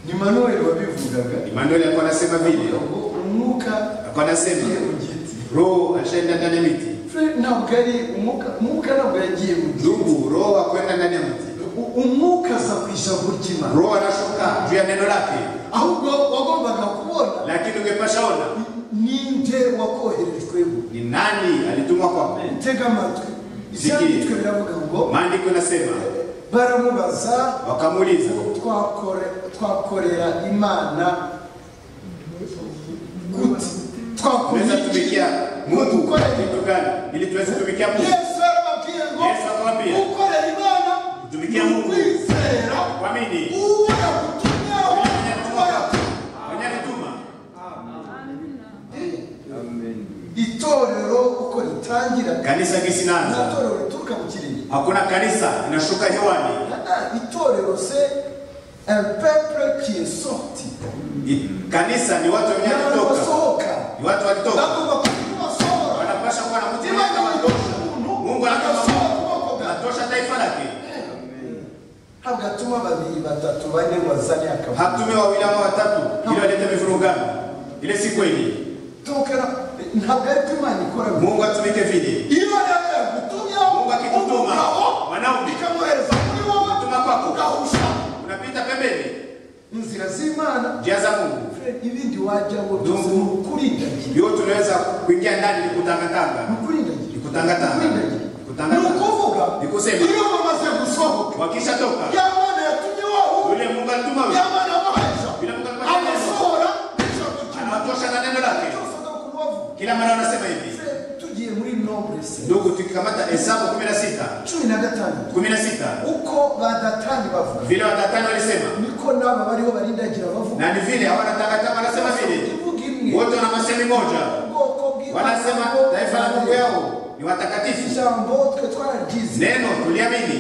ni manuel wabivugaga Emmanuel alikuwa anasema vile ngo umwuka alikuwa anasema yagiye mu giti roho alishaenda ndani ya miti Fred ntabwo ari umwuka umwuka ntabwo yagiye mu giti ndugu roho akwenda ndani ya mti U- umwuka asa ku ijambo ry'imana roho anashuka juu ya neno lake ahubwo wagombaga kubona lakini ungepasha ona ninde wakoherejweho ni nani alitumwa kwa tega amatwi Zikiri. ibyanditswe biravuga ngo maandiko yanasema baramubaza wakamuuliza twakore- twakorera imana gute tunaweza twakumiki tumikia mungu kwa Ukweli. kitu gani ili tuweze kutumikia mungu yesu yarababwiye ngo Yesu akamwambia. ukorera imana Tumikie Mungu. ukwizera kwamini uwo yakutumyeho uwo yakutumye mwenye alituma itorero uko ritangira kanisa nta kisinaanza torero rituruka mu kirenge hakuna kanisa inashuka hewani Ah, itorero se un peuple qui est sorti I- kanisa ni watu wenye n'abantu kutoka basohoka ni watu walitoka bagomba kuba basohora wanapasha kuwa na niba mtima kama nyuma tosha y'umuntu mungu agasohora anakama ukuboko bwawe anatosha taifa lake ntabwo atuma babiri batatu bane bazane akavuyo hakutumia wawili ama watatu ili walete mivurugano ile si kweli tukera ntabwo ari ko imana ikora mungu atumike vile iyo rero yagutumyeho mungu akikutuma umugabo mwanaume ikamuhereza kuri wowe Kutuma kwako. ugahusha unapita pembeni inzira z'imana njia za mungu Fred, ibindi wajyaho byose Dungu. ni ukurindagira yote unaweza kuingia ndani ni ni kutangatanga ukurindagira ni kutangatanga Ukurindagira. Ni ni kutangatanga ukuvuga ni kusema iyo bamaze gusohoka wakishatoka ya mana yatumye wowe yule mungu alituma ya wewe mana bahaja yule mungu alituma wewe agasohora ijambo anatosha na neno lake byose ni ukubavuga kila mara wanasema hivi Fred, tugiye muri nombre se ndugu tukikamata hesabu kumi na sita cumi na gatanu kumi na sita uko badatani bavuga vile watatani walisema niko n'aba bariho barindagira bavuga na ni vile hawanatangatanga wanasema vile ivuga imwe wote wana masemi moja ubwoko bw'Imana wanasema bwo taifa la mungu yao ni watakatifu ijambo twe twararyize neno tuliamini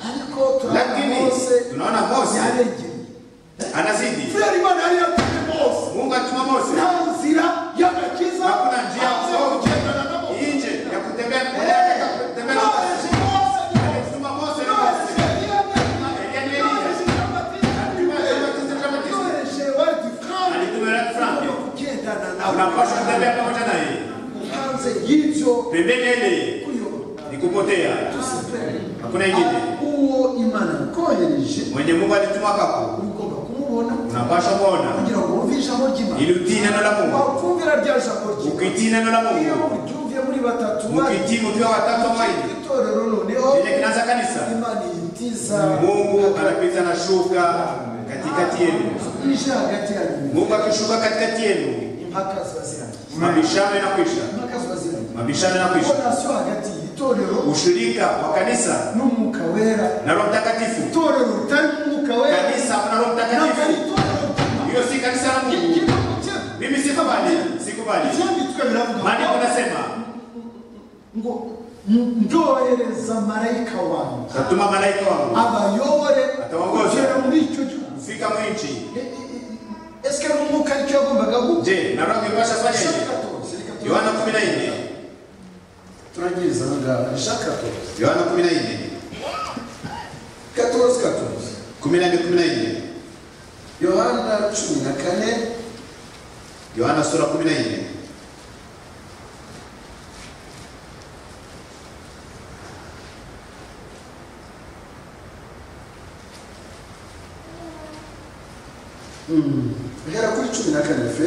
ariko turabona lakini mose tunaona mose yaregeye anazidi Frere Imana yari yatumye Mose mungu atuma mose nta nzira y'agakiza hakuna njia ya aze kutoka kugendana na Mose nje ya kutembea kutembea None zibose ni alituma mose na none mose ziganyana Elia ni none Elia zigamatina alituma Jean-Baptiste Jean-Baptiste yohereje bari kandi alituma Lat Frank kugendana nawe unapaswa kutembea pamoja naye hanze y'ibyo pembeni ele kuyoba ni kupotea hakuna ingine uwo imana yakohereje mwenye mungu alituma kwako uba ugomba kumubona unapaswa kuona kugira ngo wumve ijambo ry'imana ili utii neno la mungu wakumvira rya jambo ry'imana ukitii neno la iyo mungu muryumviye muri batatu bane mukitii mukiwa watatu ama ine itorero noneho ile kinaanza kanisa imana ihitiza mungu anapita na shuka katikati yenu ije hagati yanyu mungu akishuka katikati yenu impaka ziba zirangiye mabishano yanakwisha impaka ziba zirangiye mabishano yanakwisha konasiyo hagati y'itorero ushirika wa kanisa n'umwuka wera na roho mtakatifu itorero ritari umwuka wera kanisa na roho ntabwo ari mtakatifu itorero ry'imana hiyo si kanisa la mungu mimi sikubali sikubali ibyanditswe biravuga maandiko ngo anasema ngo "N- ndohereza marayika wanjye Natuma malaika wangu abayobore Atawaongoza. kugera muri icyo gihugu kufika mwinchi. E- e- e- esike n'umwuka aricyo yagombaga gukora Je, na roho ipasha fanya hivi? Yohana 14. turagiriza aha ngaha jean katoze Yohana 14. katoze katoze 14 14. yohana cumi na kane Yohana sura 14. uhera kuri cumi na kane fe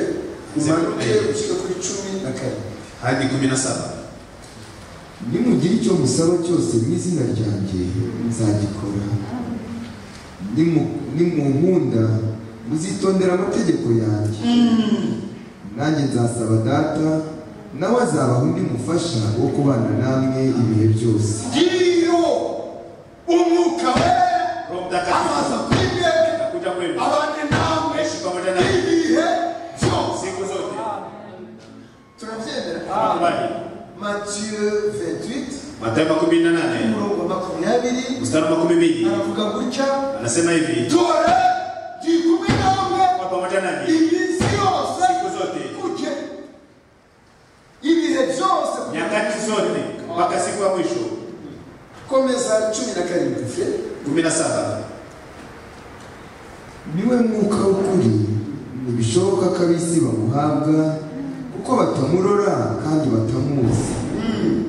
umanuke ushyike kuri cumi na kane hadi 17. nimugira icyo musaba cyose mu izina ryanjye nzagikora Nimu- nimunkunda muzitondera amategeko yanjye nanjye nzasaba data nawe azabaha undi mufasha wo kubana namwe ibihe byose ngiyo umwuka wera Roho Mtakatifu amaze kwibeka atakuja kwenu. abane nawe Ishi pamoja na ibihe byose siku zote. turabyemera Tunakubali. matiyu 28 Matayo makumi nane umurongo wa makumyabiri mstari wa makumi mbili aravuga gutya anasema hivi dore jikumi namwe kwa pamoja nani iminsi yose siku zote kuke ibihe byose nyakati zote mpaka siku ya mwisho komeza cumi na karindwi kumi na saba niwe mwuka w'ukuri ntibishoboka ko ab'isi bamuhabwa kuko batamurora kandi batamuzi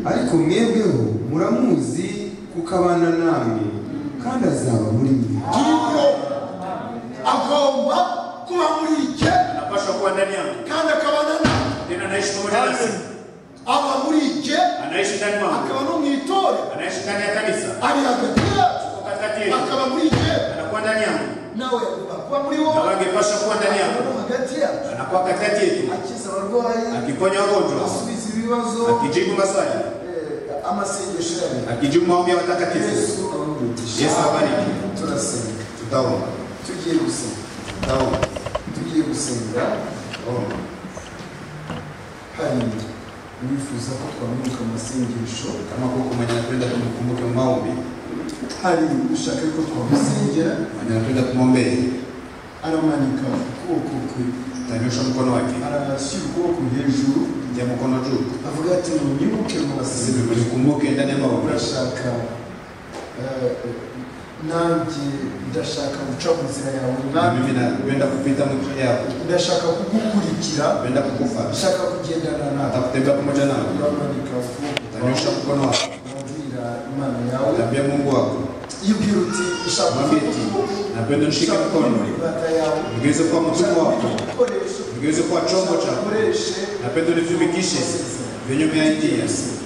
ariko mwebweho muramuzi kuko abana namwe kandi azaba muri mwe jimwe agomba kuba muri ike anapashwa kuwa ndani yangu kandi akabana na tena anaishi pamoja nasi aba muri ike anaishi ndani akaba mwangu no mu itore anaishi ndani ya kanisa ari hagati yacu Yuko katikati yetu akaba muri ike anakuwa ndani yangu nawe agomba kuba muri na wowe wangepashwa kuwa ndani akaba yangu no hagati yacu anakuwa katikati yetu akiza abarwayi akiponya wagonjwa asubiza ibibazo akijibu maswali eh, amasengesho yabo akijibu maombi ya watakatifu yesu abamugisha yesu abariki turasenga tutaomba tugiye gusenga tutaomba tugiye gusenga omba hari uwifuza ko twamanuka amasengesho kama kuko mwenye anapenda kumkumbuka maombi hari ushaka ko twamusengera mwenye anapenda kumwombea aramanika ukuboko kwe atanyosha mkono wake arashyira ukuboko hejuru ndia mkono juu avuga ati munyibuke mubasenga sisi mnikumbuke ndani ya maombi urashaka eh, nanjye ndashaka guca mu nzira yawe na nanjye mimi napenda kupita mwisho yako ndashaka kugukurikira napenda kukufa ndashaka kugendana nawe atakutembea pamoja nawe uramanika ukuboko utanyosha mkono wako urabwira imana yawe utaambia mungu wako ibwira uti ushaka mwambie eti napenda nishike mkono imbata yawe ugeuze kuwa mtumwa wako ibikoresho ugeuze kuwa chombo chako ukoreshe napenda unitumikishe vinyume ya njia